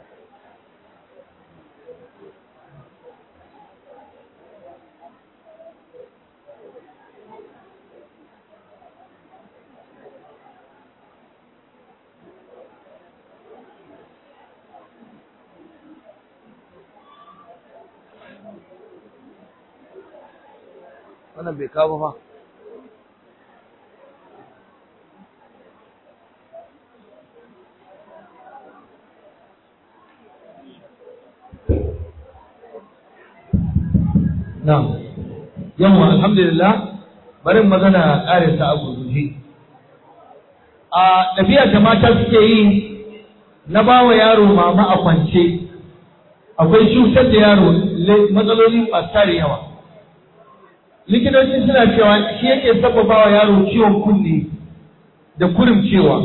wannan bai kawo ba Na'am. Yawwa alhamdulillah bari magana ƙarin ta a gurguje. A ɗabi'a da mata suke yi na bawa yaro mama a kwance akwai cutar da yaro matsaloli masu tare yawa. Likitoci suna cewa shi yake sababawa yaro ciwon kunne da cewa.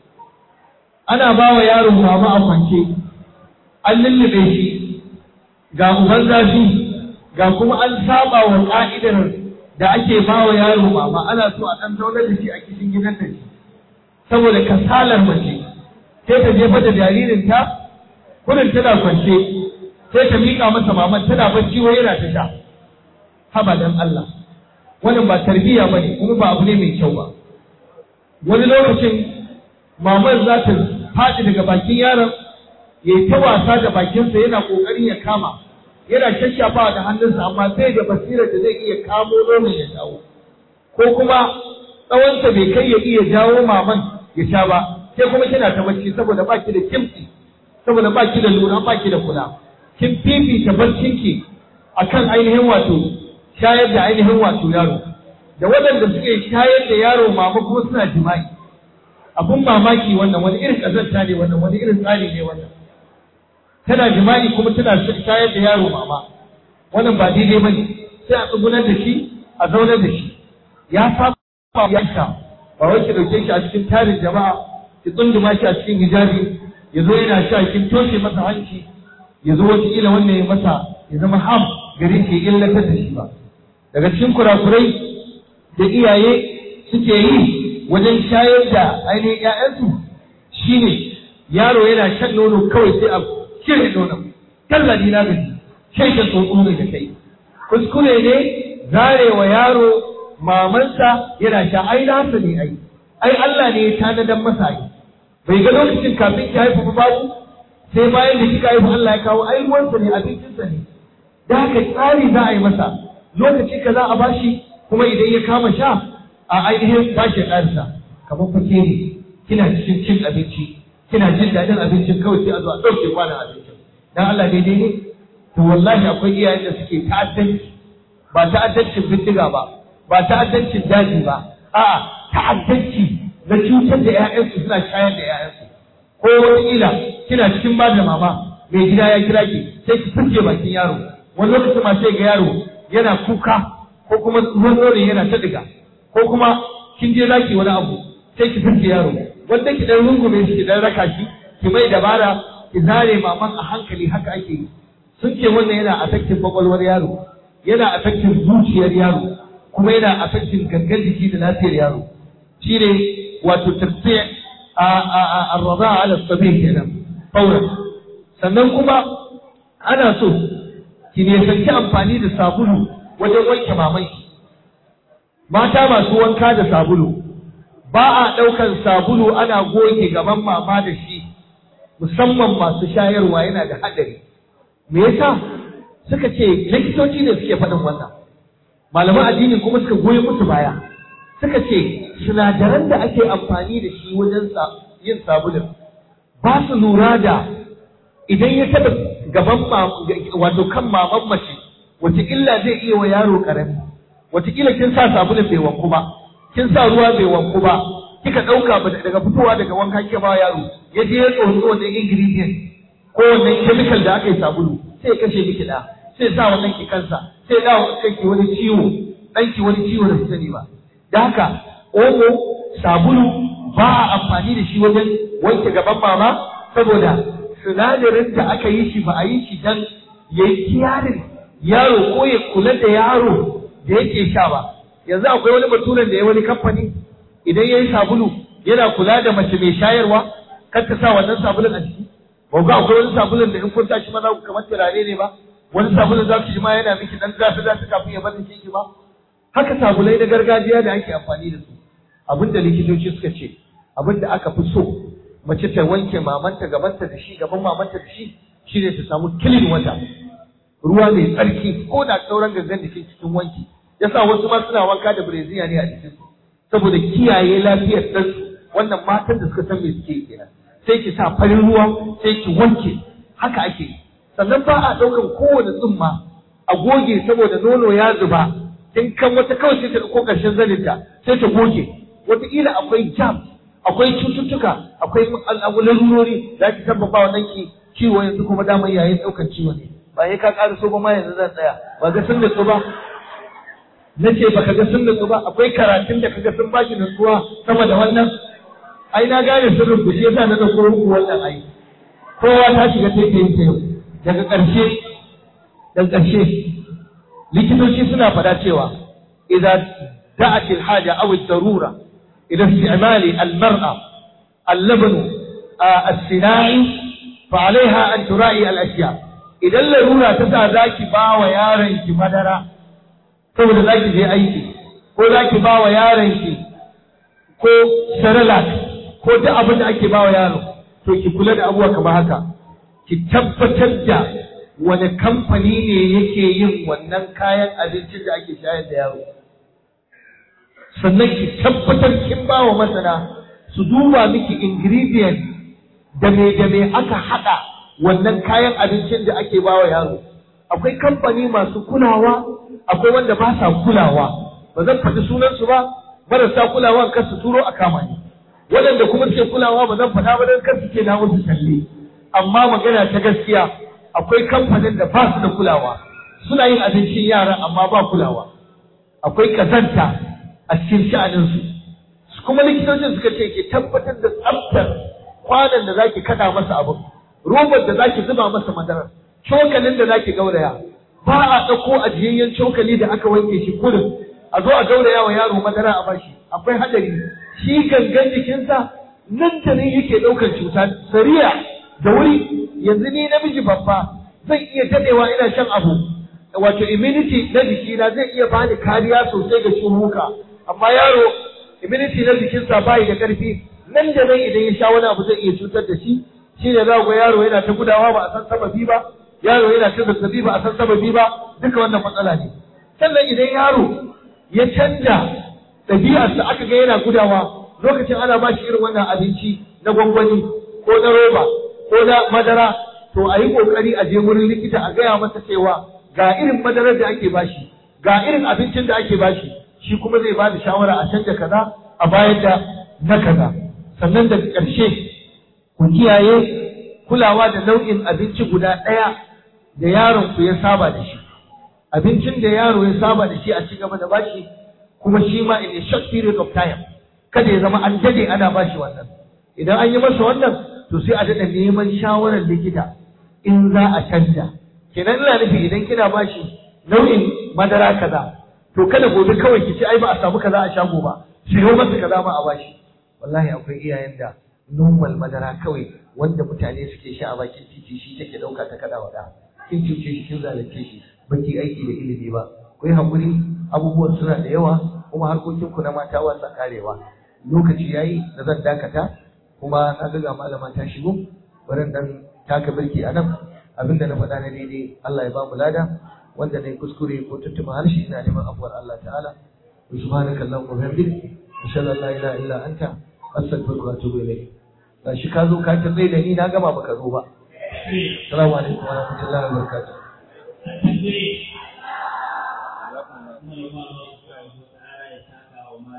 Ana bawa yaro mama a kwance, an lullube shi ga uban zafi ga kuma an saba wa ka'idar da ake ba wa yaro mama ana so a ɗan zaunar da shi a cikin gidan da shi saboda kasalar mace sai ta jefa da jaririnta kudin tana kwance sai ta miƙa masa maman tana bacci wai yana ta sha haba dan Allah wannan ba tarbiyya ba ne kuma ba abu ne mai kyau ba wani lokacin maman za ta faɗi daga bakin yaron ya yi ta wasa da bakinsa yana ƙoƙarin ya kama yana shashafa da hannunsa amma sai da basirar da zai iya kamo nonon ya shawo ko kuma tsawonsa bai kai ya iya jawo maman ya sha ba sai kuma kina ta bacci saboda baki da kimtsi saboda baki da lura baki da kula kin fifita barcinki akan ainihin wato shayar da ainihin wato yaro da waɗanda suke shayar da yaro mama kuma suna jima'i abun mamaki wannan wani irin ƙazanta ne wannan wani irin tsari ne wannan tana jima'i kuma tana shayar da yaro mama wannan ba daidai bane sai a tsugunar da shi a zaunar da shi ya saba ya sha ba wai ki dauke shi a cikin tarin jama'a ki tsunduma shi a cikin hijabi ya zo yana sha kin toshe masa hanci ya zo wata kila wannan ya masa ya zama ham gare shi illatar da shi ba daga cikin kurakurai da iyaye suke yi wajen shayar da ainihin 'ya'yansu shine yaro yana shan nono kawai sai a cire nonon tallafi na gaji sai ta tsotso ne da kai kuskure ne zarewa yaro mamansa yana sha ai nasa ne ai ai Allah ne ya tanadan masa ai bai ga lokacin kafin ki haifu ba babu sai bayan da kika haifu Allah ya kawo ai ruwansa ne abincinsa ne da haka tsari za a yi masa lokaci ka za a bashi kuma idan ya kama sha a ainihin bashi ƙarsa kamar fake ne kina cikin cin abinci kina jin daɗin abincin kawai sai a zo a ɗauke kwanan abincin dan Allah daidai ne to wallahi akwai iyayen da suke ta'addanci ba ta'addancin bindiga ba ba ta'addancin daji ba a'a ta'addanci na cutar da ƴaƴansu suna shayar da ƴaƴansu ko wataƙila kina cikin ba da mama mai gida ya kira ki sai ki furke bakin yaro wani lokacin ma sai ga yaro yana kuka ko kuma ruwan nono yana ta diga ko kuma kin je zaki wani abu sai ki furke yaro wanda ki dan rungume shi ki dan raka shi ki mai dabara ki zare maman a hankali haka ake yi sun ce wannan yana affecting kwakwalwar yaro yana affecting zuciyar yaro kuma yana affecting gangan jiki da lafiyar yaro shine wato tafsir a a a arrada ala sabi kenan fauran sannan kuma ana so ki ne sanki amfani da sabulu wajen wanke mamanki mata masu wanka da sabulu ba a ɗaukan sabulu ana goge gaban mama da shi musamman masu shayarwa yana da haɗari me yasa suka ce likitoci ne suke faɗin wannan malaman addini kuma suka goyi musu baya suka ce sinadaran da ake amfani da shi wajen yin sabulun ba su lura da idan ya taɓa gaban wato kan maman mace wace illa zai iya wa yaro ƙarami wataƙila kin sa sabulun bai wanku ba kin sa ruwa bai wanku ba kika ɗauka ba daga fitowa daga wanka kika ba yaro ya je ya tsotsi wannan ingredient ko wannan chemical da aka yi sabulu sai ya kashe miki da sai sa wannan ki kansa sai da kanki wani ciwo ɗanki wani ciwo da sani ba da haka omo sabulu ba a amfani da shi wajen wanke gaban mama saboda sinadarin da aka yi shi ba a yi shi dan ya yi kiyarin yaro ko ya kula da yaro da yake sha ba yanzu akwai wani baturen da ya wani kamfani idan ya yi sabulu yana kula da mace mai shayarwa kar ka sa wannan sabulun a jiki ba ga akwai wani sabulun da in kun sa shi ma za ku kamar turare ne ba wani sabulun za ku shi ma yana miki dan zafi zafi kafin ya bar ki ba haka sabulai na gargajiya da ake amfani da su abinda likitoci suka ce abinda aka fi so mace ta wanke mamanta gabanta da shi gaban mamanta da shi shine ta samu kilin wata ruwa mai tsarki ko da sauran gangan jikin cikin wanki yasa wasu ma suna wanka da breziya ne a jikin su saboda kiyaye lafiyar ɗansu wannan matan da suka san me suke kenan sai ki sa farin ruwa sai ki wanke haka ake yi sannan ba a ɗaukan kowane tsumma a goge saboda nono ya zuba in kan wata kawai sai ta ɗauko ƙarshen zaninta sai ta goge wataƙila akwai jam akwai cututtuka akwai lalurori da ake tabbata wa ɗanki ciwo yanzu kuma damar yayin ɗaukan ciwo ne ba ya ka ƙara so ba ma yanzu zan tsaya ba ga sun nutsu ba na ce ba ka ga sun nutsu ba akwai karatun da kaga sun baki nutsuwa sama da wannan ai na gane sirrin ku shi yasa na ɗauko muku wannan ai kowa ta shiga taitayin ta yau daga ƙarshe daga ƙarshe likitoci suna faɗa cewa idan da'at al-haja aw ad-darura ila isti'mal al-mar'a al-labn as-sina'i fa 'alayha an tura'i al-ashya idan larura ta sa zaki ba wa yaron ki madara saboda zaki je aiki ko zaki ba wa yaron ki ko cerelac ko duk abin da ake ba wa yaro to ki kula da abubuwa kamar haka ki tabbatar da wani kamfani ne yake yin wannan kayan abincin da ake shayar da yaro sannan ki tabbatar kin ba wa masana su duba miki ingredient da me da me aka haɗa wannan kayan abincin da ake ba wa yaro akwai kamfani masu kulawa akwai wanda ba sa kulawa ba zan faɗi sunansu ba marasa kulawa kar su turo a kama ni waɗanda kuma suke kulawa ba zan faɗa ba don kar su ce na musu talle amma magana ta gaskiya akwai kamfanin da ba su da kulawa suna yin abincin yara amma ba kulawa akwai kazanta a cikin sha'aninsu kuma likitocin suka ce ki tabbatar da tsaftar kwanan da zaki kada masa abu robar da zaki zuba masa madara cokalin da zaki gauraya ba a ɗauko ajiyayyen cokali da aka wanke shi kurin a zo a gauraya wa yaro madara a bashi akwai hadari shi gangan jikinsa nan da nan yake ɗaukar cuta sariya da wuri yanzu ni namiji babba zan iya dadewa ina shan abu wato immunity na jikina zai iya bani kariya sosai ga ciwuka amma yaro immunity na jikinsa bai da karfi nan da nan idan ya sha wani abu zai iya cutar da shi shi ne za ga yaro yana ta gudawa ba a san sababi ba yaro yana ta zazzabi ba a san sababi ba duka wannan matsala ne sannan idan yaro ya canja ɗabi'arsa aka ga yana gudawa lokacin ana ba shi irin wannan abinci na gwangwani ko na roba ko na madara to a yi kokari a je wurin likita a gaya masa cewa ga irin madarar da ake bashi ga irin abincin da ake bashi shi kuma zai bada shawara a canja kaza a bayar da na kaza sannan daga ƙarshe ku kiyaye kulawa da nau'in abinci guda ɗaya da yaron ku ya saba da shi abincin da yaro ya saba da shi a ci gaba da bashi kuma shi ma in a short period of time kada ya zama an dade ana bashi wannan idan an yi masa wannan to sai a daɗa neman shawarar likita in za a canja kenan ina nufi idan kina bashi nau'in madara kaza to kada gobe kawai ki ce ai ba a samu kaza a shago ba siyo masa kaza ma a bashi wallahi akwai iyayen da normal madara kawai wanda mutane suke sha a bakin titi shi take dauka ta kada wada kin cuce shi kin zalunce shi baki aiki da ilimi ba kai hakuri abubuwan suna da yawa kuma harkokin ku na mata wasa karewa lokaci yayi da zan dakata kuma na ga malama ta shigo bari dan taka birki a nan abinda na faɗa na daidai Allah ya ba mu lada wanda na kuskure ko tuntuma harshe ina neman afuwar Allah ta'ala wa subhanaka allahumma wa bihamdik ashhadu an la ilaha illa anta astaghfiruka wa atubu ilayk gashi ka zo ka ta tsaye da ni na gama baka zo ba assalamu alaikum wa rahmatullahi wa barakatuh